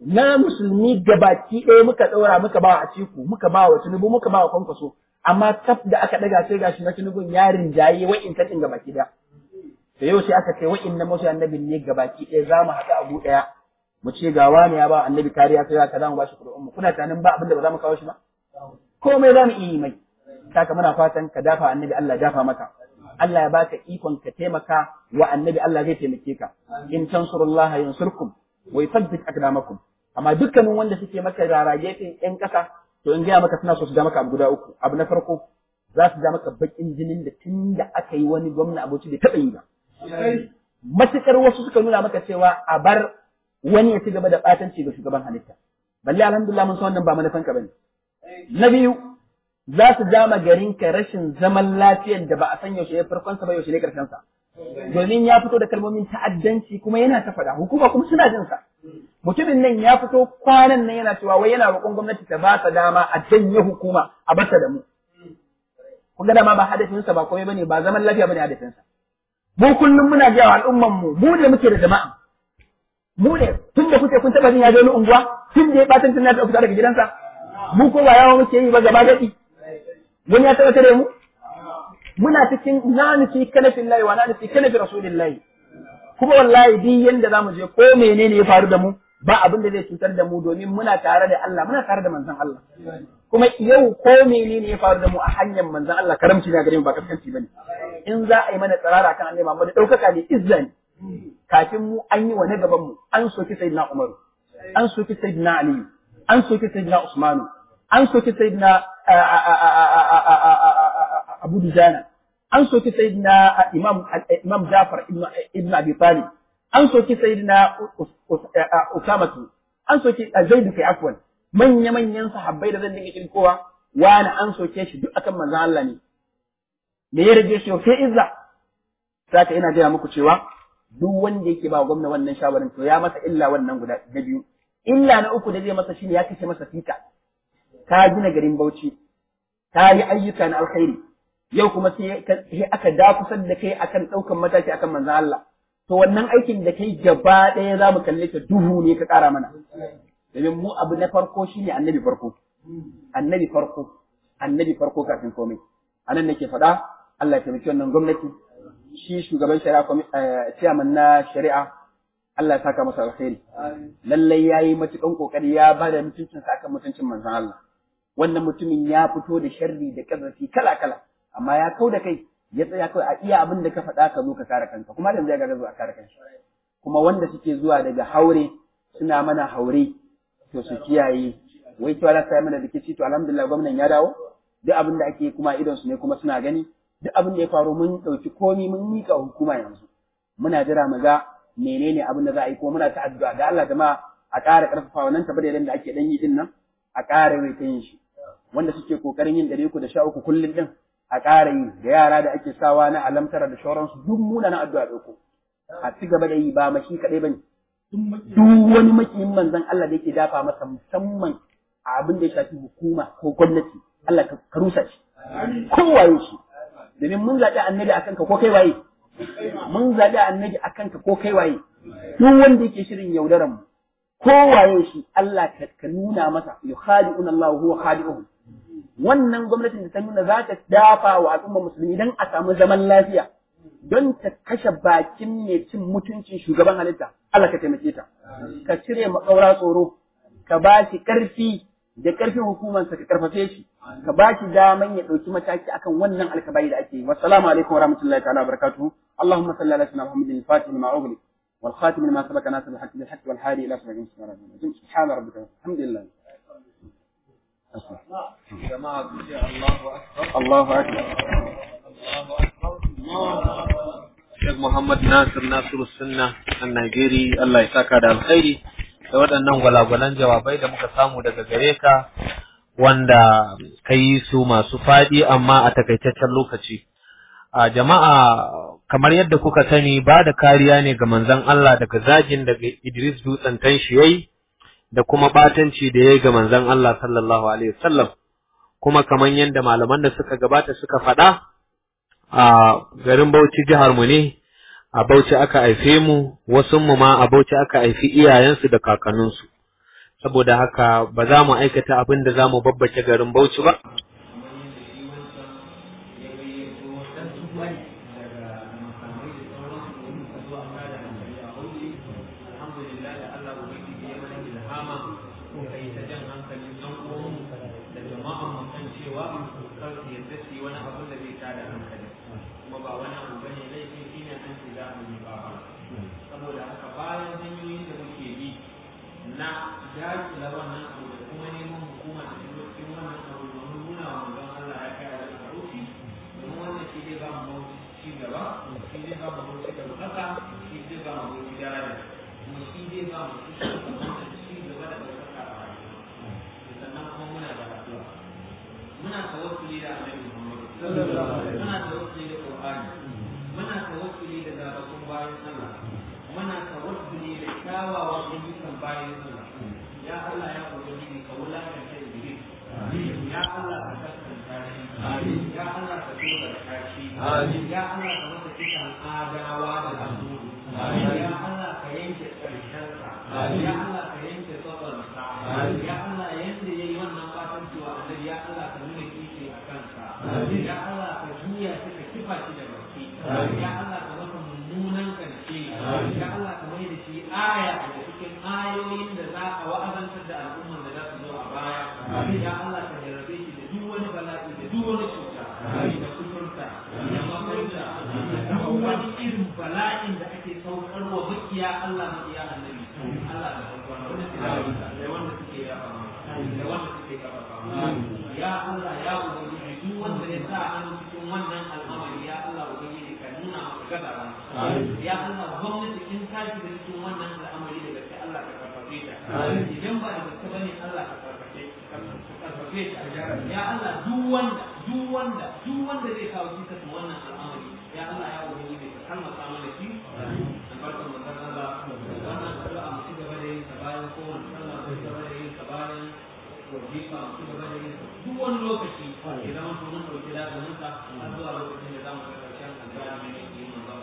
na musulmi gabaki ɗaya muka ɗaura muka ba a ciku muka ba wa Tinubu muka ba wa kwankwaso amma kaf da aka ɗaga sai gashi na Tinubun ya rinjaye wa'in ta ɗin gabaki ɗaya. To yau sai aka ce wa'in na masu annabin ne gabaki ɗaya za mu haɗa abu ɗaya mu ce ga wani ya ba annabi kariya sai ka za mu ba shi kuɗin mu kuna tunanin ba abin da ba za mu kawo shi ba komai za mu iya yi mai saka muna fatan ka dafa annabi Allah dafa maka Allah ya baka ikon ka taimaka wa annabi Allah zai taimake ka in tansurullaha yansurkum wa yuthabbit aqdamakum amma dukkanin wanda suke maka rarage ɗin ƴan ƙasa to in gaya maka suna so su ja maka abu guda uku abu na farko za su ja maka bakin jinin da tun da aka yi wani gwamna abuci bai taɓa yi ba matukar wasu suka nuna maka cewa a bar wani ya ci gaba da ɓatanci ga shugaban halitta balle alhamdulillah mun san wannan ba manufanka bane na biyu za su jama garinka rashin zaman lafiyar da ba a san yaushe ya farkonsa ba yaushe ne karshensa. Domin ya fito da kalmomin ta'addanci kuma yana ta faɗa, hukuma kuma suna jin sa. Mutumin nan ya fito kwanan nan yana cewa wai yana roƙon gwamnati ta ba sa dama a janye hukuma a bata da mu. Kun ga dama ba hadafinsa ba komai bane ba zaman lafiya bane hadafinsa. Mu kullum muna gaya wa al'umman mu mu ne muke da jama'a. Mu ne tun da kuke kun taɓa jin ya je wani unguwa tun da ya ɓatan tun na fita daga gidansa. Mu ko ba yawa muke yi ba gaba gaɗi. wani ya taɓa tare mu muna cikin na nufi kanafin layi wa na nufi kanafin rasulillahi kuma wallahi duk yanda zamu je ko menene ya faru da mu ba abin da zai cutar da mu domin muna tare da Allah muna tare da manzon Allah kuma yau ko menene ya faru da mu a hanyar manzon Allah karamci ne gare mu ba kaskanci bane in za a yi mana tsarara kan annabi Muhammad daukaka ne izza ne kafin mu an yi wa na gaban mu an soki sayyidina Umar an soki sayyidina Ali an soki sayyidina Usmanu an soki sayyidina Abu Dujana an soki sayyidina Imam Imam Jafar ibn ibn Abi Talib an soki sayyidina Usamatu an soki Zaid kai afwan manya manyan sahabbai da zan dinga kirkowa wani an soke shi duk akan manzon Allah ne me ya rage shi sai izza saka ina gaya muku cewa duk wanda yake ba gwamna wannan shawarin to ya masa illa wannan guda na biyu illa na uku da zai masa shine ya kace masa fita ka gina garin Bauchi ka yi ayyuka na alkhairi yau kuma sai aka dakusar da kai akan ɗaukan mataki akan manzon Allah to wannan aikin da kai gaba ɗaya za mu kalle ta duhu ne ka ƙara mana domin mu abu na farko shine annabi farko annabi farko annabi farko kafin komai anan nake faɗa Allah ya taimaki wannan gwamnati shi shugaban shari'a chairman na shari'a Allah ya saka masa alkhairi lallai yayi matukan kokari ya ba da mutuncin sa akan mutuncin manzon Allah wannan mutumin ya fito da sharri da kazafi kala kala amma ya kau da kai ya tsaya kawai a iya abin da ka faɗa ka zo ka kare kanka kuma yanzu ya ga zo a kare kanka kuma wanda suke zuwa daga haure suna mana haure to su kiyaye wai cewa za su mana rikici to alhamdulillah gwamnan ya dawo duk abin da ake kuma idon su ne kuma suna gani duk abin da ya faru mun ɗauki komi mun mika hukuma yanzu muna jira mu ga menene abin da za a yi kuma muna ta addu'a da Allah jama'a a ƙara ƙarfafa wannan tabbata da ake dan yi din nan a ƙara mai ta yin shi wanda suke kokarin yin ɗari uku da sha uku kullum din a ƙara yi da yara da ake sawa na alamtara da shauransu duk muna na addu'a ɗauko a ci gaba da yi ba mashi kaɗai ba ne duk wani makiyin manzon Allah da yake dafa masa musamman a abin da ya shafi hukuma ko gwamnati Allah ka rusa shi kowaye shi domin mun zaɓi annabi akan ka ko kai waye mun zaɓi annabi akan ka ko kai waye duk wanda yake shirin yaudaran mu kowaye shi Allah ka nuna masa yukhadi'una Allah huwa khadi'uhum wannan gwamnatin da ta nuna za ta dafa wa al'ummar musulmi don a samu zaman lafiya don ta kashe bakin mai cin mutuncin shugaban halitta Allah ka taimake ta ka cire makaura tsoro ka ba shi ƙarfi da ƙarfin hukumarsa ka karfafe shi ka ba shi daman ya ɗauki mataki akan wannan alkabai da ake yi wassalamu alaikum wa rahmatullahi ta'ala wa barakatuhu allahumma salli ala sayyidina muhammadin al-fatih lima ughliq والخاتم لما سبق ناصر الحق بالحق والهادي الى صراط المستقيم سبحان ربك الحمد لله jama'a ku ce Allahu akbar الله اكبر Allahu akbar Sheikh Muhammad Nasir Nasiru Sunna a Najeri Allah ya saka da alkhairi da waɗannan gwalagwalan jawabai da muka samu daga gare ka wanda ka yi su masu faɗi amma a takaitaccen lokaci. A jama'a kamar yadda kuka sani ba da kariya ne ga manzon Allah daga zagin daga Idris Dutsen tan shi yayi da kuma batanci da yayi ga manzon Allah sallallahu alaihi wasallam kuma kamar yadda malaman da suka gabata suka faɗa a garin Bauchi jihar mu ne a Bauchi aka haife mu wasu mu ma a Bauchi aka haifi iyayensu da kakanninsu saboda haka ba za mu aikata abin da za mu babbace garin Bauchi ba saboda haka bayan hanyoyin da muke bi na dakila wannan abu da kuma neman hukuma da shigo cikin wannan abu domin nuna wa manzon Allah ya kai da karufi domin wannan shi zai ba mu ci gaba shi zai ba mu ci gaba haka shi zai ba mu ci daraja kuma shi zai ba mu ci gaba ci gaba da ɗaukaka a rayuwa sannan kuma muna da addu'a muna tawassuli da Annabi Muhammad muna tawassuli da Qur'ani muna tawassuli da zaɓaɓɓun bayan Allah muna tawassuli da kyawawan ayyukan bayan Allah ya Allah ya ubangiji ka wulakanta iblis ya Allah ka kaskanta shi ya Allah ka tura da shi ya Allah ka masa kitan adawa da azuzu ya Allah ka yanke karshensa ya Allah ka yanke tsabarsa ya Allah yanda yayi wannan fatan cewa annabi ya Allah ka nuna kishi a kansa ya Allah ka juya shi ka kifa shi da baki ya Allah ka masa mummunan karshe ya Allah ka mai da shi aya daga cikin ayoyin da za a wa'azantar da al'ummar da za su zo a baya ya Allah ka jarrabe shi da duk wani bala'i da duk wani cuta da kuturta da mafarta da duk wani irin bala'in da ake saukar wa makiya Allah makiya annabi Allah da wanda da wanda suke yaba da wanda suke kafafa ya Allah ya ubangiji duk wanda ya sa hannu cikin wannan al'amari ya Allah ubangiji ka nuna maka gaba ya Allah gwamnati in ta shiga cikin wannan al'amari da gaske Allah ka karfafe ta idan ba da gaske bane Allah ka karfafe ka karfafe ta ya Allah duk wanda duk wanda duk wanda zai kawo cikin wannan al'amari ya Allah ya ubangiji ka kalmasa mana shi albarkar manzon Allah wannan addu'a mu ci gaba da yin ta bayan kowane sallah mu ci gaba da yin ta bayan wajifa mu ci gaba da yin ta duk wani lokaci ya zama to mun dauki da mun ta har zuwa lokacin da zamu ga karshen addu'a ne ne manzon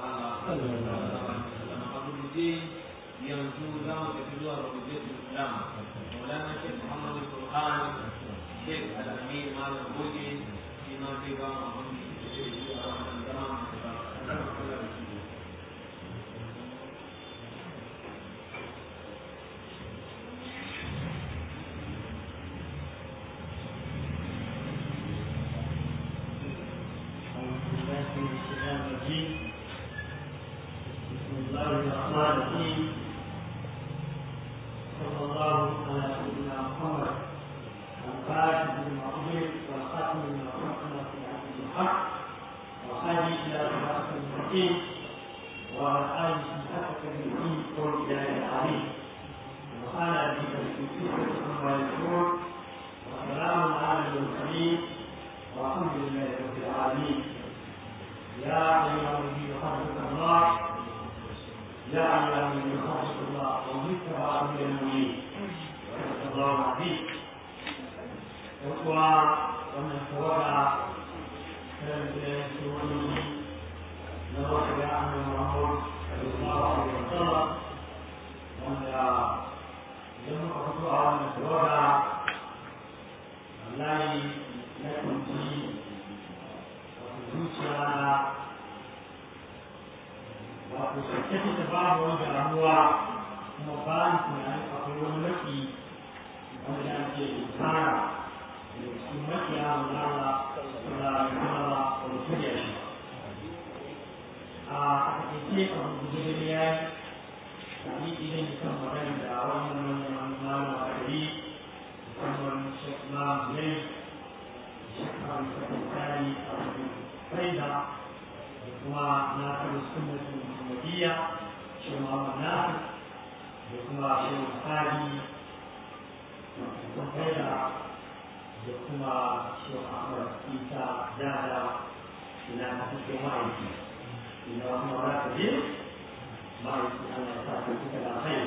Allah abu je yanzu za mu tafi zuwa rubutu Islam Maulana Sheikh Muhammad Burhan Sheikh Al-Amin Malam Goje shi ma zai ba mu abin da ke da a wannan zaman بسم الله الرحمن الرحيم صلى الله على سيدنا محمد الفاتح المعظم والخاتم لما حكم في عبد الحق وهادي الى صراط المستقيم وعلى اله حق بالدين قول الى العظيم وقال بك في سوره عما يشكرون وسلام على المرسلين والحمد لله رب العالمين يا ايها الذين خلقك الله يا أيها الذين خافوا الله وذكر من المؤمنين وصدق الله العظيم وقوى ومن توقع كانت سورة نروح يا أهل محمد صلى الله عليه وسلم ومن لم تقطع من توقع والله لكم في وفي wato take ta babu wani damuwa kuma ba ni tunanin akwai wani maki wanda ake tsara da cikin makiya mulala da kuma wani shirya shi a takaice a rubuce da ya yi ni idan kan magana da wannan wannan malam a gari musamman shekma mulai shekma musamman tsari a cikin faida kuma na kan sunnatin muhammadiyya shi ma wannan da kuma shi tsari da faida da kuma shi ahmad isa dada ina na cikin ma'aiki ina kuma za ka je ma'aiki ana sa ka kuka da kai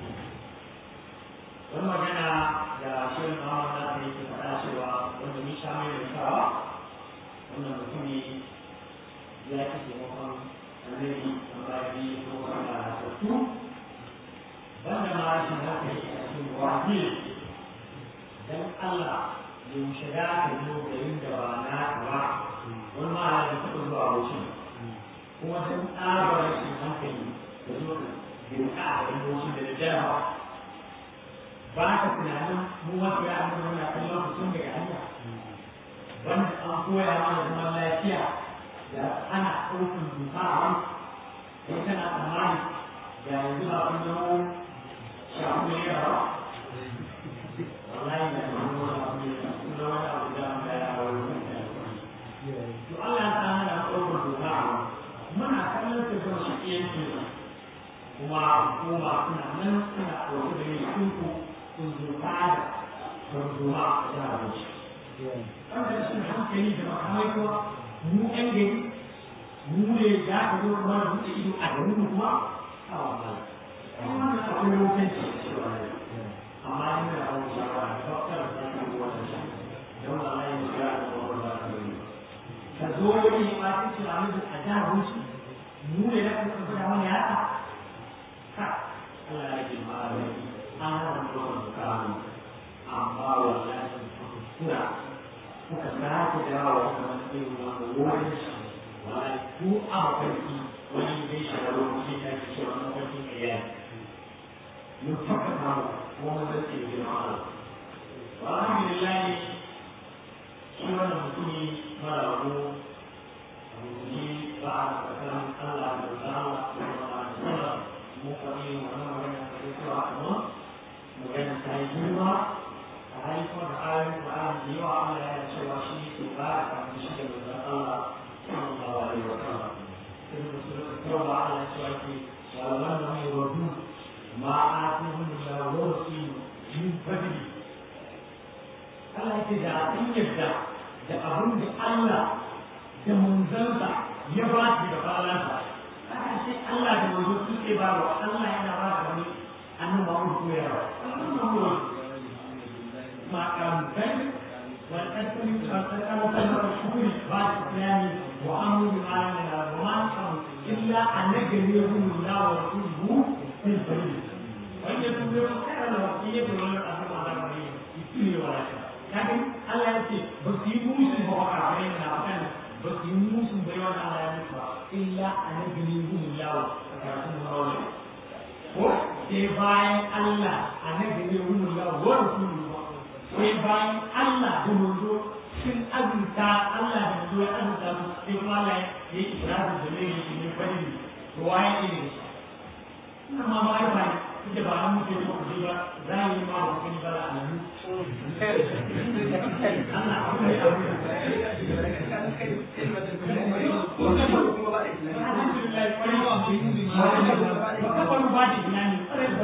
wani magana da shirin ma'amma na ta yi faɗa cewa wanda ni sha mai da kawa wannan mutumi ya ci taimakon annabi a bayan ko kuma da tattu banda ma rashin hankali a cikin wahil koya mana zaman lafiya da ana ɗaukar doka a wani sai kana tsammani da yanzu ba kun zama shafu ne ba wallahi da kuma wani abu ne kun zama wani abu da an gaya wa wani to Allah ya sa mana ɗaukar doka a wani muna kallon ta zama shi yanki kuma hukuma suna nan suna ɗauke da yin sunku sun zo tada tarzoma a jihar Bauchi. Wanda sun hankali da makamai kuma mu ƴan gari mu ne za ka zo kuma da buɗe ido a garin mu kuma a wannan. Kuma wannan akwai lokaci amma ina da wani shawara da doktor da ke wannan shi don Allah ya yi da wannan da ka yi. Ka zo wani ma ta ce a a jihar Bauchi mu ne da kuma da wani yaka. Ka Allah ya ji ma da an hana mutum kamun amma wallahi kuna kuka sake dawo kuma irin wannan wurin shi wallahi ku a mafarki wani zai shiga lokaci ta ke cewa mafarkin ƙarya mun tabbata mu kuma mun zai ce girma Allah wa alhamdulillah shi wannan mutumi mara rabu abu ba a tsakanin Allah da Allah sallallahu alaihi wasallam mu faɗi wannan magana da cewa kuma magana ta yi girma a haifar da ayoyin Qur'an da yawa Allah ya cewa shi ke ba a kan shi da manzon Allah sallallahu alaihi wa sallam sai da su da ba Allah ya cewa ke wallan da mai wadu ma a tuhun da wasi min fadli Allah ya ce da an yadda da abin da Allah da manzansa ya ba shi da balansa haka sai Allah da manzo su ke ba wa Allah yana ba da wani annabi Muhammad koyarwa annabi Muhammad ma kan kai wa kadri wa kadri wa shukri ba islami wa amru bi ma'ana wa ma kan illa annabi yahum la wa rasuluhu fil bayt wa yatubu kana wa yatubu ala asma da bari ikili wa kaga Allah ya ce ba su yi musu ba wa kafin na kan ba su yi musu bai wani Allah ya musu ba illa annabi yahum la wa karatun mawali ko sai bayan Allah annabi ne wurin da wa rasulu sai bayan Allah da manzo sun azurta Allah da manzo ya azurta su sai kuma Allah ya yi isra'u da ne shi ne fadi ruwaya ne ina ma ba ai bai kike ba an muke ko ji ba za yi ma ba kin ba a nan Allah abu ne abu وكفروا بعد الإسلام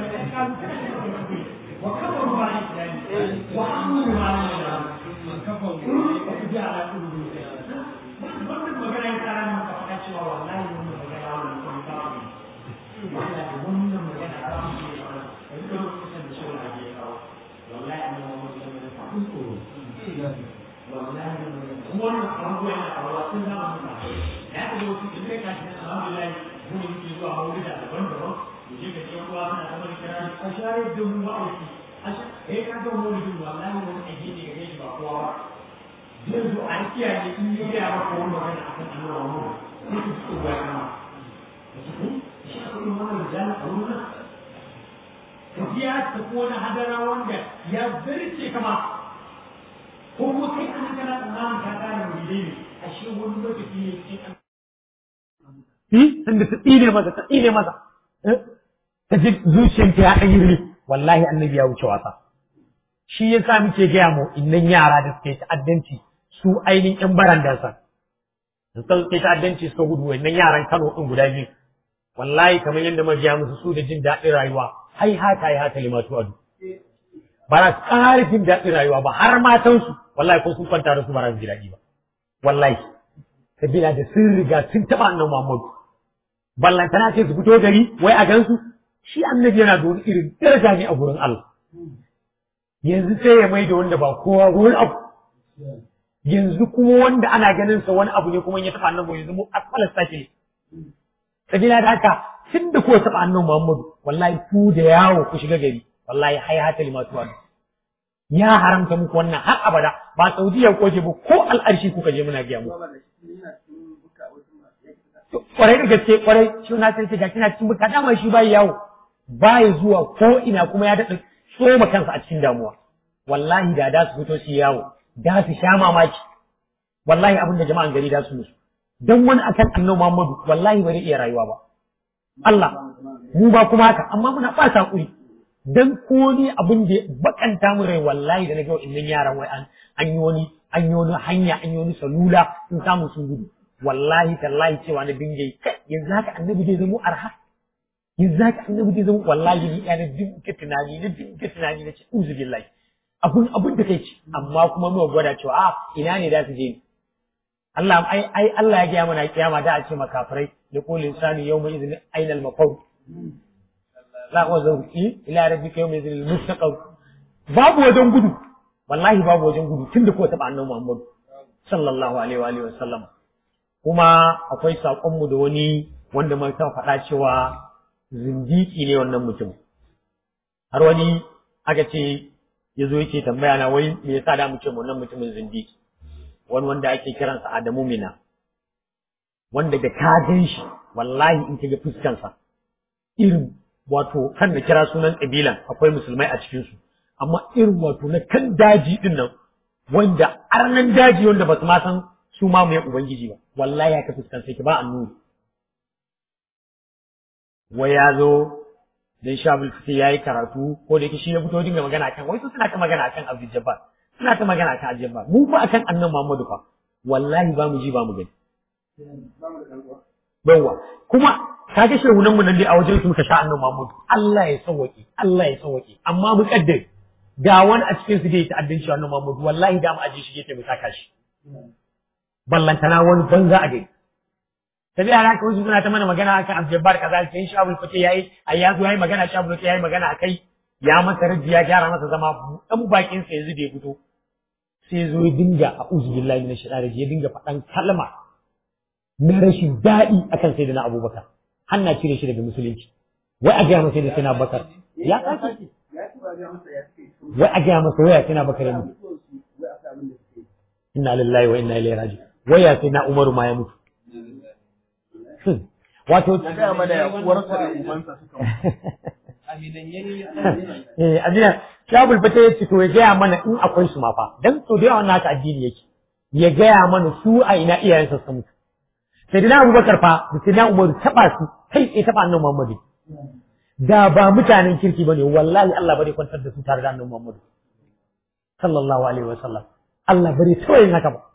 وكفروا بعد الإسلام وعملوا ما لم كفروا وكفروا على قلوبهم wannan magana ya tsara maka faɗa cewa wallahi wannan magana wannan kuma ta fi wallahi wannan magana ta fi ne ba da duka lokacin da shi wani ya kawo wallahi an yi wani magana ta fi tsoro wallahi wannan abubuwa yana kawo sun zama mutane ya ka zo su in kai kashi na alhamdulillah mu ne muke zuwa maulida daban-daban mu je ga cikin ruwa suna ta mani kira a shayar da mu wa'azi a shayar ka ga maulidin wallahi wani aiki ne ga shi ba kowa ba zai zo a kiyaye in yi gaya maka wani magana a kan annabawa mu sai ku ci uwa kama da su kun shi a kuma wannan rijala a wurin nan ka biya ta ko na hadara wanda ya zarce kama ko kuma kai an kana tsammanin ka kare muridai ne ashe wani lokaci ne cikin inda ta tsine masa ta tsine masa ta ji zuciyarta ya ɗan yi wallahi annabi ya wuce wasa shi ya sa muke gaya mu innan yara da suke ta'addanci su ainihin ƴan barandansa da suke ta'addanci suka gudu wannan yaran Kano ɗin guda biyu wallahi kamar yadda mabiya musu su da jin daɗin rayuwa hai haka hai haka limatu adu ba za su ƙara jin daɗin rayuwa ba har matansu wallahi ko sun kwanta da su ba za su ji daɗi ba wallahi sabila da sun riga sun taɓa annan Muhammadu ballantana ce su fito gari wai a gansu shi annabi yana da wani irin daraja ne a gurin Allah yanzu sai ya mai da wanda ba kowa wani abu yanzu kuma wanda ana ganin sa wani abu ne kuma ya taɓa annabi yanzu mu asfalar sake sabila da haka tun da kuwa taɓa annabi Muhammadu wallahi ku da yawo ku shiga gari wallahi hai hata limatu wani ya haramta muku wannan har abada ba Saudiya ko ce ba ko al'arshi kuka je muna biya muku kwarai da gaske kwarai shi na sai ce ga kina cikin buka dama shi bai yawo bai zuwa ko ina kuma ya daɗa tsoma kansa a cikin damuwa wallahi da da su fito shi yawo da su sha mamaki wallahi abin da jama'an gari da su musu dan wani akan annabi Muhammadu wallahi bai iya rayuwa ba Allah mu ba kuma haka amma muna ba hakuri dan ko ni abin da bakanta mu rai wallahi da nake wa'annan yaran wai an an yi wani an yi wani hanya an yi wani salula sun samu sun gudu wallahi tallahi cewa na dinga kai yanzu haka annabi zai zama arha yanzu haka annabi zai zama wallahi ni ina dinga tunani na dinga tunani na ce uzu billahi abun abun da kai ci amma kuma muka gwada cewa a ina ne da su je Allah ai ai Allah ya gaya mana kiyama da a ce makafirai ya qul insani yawma idhin ainal mafar la wazu ila rabbika yawma idhin mustaqar babu wajen gudu wallahi babu wajen gudu tunda ko taba annabi Muhammad sallallahu alaihi wa alihi wasallam kuma akwai sakon mu da wani wanda mai ta faɗa cewa zindiki ne wannan mutum har wani aka ce ya zo yake tambaya na wai me yasa da mu ce wannan mutumin zindiki wani wanda ake kiransa Adamu Mina wanda da ka gan shi wallahi in ka ga fuskansa irin wato kan da kira sunan kabilan akwai musulmai a cikin su amma irin wato na kan daji din nan wanda arnan daji wanda ba su ma san su ma mai ubangiji ba wallahi ya ka fuskansa ki ba annuri wai ya zo dan shabul fiti yayi karatu ko da yake shi ya fito dinga magana kan wai su suna ta magana kan Abdul Jabbar suna ta magana kan Abdul Jabbar mu fa akan annan Muhammadu fa wallahi ba mu ji ba mu gani yawa kuma kaga shehunan mu nan dai a wajen su muka sha annan Muhammadu Allah ya sauwake Allah ya sauwake amma mu kaddar ga wani a cikin su da ya ta'addanci annan Muhammadu wallahi da mu aje shi yake mu saka shi ballantana wani banza a gari tabi a haka wasu suna ta mana magana akan Abdul kaza sai shi Abdul Fatih yayi ai ya zo yayi magana shi Abdul yayi magana akai ya masa raji ya gyara masa zama dan bakin sa yanzu da ya fito sai zo ya dinga a'udhu billahi minash shaitani rajim ya dinga faɗan kalma na rashin daɗi akan sayyidina Abubakar hanna cire shi daga musulunci wai a ga masa da sayyidina Abubakar ya kace wai a ga masa waya sayyidina Abubakar ya mutu inna lillahi wa inna ilaihi raji'un waya sayyidina Umaru ma ya mutu wato eh amina shabul fata ya ce to ya gaya mana in akwai su ma fa dan to da yawan naka addini yake ya gaya mana su a ina iyayen sa mutu sai dina abubakar fa da sai na umaru taba su kai tsaye taba annabi muhammadu da ba mutanen kirki bane wallahi Allah bare kwantar da su tare da annabi muhammadu sallallahu alaihi wasallam Allah bare tawayin haka ba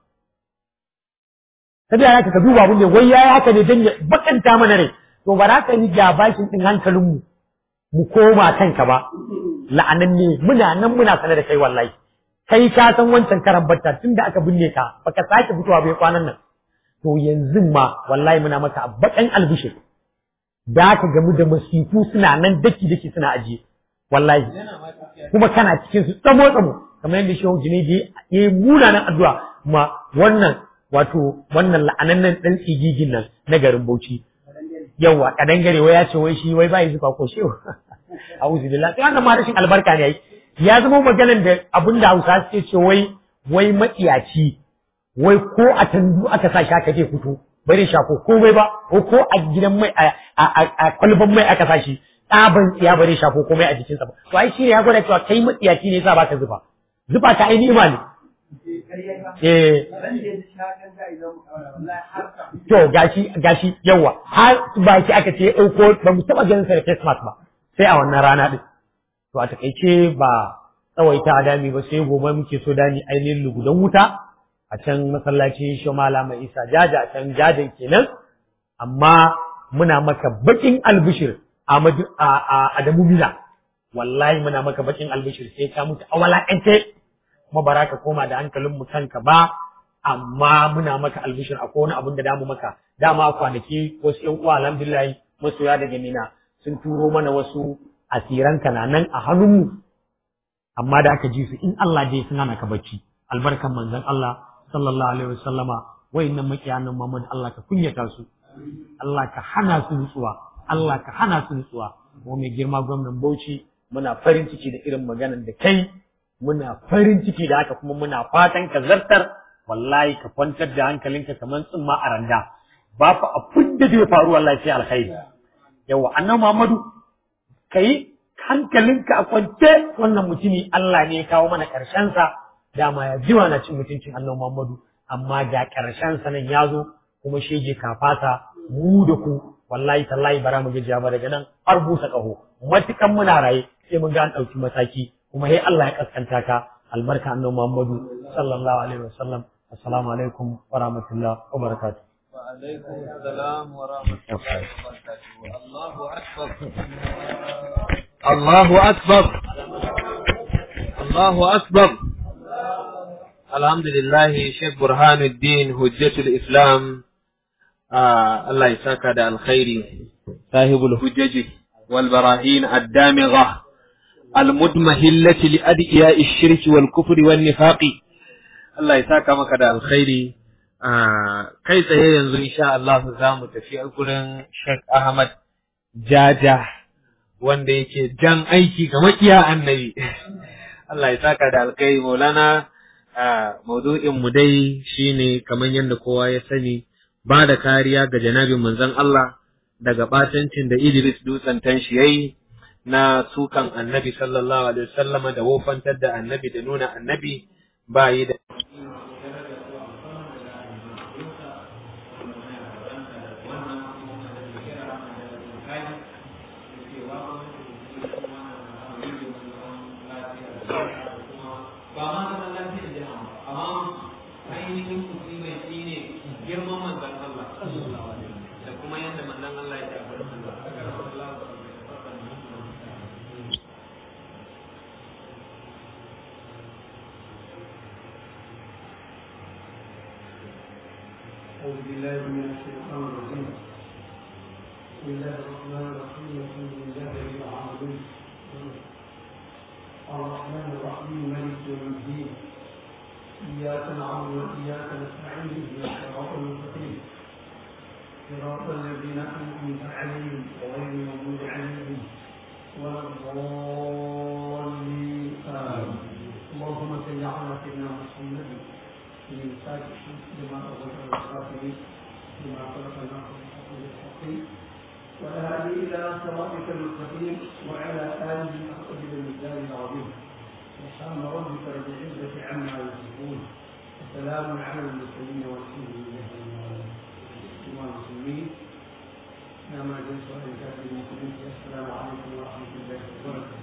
sai ya ka duba abin da wai yayi haka ne dan ya bakanta mana rai to ba za ka yi gabashin din hankalin mu mu koma kanka ba la'anan ne muna nan muna sanar da kai wallahi kai ka san wancan karan batta tunda aka binne ka baka sake fitowa bai kwanan nan to yanzu ma wallahi muna maka bakan albishir da ka gamu da masifu suna nan daki daki suna ajiye wallahi kuma kana cikin su tsamo tsamo kamar yadda shehu junaidi ya yi munanan addu'a ma wannan wato wannan la'anannen dan tsigigin nan na garin Bauchi yawa kadan gare wai ya ce wai shi wai bai zuba ko shi a'udhu billahi sai wannan ma rashin albarka ne ya zama maganan da abin da Hausa suke ce wai wai matsiyaci wai ko a tandu aka sa shi aka je fito bai shafo komai ba ko ko a gidan mai a kwalban mai aka sa shi tsaban tsiya bare shafo komai a jikinsa ba to ai shi ne ya gwada cewa kai matsiyaci ne sa baka zuba zuba ta ainihi ma ne eh To gashi gashi yawa har baki aka ce ɗauko ba mu taɓa ganin sa da face mask ba sai a wannan rana ɗin. To a takaice ba tsawaita dami ba sai gobe muke so dami ainihin lugudan wuta a can masallaci Shomala mai Isa jaja a can jajan kenan amma muna maka bakin albishir Ahmadu a Adamu Mina wallahi muna maka bakin albishir sai ka mutu a walakance kuma ba ka koma da hankalin mu kanka ba amma muna maka albishir akwai wani abin da damu maka dama kwanaki wasu ƴan uwa alhamdulillah masoya daga mina sun turo mana wasu asiran kananan a hannunmu amma da aka ji su in Allah dai suna naka bacci albarkan manzon Allah sallallahu alaihi wasallama wayannan makiyanan Muhammad Allah ka kunyata su Allah ka hana su nutsuwa Allah ka hana su nutsuwa mu mai girma gwamnan Bauchi muna farin ciki da irin maganar da kai muna farin ciki da haka kuma muna fatan ka zartar wallahi ka kwantar da hankalinka kamar tsumma a randa ba fa abin da zai faru wallahi sai alkhairi yawa annabi Muhammadu kai hankalinka a kwance wannan mutumi Allah ne ya kawo mana karshen sa dama ya jiwa na cin mutuncin annabi Muhammadu amma ga ƙarshen sanan ya zo kuma shege kafata mu da ku wallahi tallahi bara mu gajiya ba daga nan har busa ƙaho matukan muna raye sai mun ga an ɗauki mataki kuma sai Allah ya kaskanta ka albarka annabi Muhammadu sallallahu alaihi wasallam assalamu alaikum wa rahmatullah wa barakatuh وعليكم السلام ورحمة الله وبركاته الله أكبر الله أكبر الله أكبر الحمد لله شيخ برهان الدين حجة الإسلام آه الله يساك على الخير صاحب الحجج والبراهين الدامغة المدمهلة لأدعياء الشرك والكفر والنفاق الله يساك مك على الخير kai tsaye yanzu insha Allah za mu tafi a gurin Sheikh Ahmad Jaja wanda yake jan aiki ga makiya annabi Allah ya saka da alkai Maulana maudu'in mu dai shine kamar yadda kowa ya sani ba da kariya ga janabin manzon Allah daga batancin da Idris dutsen tanshi yayi na sukan annabi sallallahu alaihi wasallama da wofantar da annabi da nuna annabi ba yi da أعوذ بالله من الشيطان الرجيم بسم الله الرحمن الرحيم الحمد لله رب العالمين الرحمن الرحيم مالك يوم الدين إياك نعبد وإياك نستعين اهدنا الصراط المستقيم صراط الذين أنعمت عليهم غير المغضوب عليهم ولا الضالين آمين اللهم صل على سيدنا محمد من الفاتح لما أغلق الخاتمين لما خلق الناس المستقيم والهادي إلى صراطك المستقيم وعلى آله أقدر المثال العظيم سبحان ربك رب العزة عما يصفون وسلام على المرسلين والحمد لله رب العالمين المسلمين نعم جل وعلا كافر المسلمين السلام عليكم ورحمة الله وبركاته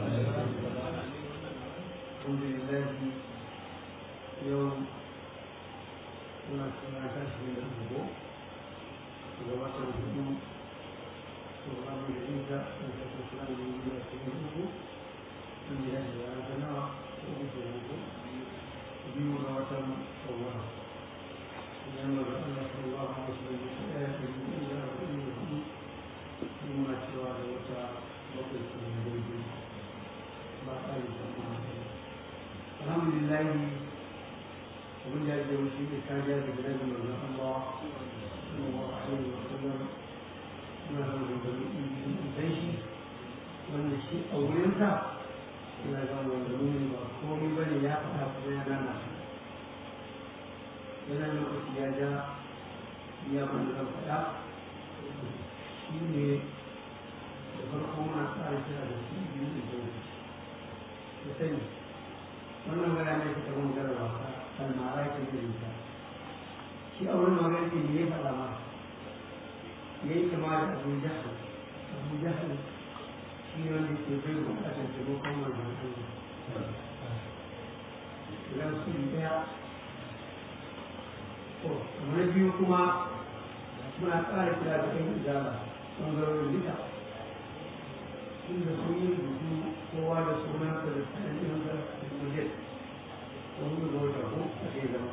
الحمد لله يوم suna suna tashi da abubu da watan hudu to abu da inda da ta suna da yi da kuma uku sun yi da ya ga nawa ko uku da uku biyu ga watan sauwa idan da Allah sallallahu alaihi wasallam ya tsaya da yi da arba'in da hudu muna cewa da wata bakwai sun yi daidai ba a yi alhamdulillah ومن ذلك المسلم كان جاء ببلاد من الله صلى الله عليه وسلم ما هو من الجيش وان الشيء اولنتا الى قال والدمون وقومي بني يا فتاه بيانا yana lokaci ya ja ya wanda zan faɗa shi ne da farko muna tsara kira da shi biyu da jauki da sani wannan gana ne ta kamar gara wasa almara ke da ita shi a wurin magana ne ya faɗa ma ya yi kama da abu jahal abu jahal shi ne wanda ke bai bukatar taimakon wannan Allah idan su yi ɗaya to na biyu kuma muna ƙara kira da ɗan ijara ɓangarorin duka inda sun yi rubutu kowa da sunansa da tsanin ɗinsa da kujet wani ga wata ko a ke zama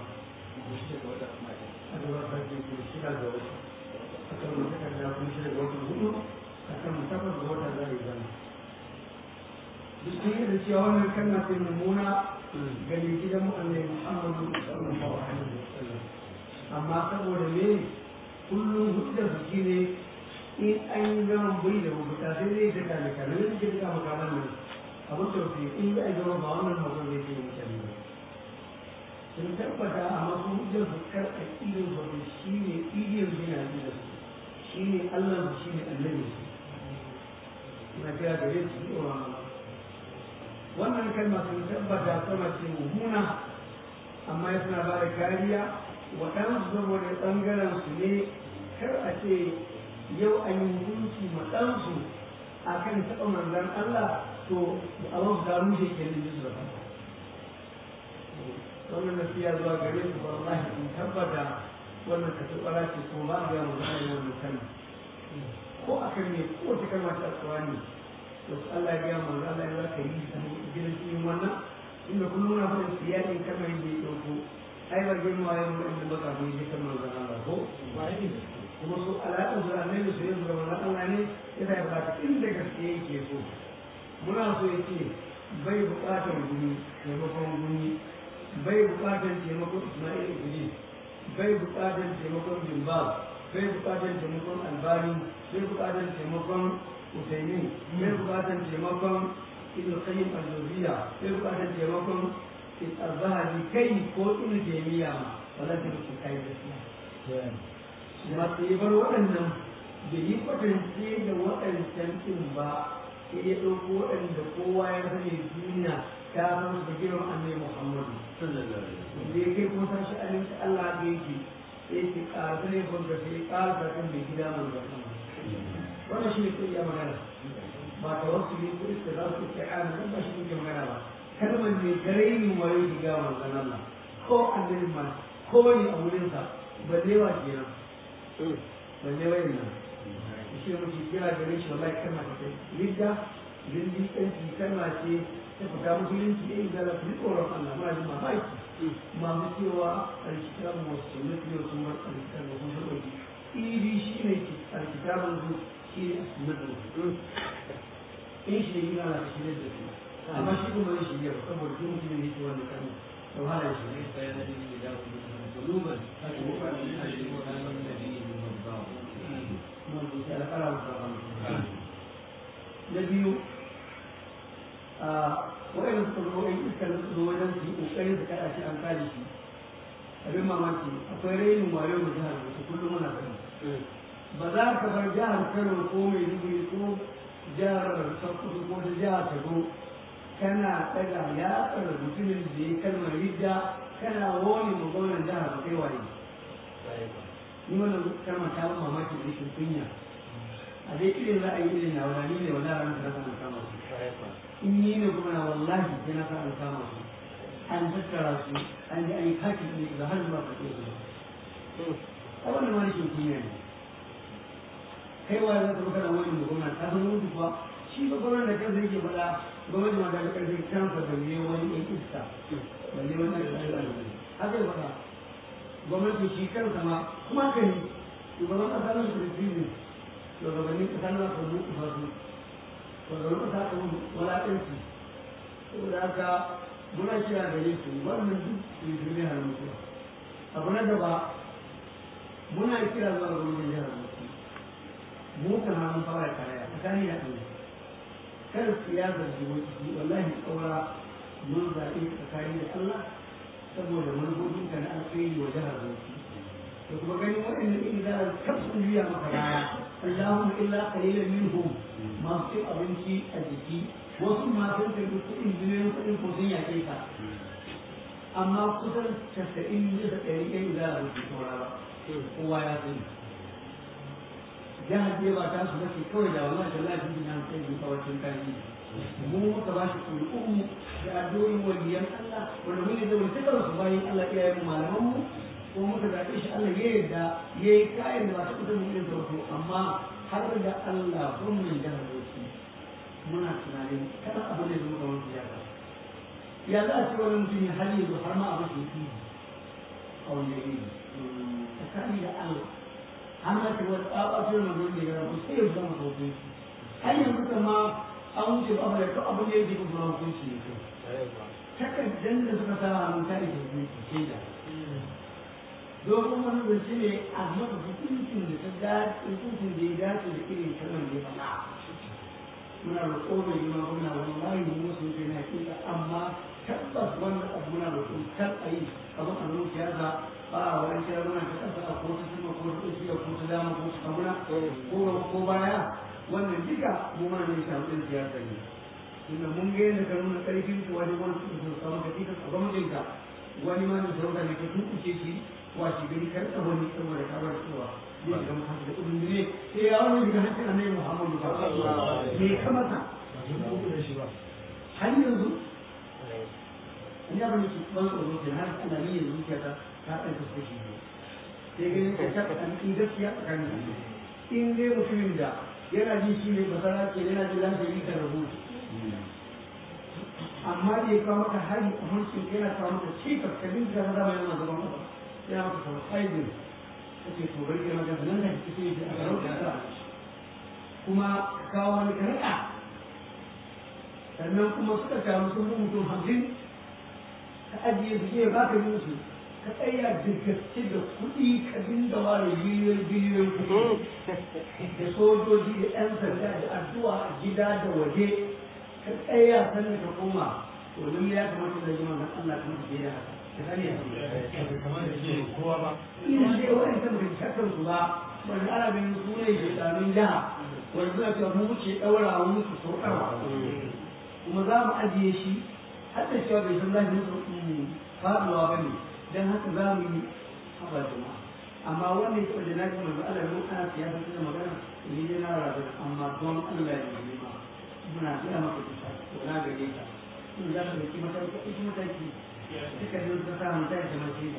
a gaba ta ke ke shida ga wata a kan mutu kan da kuma shida ga wata hudu a kan takwas ga wata za a yi zama duk sun yi da cewa wannan kalma ce mummuna ga mai gidan mu annai muhammadu sallallahu alaihi wasallam amma saboda me kullum hujjar su shine in an yi zaman bai da rubuta sai zai ta kame kame ne suke duka makaman nan abin tausayi in yi a gaba ba wannan magana zai ce mutane ba sun tabbata a masu hujjar su karɓa ilin su shi ne ilin su yana da su shi ne allah su shi ne annabi su na kira da yin su tsoron wannan kalma sun tabbata sama ce mummuna amma ya suna ba da kariya waɗansu saboda ɓangaren su ne kar a ce yau an yi hukunci ma ɗansu a kan taɓa manzan Allah to abin da rushe ke nan jisu da kanka wannan nasiya zuwa gare su ba wallahi in tabbata wannan ka tsara ce ko ba ga mu zai wannan kalma ko akan ne ko ta kalma ta tsawani to Allah ya ga manzo Allah ya ka yi ta gidan cikin wannan inda kullum na fara siyasin kalmar da ya dauko ai ba girma ya mu inda baka mu yi kalmar da Allah ko ba yi kuma su alaƙar su annabi su yanzu da wannan Allah ne yana ya ba inda gaske yake so muna so ya ce bai buƙatar guni taimakon guni bai buƙatar taimakon Ismail Idris bai buƙatar taimakon Zimbab bai buƙatar taimakon Albani bai buƙatar taimakon Usaimin bai buƙatar taimakon Ibn Qayyim al-Jawziyya bai buƙatar taimakon al-Zahabi kai ko Ibn Taymiyyah ma wala ta mutu kai gaskiya masu yi bar waɗannan bai yi kwatance da waɗancan ɗin ba sai ya ɗauko waɗanda kowa ya sani duniya ta san su da girman annabi Muhammadu da ya kai ko san shi alinci Allah da yake sai ki ƙara ne ko da sai ƙara ta kan mai gida mai da sama wannan shi ne ko ya magana ba ta wasu ne ko iska za su kai ana nan ba shi ne magana ba kalmar ne gare ni wayo diga manzon Allah ko annabi ma ko wani a wurinsa balle wa kenan balle wani nan shi ne muke kira gare shi wallahi kalma ta kai lidda lindi ɗanci kalma ce ta fita musulunci ya yi zara su tsoron Allah ma ji mamaki masu cewa alkitabun wasu sunnati yau sun bar alkitabun sun ɗauki iri shi ne alkitabun su shi ne sunnati in shi ne yi ala shi ne da su amma shi kuma ne shi ne ba saboda shi mutum ne yake wannan kalma da wahala shi ne sai na jini da kuluban haka ne ba ne a shi ne ba ne da jini ne ba na biyu a waɗanda suka zo ɗan iskar da zo wajen su yi ƙoƙarin su kaɗa shi an kare shi abin mamaki akwai rainin wayo da jihar da su kullum muna gani ba za ka bar jihar kano ko mai dubu ko jihar sokoto ko da jihar tado kana ɗaga yatsar mutumin da ya kalmar ridda kana wani ma gwamnan jihar ba kai waye ni wannan kalmar ta ban mamaki da rashin kunya a dai irin ra'ayi irin na wani ne wala ran da kan kama su in ni ne kuma na wallahi sai na kan kama su an tattara su an ji an yi kaki ne da har zuwa kake su a wannan ma rashin kunya ne kai wa za ka baka da wani gwamna ta san mutu kuwa shi ba gwamna da kansa yake faɗa gwamnati ma ta ga ƙarfin kansa da ne wani ɗan iska da ne wani ɗan iska haka ya faɗa gwamnati shi kansa ma kuma ka yi shugaban ƙasa na su ne shugabannin ƙasa na su mutu ba su shugaban ƙasa ta mutu walaƙanci saboda haka muna kira gare su wannan duk su yi ne har mutuwa abu na gaba muna kira zuwa ga gwamnatin jihar mutu mu kan hannun fara karaya tsakani da ɗaya kar siyasar jihohi wallahi ƙaura mun zaɓe tsakani da Allah saboda manufofinka na alkhairi wa jihar Bauchi da kuma ganin waɗannan in za a kafin juya maka baya Allahumma illa qalilan minhum masu cin abinci a jiki wasu ma sun karbi kuɗin biliyoyin kuɗin ko sun yaƙe ka amma kusan casa'in bisa ɗari ɗaya za a rufe saura ba kowa ya sani jihar ce ba ta su bace kawai da wannan da lafi bin an kai kawacin kaji mu muka ba shi ƙuri'un da addu'o'in waliyan Allah wanda mun da wani tukar su bayan Allah iyayen mu malaman mu ko muka zaɓe shi Allah ya yarda ya yi kayan da ba ta kusa mun yin sauko amma har da Allah kun mun jihar Bauchi muna tunanin kada abu ne zama kamar siyasa ya za a ce wani mutum ya har yanzu har ma a mashi fi a wani yanayi tsakani da Allah an ma ce wani tsabatar na gurin da ya rabu sai ya zama hukunci har yanzu kama an wuce ba da to abin da yake kuma hukunci ne kai takardar da suka sa hannun ta da hukunci sai da domin wani zance ne a maka hukuncin da ta dace hukuncin da ya dace da irin kalmar da ya faɗa muna roƙo mai yi muna wallahi mu wasu kai na hakika amma tabbas wannan abu muna roƙo kar a yi abin a zo siyasa ba a wani kira muna ta ƙasa a ko ta sama ko ta tsakiya ko ta dama ko ta kamuna ko ko baya wannan duka mu ma ne shafi ɗin siyasa ne tunda mun ga yadda ka nuna ƙarfin ku wani wani su su samu ka tika a gwamnatinka wani ma da sauka ne ka tunkuce shi wace gari kar ka wani saboda ka bar cewa zai ga mutum da kudin ne sai ya wani daga hancin annabi Muhammadu ba me ka masa har yanzu in ya bani ki ban tsoro ke har ana ne yanzu ke ta ta ɗan ta shi ne sai ganin ka ta ɗan in gaskiya tsakanin in dai mutumin da yana jin shi ne basara ke yana jin lafiya yi ka rahoto amma da ya kawo maka hari a mulkin yana kawo maka cikas ka bin da zama yana zama maka yana maka kawo haibin ka ce to bari yana gaba nan da ke ce a garauta ta kuma kawo wani karka sannan kuma suka taru sun mutum hamsin ka ajiye su ke ba ka yi musu ka tsaya da gaske da kuɗi ka dinga ware biliyoyi biliyoyi kuɗi da sojoji da 'yan sanda da addu'a a gida da waje ka tsaya sannan ka koma to lalle ya kamata da jima dan Allah kuma ke da haka ka sani ya kamar da shi kowa ba ina dai wani kan bai shakar su ba wani ana ganin su ne da tsamin jaha wani suna cewa mu wuce daura mu musu sauƙarwa kuma za mu ajiye shi har da cewa bai san zai musu faɗuwa ba ne dan haka za mu yi haɓar jama'a amma wannan ya taɓa da naji manzo Allah ya ana siyasa ta magana ni dai na rabu amma don Allah ya yi ma muna gaya maka kusa to na gare ka in za ka dauki mataki ɗauki mataki duka ne sun sa mutane da mace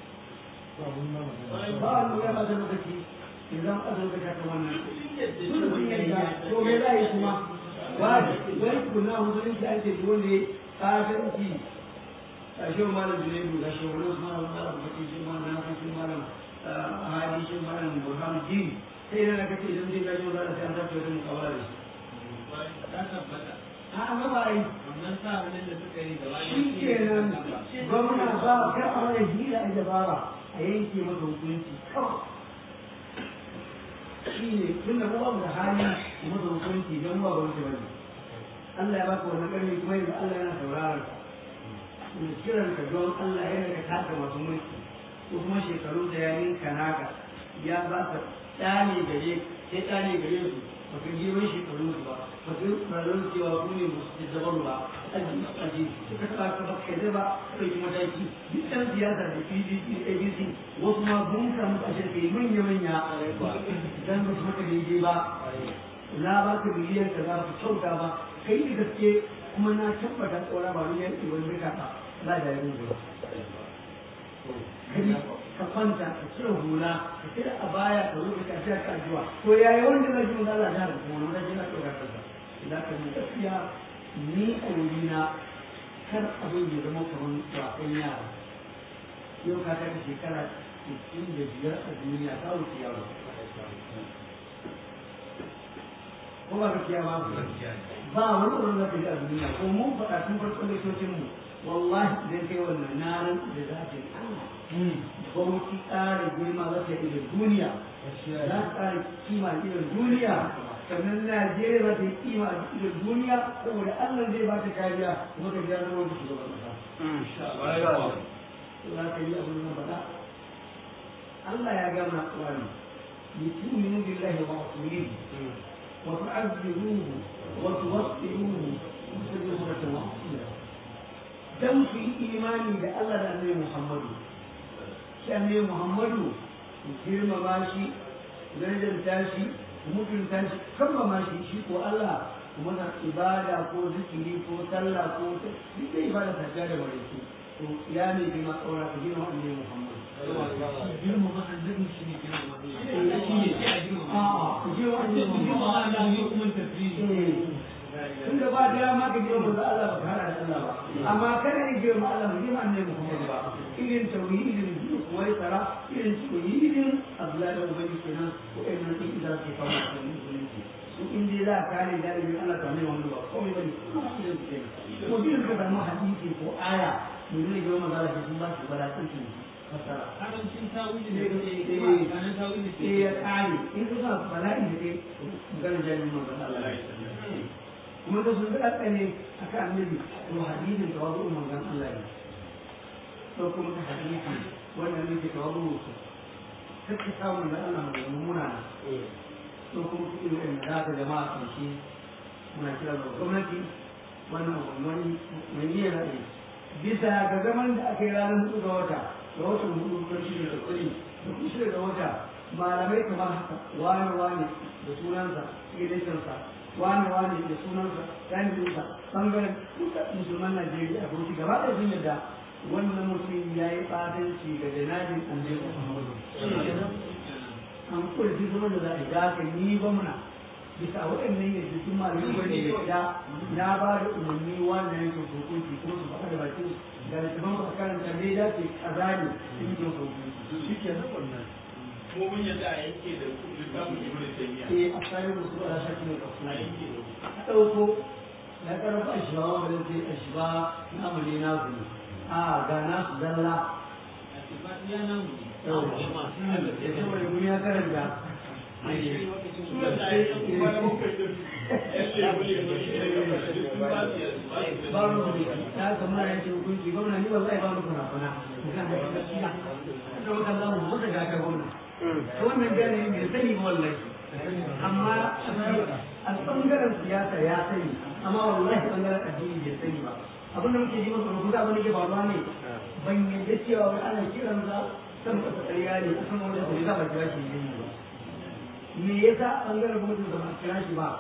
ba a lura ba da lokaci in zan ƙasa lokaci haka wannan sun sun yadda to me za a yi kuma wani wani kuna musulunci an ce wanda ya ƙasanci a shi malam junaidu ga shi wani wasu malam malam baki shi malam na shi malam hadi shi malam burhan din sai na kace idan zai gaji wanda sai an zafi wata mukawala da shi ta tabbata a amma ba yi wannan sa wani da suka yi gaba shi kenan gwamna ba kar a wani hira a dabara a yanke masa hukunci kawai shi ne tun da kuma da hali a masa hukunci don ba wani ba ne Allah ya baka wannan ƙarfi kuma yanzu Allah yana sauraron ka mai kiran ka don Allah yana ka taka masu mulki ko kuma shekaru da ya ninka naka ya ba ka ɗane gare sai ɗane gare su ba ka je wani shekaru su ba ba ka yi tsaron cewa ku ne musu da zaban ba aji aji suka taɓa ka baka yadda ba ka ɗauki mataki duk ɗan siyasa da PDP ABC wasu ma bunka musu a shirka manya manya dan ba su maka daidai ba na ba ka miliyan ka za ku kyauta ba kai da gaske kuma na tabbata tsora ba wani yanki wani rika ba za da yi ba ka kwanta ka cire hula ka cire a baya ka rufe ka cire ka addu'a to yayi wanda zai ji Allah da kuma wanda zai na tsora kansa idan ka mu gaskiya ni a wurina kar abin ya zama kamar wasan yara yau ka kai shekara 65 a duniya ta wuce yaro ko ba gaskiya ba ba wani wurin da kai a duniya ko mun faɗa tun farkon da mu wallahi idan kai wannan na ran da za ta yi gwamnati ƙara girma za ta yi da duniya za ta ƙara kima a idan duniya sannan Najeriya za ta yi kima a idan duniya saboda Allah zai ba ta kariya kuma ka biya zama da shugaban ƙasa. Za ka yi abin nan faɗa. Allah ya gama tsawani. Mutuminu billahi wa rasulihi وتعذروه وتوقروه وتسلموا توقيرا dan su yi imani da Allah da Annabi Muhammadu shi Annabi Muhammadu girmama shi darajar shi mutunta shi kammama shi shi ko Allah kuma na ibada ko zikiri ko sallah ko duk da ibada ta ga da wani to ya ne bi ma tsora ka girma Annabi Muhammadu girma ba an zai shi ne girma ba shi ne sai a girma a ku girma Annabi Muhammadu Allah ne kuma tafi tun da ba da dama ka girma da Allah ba kara da Allah ba amma kada ne girma Allah ba girma annabi Muhammad ba irin tauhidin wai tsara irin tauhidin Abdullahi da Ubangiji kenan ko irin nan din da ke kawo da musulunci su in dai za ka kare da irin Allah ta mai wanda ba komai bane ko din ka samu hadisi ko aya mun ne girma da Allah sun ba shi balatun shi fasara karancin tawili ne eh ke eh kanan tawili eh ya kare in ka sa bala'i da kai magana jami'in manzon Allah kuma da sun zaɗa ne a kan annabi to hadisin da wazo manzon Allah ne to kuma ta hadisi wannan ne ke tawazu su kake samu da Allah mai mummuna na to kuma ku irin da za jama'a kan shi muna kira ga gwamnati wannan wani mai niyyar ra'ayi bisa ga zaman da aka yi ranar hudu ga wata ga watan hudu ga shi da tsari da kuma shida ga wata malamai kamar haka wani wani da sunansa ilishinsa wani wani da sunansa ɗanjinsa ɓangaren duka musulman najeriya a bauchi gaba ɗaya sun yadda wannan mutum ya yi ɓatanci ga janajin annabi muhammadu an kula shi zama da za a yi da haka ni gwamna bisa waɗannan yadda sun malamai wani yadda na ba da umarni wannan yankin hukunci kuma su faɗa da bakin da littafin ba karanta ne ya ce kaza ne sun yi hukunci shi ke nan wannan ko mun yadda a yanke da littafin ibn taymiya eh a tsarin musu ala shaki ne ka kuma a ɗauko na karfa a shiba wa wani sai a shiba na amali na zuni a ga na su zalla ya ce wani gumi ya karanta babu ya kamar ya ce hukunci gwamna ni wallahi ba mu kuna kuna da wata za mu mutu ga ka gwamna wannan gane mai sani ba wallahi amma a ɓangaren siyasa ya sani amma wallahi ɓangaren addini bai sani ba abin da muke ji masa rubuta abin da ke faruwa ne ban yadda cewa wai ana kiran za san kasa ƙarya ne a san wani da za ba kira shi ne ba me yasa ɓangaren gwamnati da ba kira shi ba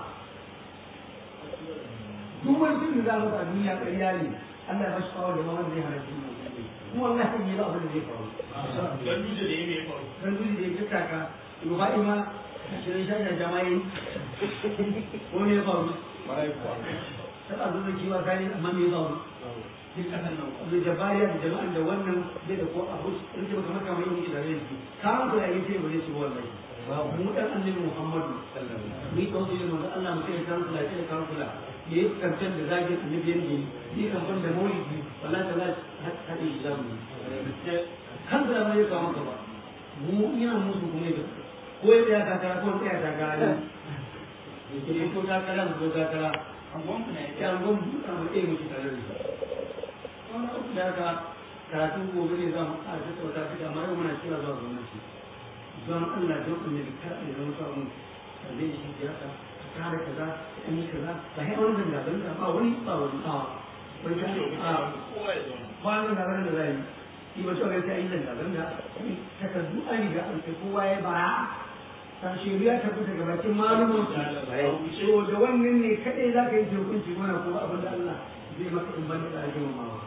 duk wani sun da za a duniya ƙarya ne Allah ya ba shi kawo da ma wanda zai hana shi kuma wallahi ne ba abin da zai faru dan duje da yake faru dan duje da yake taka rufa'i ma shirin shashan jama'i ko ne faru ta zo da kiwa kani amma me faru duk kasan nan da jabariya da jama'an da wannan zai da ko abu rike maka maka mai yi da rai kan ko yayin sai ba zai ci wallahi mu dan annabi Muhammadu ni ko sai mu Allah mu kai kan kula sai kan kula ya yi kancan da zage annabi yanzu ni kan ban da maulidi wallahi ta za ta haɗe shi zamu kan da mai kawo ka ba mu ina musu kuma da ko ya ta takara ko ya ta takara ne ke ko takara ko takara angon mu ne ya angon mu a mu ɗaya muke tare da shi wannan abu da ka karatu gobe ne za mu ƙara tattauta shi amma yau muna kira zuwa gwamnati don Allah don annabi kar a yi zama sa mu zai shi siyasa kare kaza an yi kaza ba sai wani zanga zanga ba wani ba wani a wani ka a kwanan da da zai yi ba cewa sai yi zanga zanga takardu an riga an kai kowa ya bara ta shari'a ta fita ga bakin malumin so da wannan ne kadai za ka yi hukunci mana ko abin da Allah zai maka in ban da ake mamawa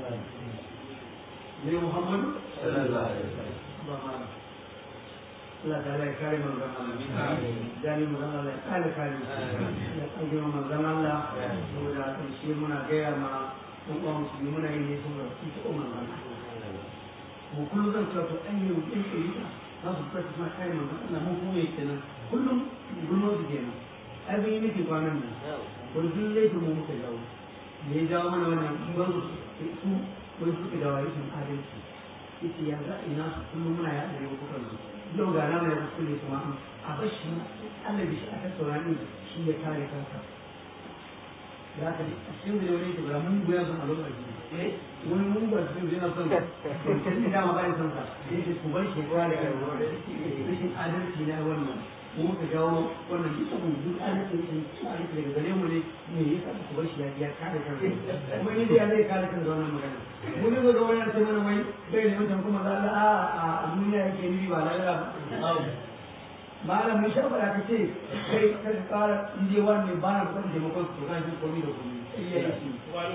ne Muhammadu sallallahu alaihi wasallam Allah ta ya kare mu zama Allah dani mu zama Allah ya kare kare ya kage mu zama Allah saboda shi muna gaya ma kun ba musulmi muna yi ne saboda su ta umar Allah mu kullum zan cewa to an yi ɗin ɗin za su fata suna kare mu Allah mu kuma yake nan kullum gulmar su kenan ai bin yi nake kwanan nan wani duk laifin mu muka jawo me ya jawo mana wannan ban su su wani suka jawo rashin adalci yace ya za ina su kullum muna yaɗa yau kukan su yau ga nama ya kuskure kuma a bashi Allah bi shi a tattauna ne shi ya kare kansa ya ka a cikin da wani ke bara mun goya son a lokaci eh wani mun ba su yana son kan da dama bayan son sa sai ce ku bar shi ya kare kansa rashin adalci na wannan mu ka jawo wannan duk abu duk adalci ne adalci daga gare mu ne me yasa ku bar shi ya kare kansa kuma ni da zai kare kansa wannan magana mun ga ga wani sai mana mai bai ne mutum kuma za a a duniya yake ni ba lalala malam mun shafa da kace kai ka fara inje wani ba na son taimakon su kan shi komai da komai iya yi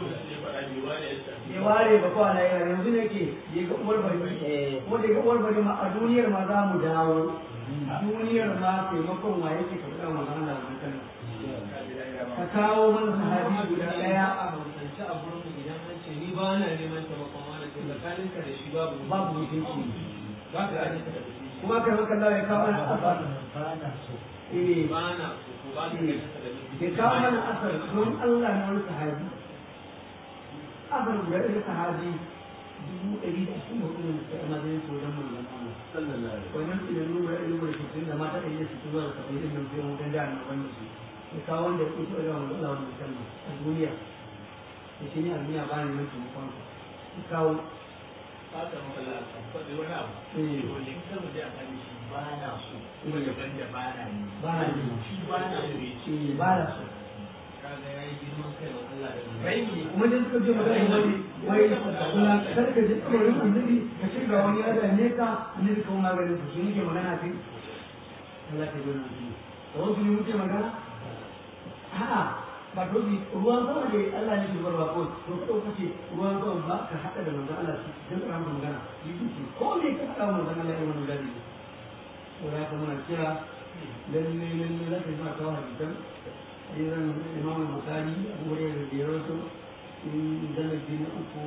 ya ware ba kwa na yana yanzu ne ke ya ga uwar bari ko da ga uwar bari ma a duniyar ma za mu dawo duniyar ma taimakon wa yake ka fada magana da mutum ka kawo mana sahabi guda daya a hausance a gurin idan an ce ni ba na neman taimakon wani to tsakaninka da shi babu babu mutunci ba ka gane ka da kuma ka maka Allah ya kawo mana asar eh ba na so ko ba ka gane ka da ya kawo mana asar don Allah na wani sahabi asar guda ɗaya sahabi dubu ɗari da ashirin da hudu ne suka yi mazan sojan manzon Allah wannan idan nuna ɗari da sittin da mata ɗari da sittin zuwa da saba'in ɗin nan sai mutan da na wanda su ya kawo wanda ya kusa da wanda Allah wanda musamman a duniya ya ce ni a duniya ba ni nan taimakon ya kawo fata mala faɗi wani abu eh to ne kan mu da kan shi ba na so kuma daban da ba na ni ba na yi shi ba na so ya ce eh ba na so ka kuma dan suka je magana wani wai kula kar ka ji tsoron annabi ka ce ga wani ya ne ka annabi kawo maganin su shi muke magana kai Allah ta gona su da wasu ne muke magana a'a ba to bi ruwan sama ne Allah ne shugabar ba ko to ka dauka ce ruwan sama ba ka hada da manzon Allah shi dan ka maka magana yi duki ko ne ka hada manzon Allah ya wannan gadi ko da ka muna kira lalle lalle za ka yi ma kawo hadisan idan imam al-bukhari abu hurairah da ya rawaito in zalabi na uku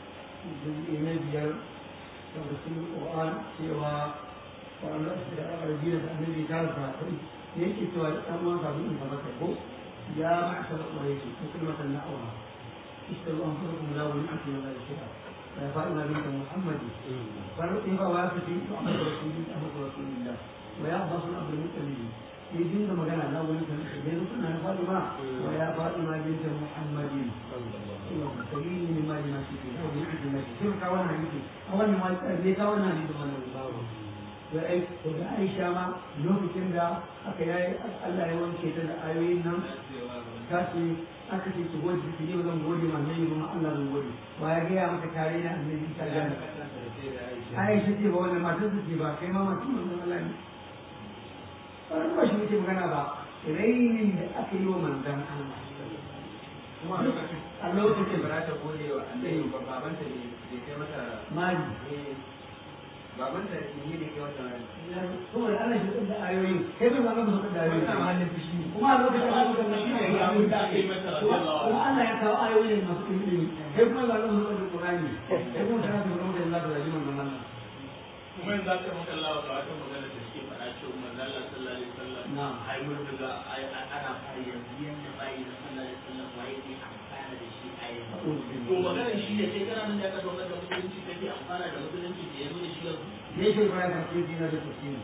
na biyar da rasul qur'an cewa wanda da arabiya da annabi ta rufa kai yake cewa da dan uwan sabu in ba ko ya ma'ashar quraish kalmatan na'wa اشتروا انفسكم لا ونعمه ولا شيئا فإن بنت محمد فإذا وافت محمد رسول الله محمد رسول الله ويعبس الأمر المتمم يجين da magana na wani kan da yanzu suna na Fatima wa ya Fatima bint Muhammadin sabili min ma jina fi da wani hadisi na shi ka wannan hadisi a wannan ma ne ka wannan hadisi wannan babu da ai to da Aisha ma lokacin da aka yayi Allah ya wanke ta da ayoyin nan ta ce aka ce ki gode ki ne zan gode ma ne ma Allah zan gode wa ya ga maka tare da annabi ta gane Aisha ce ba wannan matar ce ba kai ma mutum Allah ne wani ba shi muke magana ba rainin da aka yi wa manzan Allah a lokacin ba ta gode wa annabi ba babanta ne bai kai mata mali babanta ne ne kai mata saboda ana shi da ayoyi kai bai ba ka da ayoyi wannan halin fushi ne kuma a lokacin da aka shi ne ya abin da aka yi mata kuma Allah ya kawo ayoyi masu ilimi kai kuma ba ka da Qur'ani kai kuma kana da Qur'ani da Allah da rajiman nan Allah kuma yanzu aka maka Allah ba wata magana da suke faɗa cewa manzo Allah sallallahu alaihi wasallam na'am ai mun daga ai ana fara yanzu yanda bai da sallallahu alaihi wasallam wai ne amfana da shi a yanzu to magana shi ne sai kana nan da aka dokar da musulunci kake amfana da musulunci da yanzu da shi yanzu ne yake bayan da ke dina da tafsiri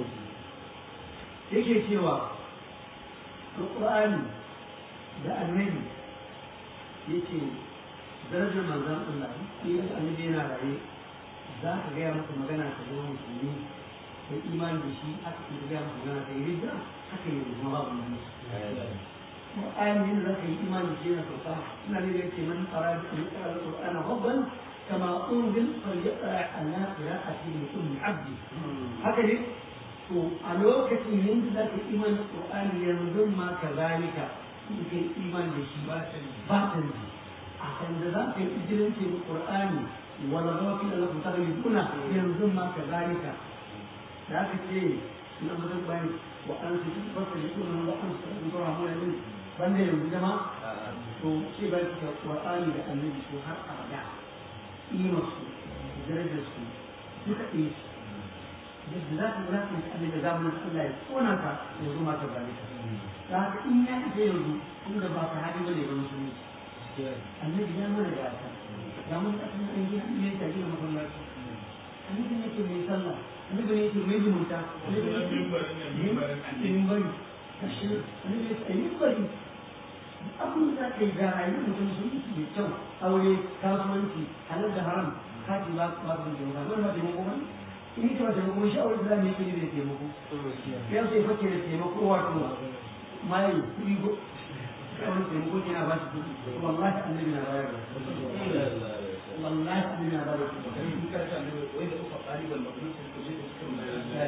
yake cewa Qur'ani da annabi yake darajar manzon Allah in annabi yana raye za ka gaya masa magana ka zama musulmi da imani da shi aka kuma gaya masa magana ka yi ridda haka yi kuma babu nan Qur'ani yin za ka yi imani da shi yana sauka ina ne da yake man fara da an tsara Qur'ana hubban kama unzil falyaqra ala qira'ati li ummi abdi haka ne to a lokacin yin da za ka yi imani da Qur'ani yanzu ma kazalika in kai imani da shi ba ta ji a kan da za ka yi ijiranci da Qur'ani ولغوا في لكم تغلبون ينظم كذلك ذاك الشيء لما تبين وأنت تفصلون وأنت تنظرون من banda yanzu jama to ce ba ki Qur'ani da Annabi su har abada imar su darajar su duka ɗaya su yadda za ka ga ka yi da zamanin Allah ya tsona ka ya zo maka ba ne da haka in ya ita yanzu inda ba ka hadi bane ga musulunci Annabi ya mana da ta ga mun ka san an gina ne ta gina masallaci annabi ne ke mai sallah annabi ne ke mai zumunta annabi ne ke mai bari kashi annabi ne ke mai bari abin da kai ga rayuwar mutum sun yi mai kyau aure kasuwanci halal da haram kaji ba ba su da wani ba taimako ba in ka ba taimako shi aure da ne ke da taimako ya sai fake da taimako wato mai kudi go wani taimako yana ba shi kudi wallahi annabi na bayar da والله من هذا الكلام كانت وإذا أخذ قريبا مبلوس الكلية تكون لا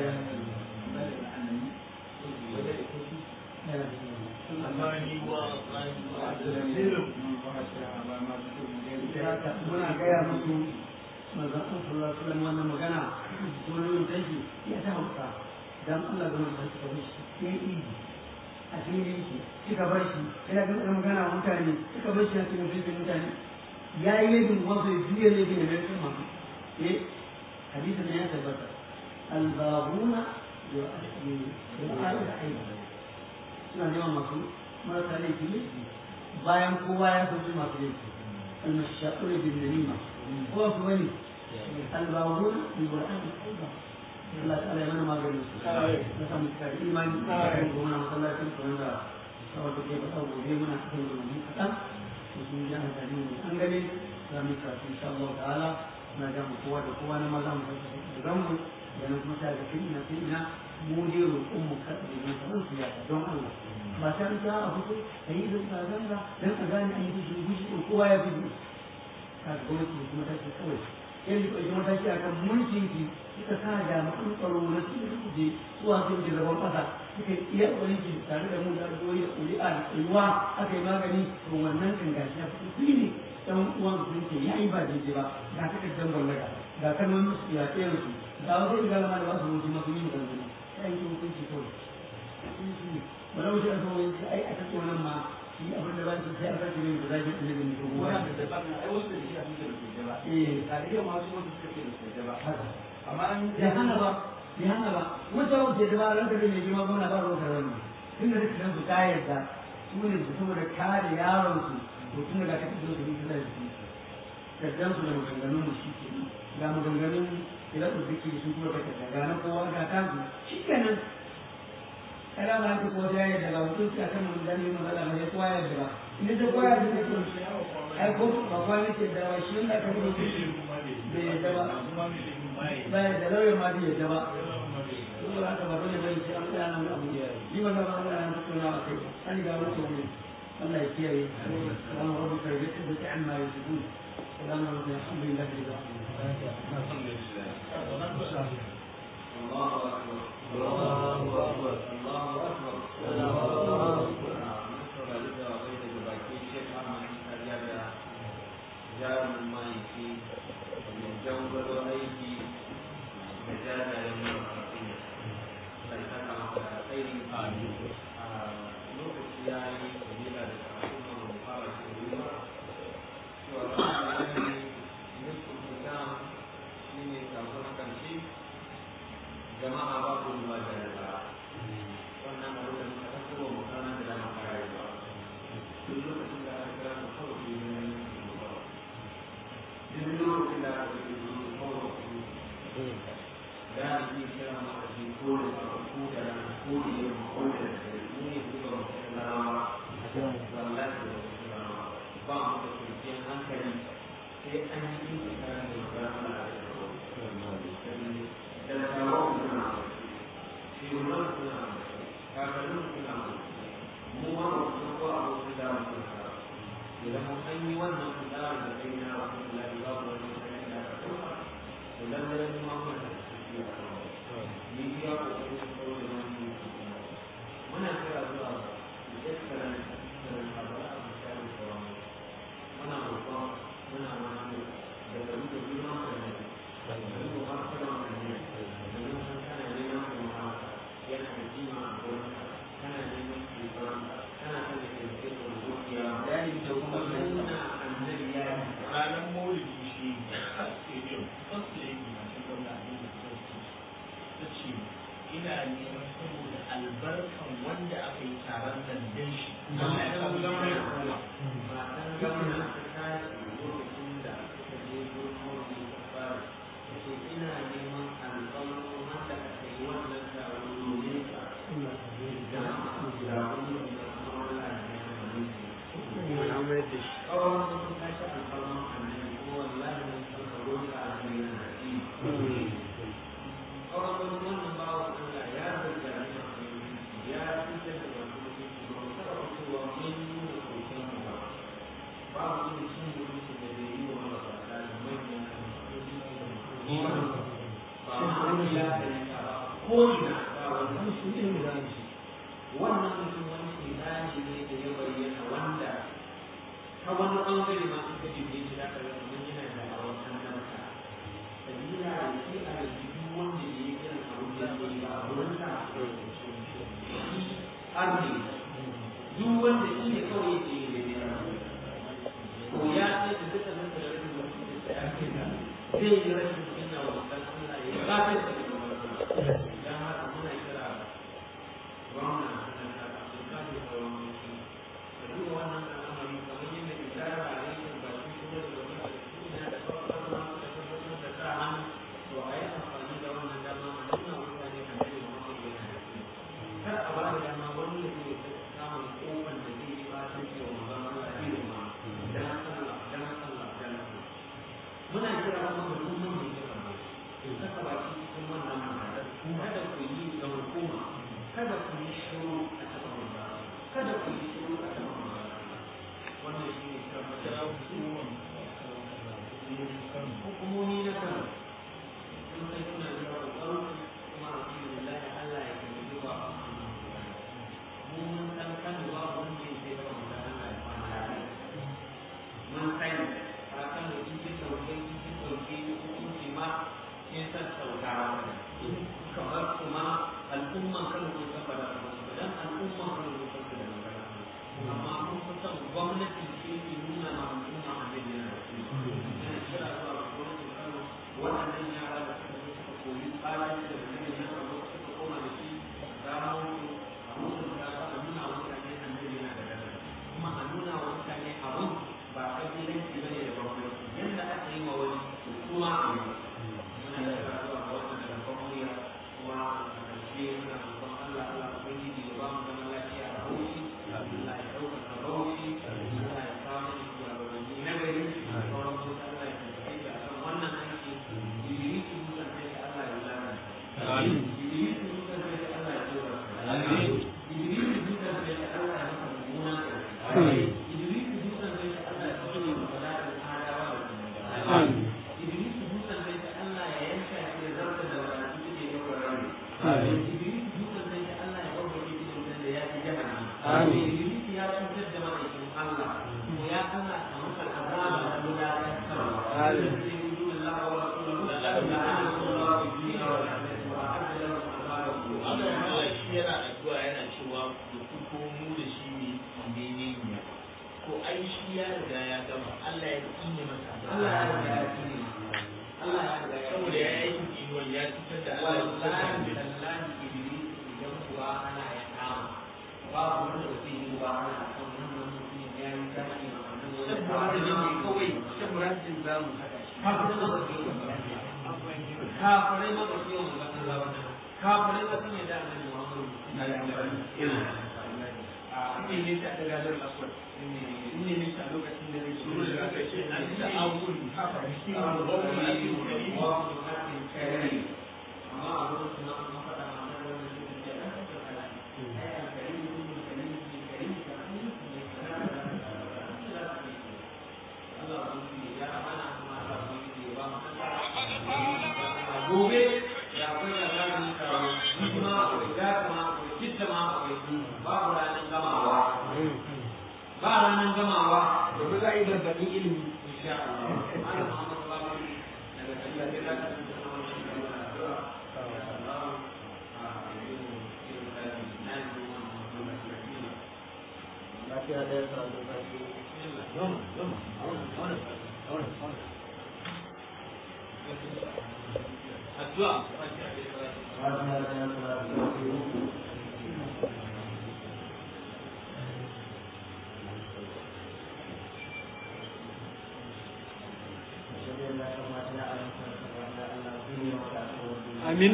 muna gaya musu mazan sallallahu alaihi wasallam wannan magana wani yin tashi ya ta hauka dan Allah da mutum suka bar shi ya yi a cikin shi suka bar shi yana ga magana mutane suka bar shi a cikin mutane ya yi laifin wasu ya juya laifin da mai masu ne hadisa ne ya tabbata albabuna da al'ada da aiki suna neman masu marasa laifi ne bayan kowa ya fi masu laifi almashaƙur bin narima kowa su wani albabuna da al'ada da aiki Allah ta'ala ya mana maganin su na samu cikar imani a kan gona masallacin kuma da kawai da ke faɗa gobe muna cikin rubutu kaɗan mutum ya amfani da an gane za mu karatu insha Allah ta'ala na ga mu kowa da kowa na maza mu da ganmu da na kuma ta ga kin ina kin ina mu dai roƙon mu kada mu san su ya don Allah ba ta ta a fito a yi zanga zanga dan a gane an yi fushi fushi ko kowa ya fushi ka ga gwamnati kuma ta ce kawai yanzu ko ita mataki akan mulkin ki suka sa jami'an tsaro na su da kuje zuwa sun ji zaban kasa suka iya ƙwarin ki tare da mu da addu'o'i da ƙuri'a da tsayuwa aka yi magani to wannan kan gashi ya fito fili dan uwan sun ce ya yi ba daidai ba ga takardar gwamnati ga kalmomin su ya tsere su ga wasu igala ma da ba su mutu masu yin gangan ya yi hukunci kawai wani wuce a zuwa yanzu ai a tattau nan ma shi abin da ba su sai a sake yin da zaki da yin ko kuma ai wasu da shi a cikin da ke ba eh da iya masu wasu suka ce da ke ba amma an ya hana ba ya hana ba wata wuce da ba ran da mai girma gwamna ba ruwan karami tun da dukkan su ta yarda su ne su saboda kare yaron su to tun daga ka tafi da su suna da shi kaddan su da maganganun mu shi ke ga maganganun idan su duki sun kuma ka tafi ga na kowa ga kansu shi kenan kada ma ta kowa ya yarda ga mutum sai akan mun dani mun Allah mai kowa ya yarda ba in da kowa ya yarda ko ai ko ba kwa ne ke da wa shi da ka rubuta shi bai yarda ba ba ya da lauya ma bai yarda ba saboda haka ba dole bane sai an tsaya nan abu ni ba zan ba nan tattauna a kai an ga mutum ne Allah ya kiyaye salamu rabbuka rabbil izzati amma yasifun salamu alaikum alhamdulillahi rabbil alamin الله أكبر الله أكبر الله أكبر الله أكبر jarumin mahaifi mai jangwalo aiki da jajayen mafi sai ta kama da tsairi a lokaci ya yi kabila da karatu na mu fara shi ruwa cewa ranar yanayi nufin islam shi ne kafin karshe jama'a ba ku ruwa da yara wannan abu da muka tafi wa mutane da dama kare ba duk lokacin da aka kira mu kawai shi ne duk lokacin da aka kira mu kawai shi da ni kira mu a cikin kore da ko da ran ko da yin ko da ni ne kuka mutum na rawa wallahi da ba mu da kwanciyar hankali sai an yi yin tsakanin da magana da talakawa suna shugaban suna kakannin suna mu ma ba su ko abokin da mu suna idan mun an yi wannan kudara da kai na wasu lafi ba ku wani sai da ka kuma to lallai mu ma mun da shi a kan ni ya ko ko ko da mun muna kira zuwa da excellent da sabara a misali ko muna roƙon muna wani da da muke girma da ne da mu ba ka da ne kana neman kuma yana da kima a gurin kana neman kisan kana son da ke da zuciya yayin da kuma nuna annabi ya yi ranar maulidi shi stadium first lady masu gwamna ne da ta ce ina neman saboda albarkan wanda aka yi taron nan dan shi Allah ya samu zama ya koma matan gwamna ta tashi lokacin da suka je gurin maulidi ta fara ta ce ina neman albarkan wanda aka yi wannan taron domin ka da da wani da kuma Allah ya yi wani da shi kawai sun tashi alfarman annabi ko wallahi mun san ka roƙa a kan yana da shi kawai wani wannan bawa Allah ya zarga ni ya fitar da wasu mutunci ba mu taɓa fitowa mun nuna koken mu ba babu wani cin mutunci da bai yi wa marasa da manyan ba ma an ya da ba ko ina ba wannan su ne da shi wannan mutum wani shedani ne da ya bayyana wanda ta wani ɓangare ma suka jibe shi da kare mun yana da awon annabta sabila da shi a da duk wanda ya yi irin abin da ya yi ba a wurin sa arni duk wanda shi ne kawai yake yi da ya ko ya ce da duka nan da rashin wasu da ya ce da zai yi rashin suna wa kan Allah ya ba ta da dan haka muna kira gwamna na da su kan da sauran su da duk wannan al'amari kamar yadda idara a yankin ba shi kuma da wani da su ne da sauran ma da tabbatar da sa hannu to a yi amfani da wannan dama a nuna mutane a cikin Muhammad bin Hakim kar a ba da dama wani da zai samun kofan da zai yi ba ta ce wa manzon Allah irin ma dan Allah dan Allah dan Allah muna kira kuma da duk wanda ya kama to saka baki cikin wannan magana kada ku yi ga hukuma kada ku yi shiru a cikin manzon Idris dukan sai da Allah ya masa mummunan ƙarshe. Idris dukan sai da Allah ya masa bala'in adawa da kuma Idris dukan sai da Allah ya yanka shi da zarta da wadatu da ya yi Idris dukan sai da Allah ya ɓarɓare shi da wutan da ya fi jahannama. Idris ya cutar da ma'aikin Allah. Ko ya Allah ka masa azaba da wulaƙantarwa. Zai yi dole Allah wa Rasuluhu da la'anahu Allah fi duniya wal akhirati wa a'adda lahu azaban Allah Allah shi yana addu'a yana cewa da ku ko mu da shi ne menene ne ko ai shi ya riga ya gama Allah ya tsine masa Allah ya riga ya tsine Allah ya riga ya saboda ya yi tsinuwan ya cutar da Allah ya cutar da wallahi annabi. tallahi iblis idan kuwa ana ya kama babu wanda ba zai yi ba ana kan wannan mutum ya yi tashi ma annabi saboda da ne kawai saboda din za mu saka shi kafirai ma ba su yi kafirai ma ba su yi wa Allah ba kafirai ba sun yi da annabi Muhammadu a ne ne ta daga da aswad ne ne ta lokacin da zai shuru da aka ce an da abun haka shi ne ba mu yi kari ba mu hakin kari amma a lokacin da an faɗa ma nan wannan shi ne da aka ce kala ai a kari ne ne kari ne kari ne kari ne Allah ba su yi ya amana kuma Allah ba su yi ba mu gobe ya akwai da ranar karo kuma akwai gata ma akwai kitta ma akwai babu ranar gamawa ba ranar gamawa da ba za a yi gargaɗin ilimi insha Allah ana Muhammad Babu daga tafiya da zaka tsinta na wannan shi da addu'a ya Allah a irin irin da na yi zuwa wannan lafiya lafiya da ya karatu kashi addu'a lafiya da ya karatu kashi Amin.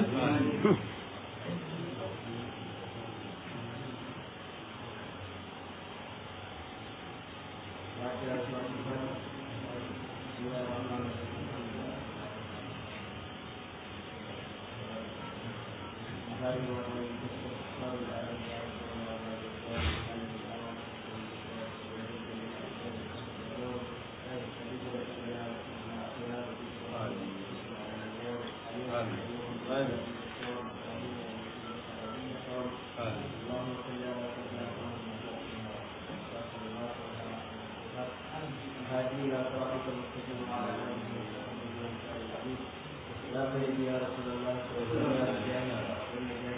يا سيدي يا رسول الله صلى الله عليه وسلم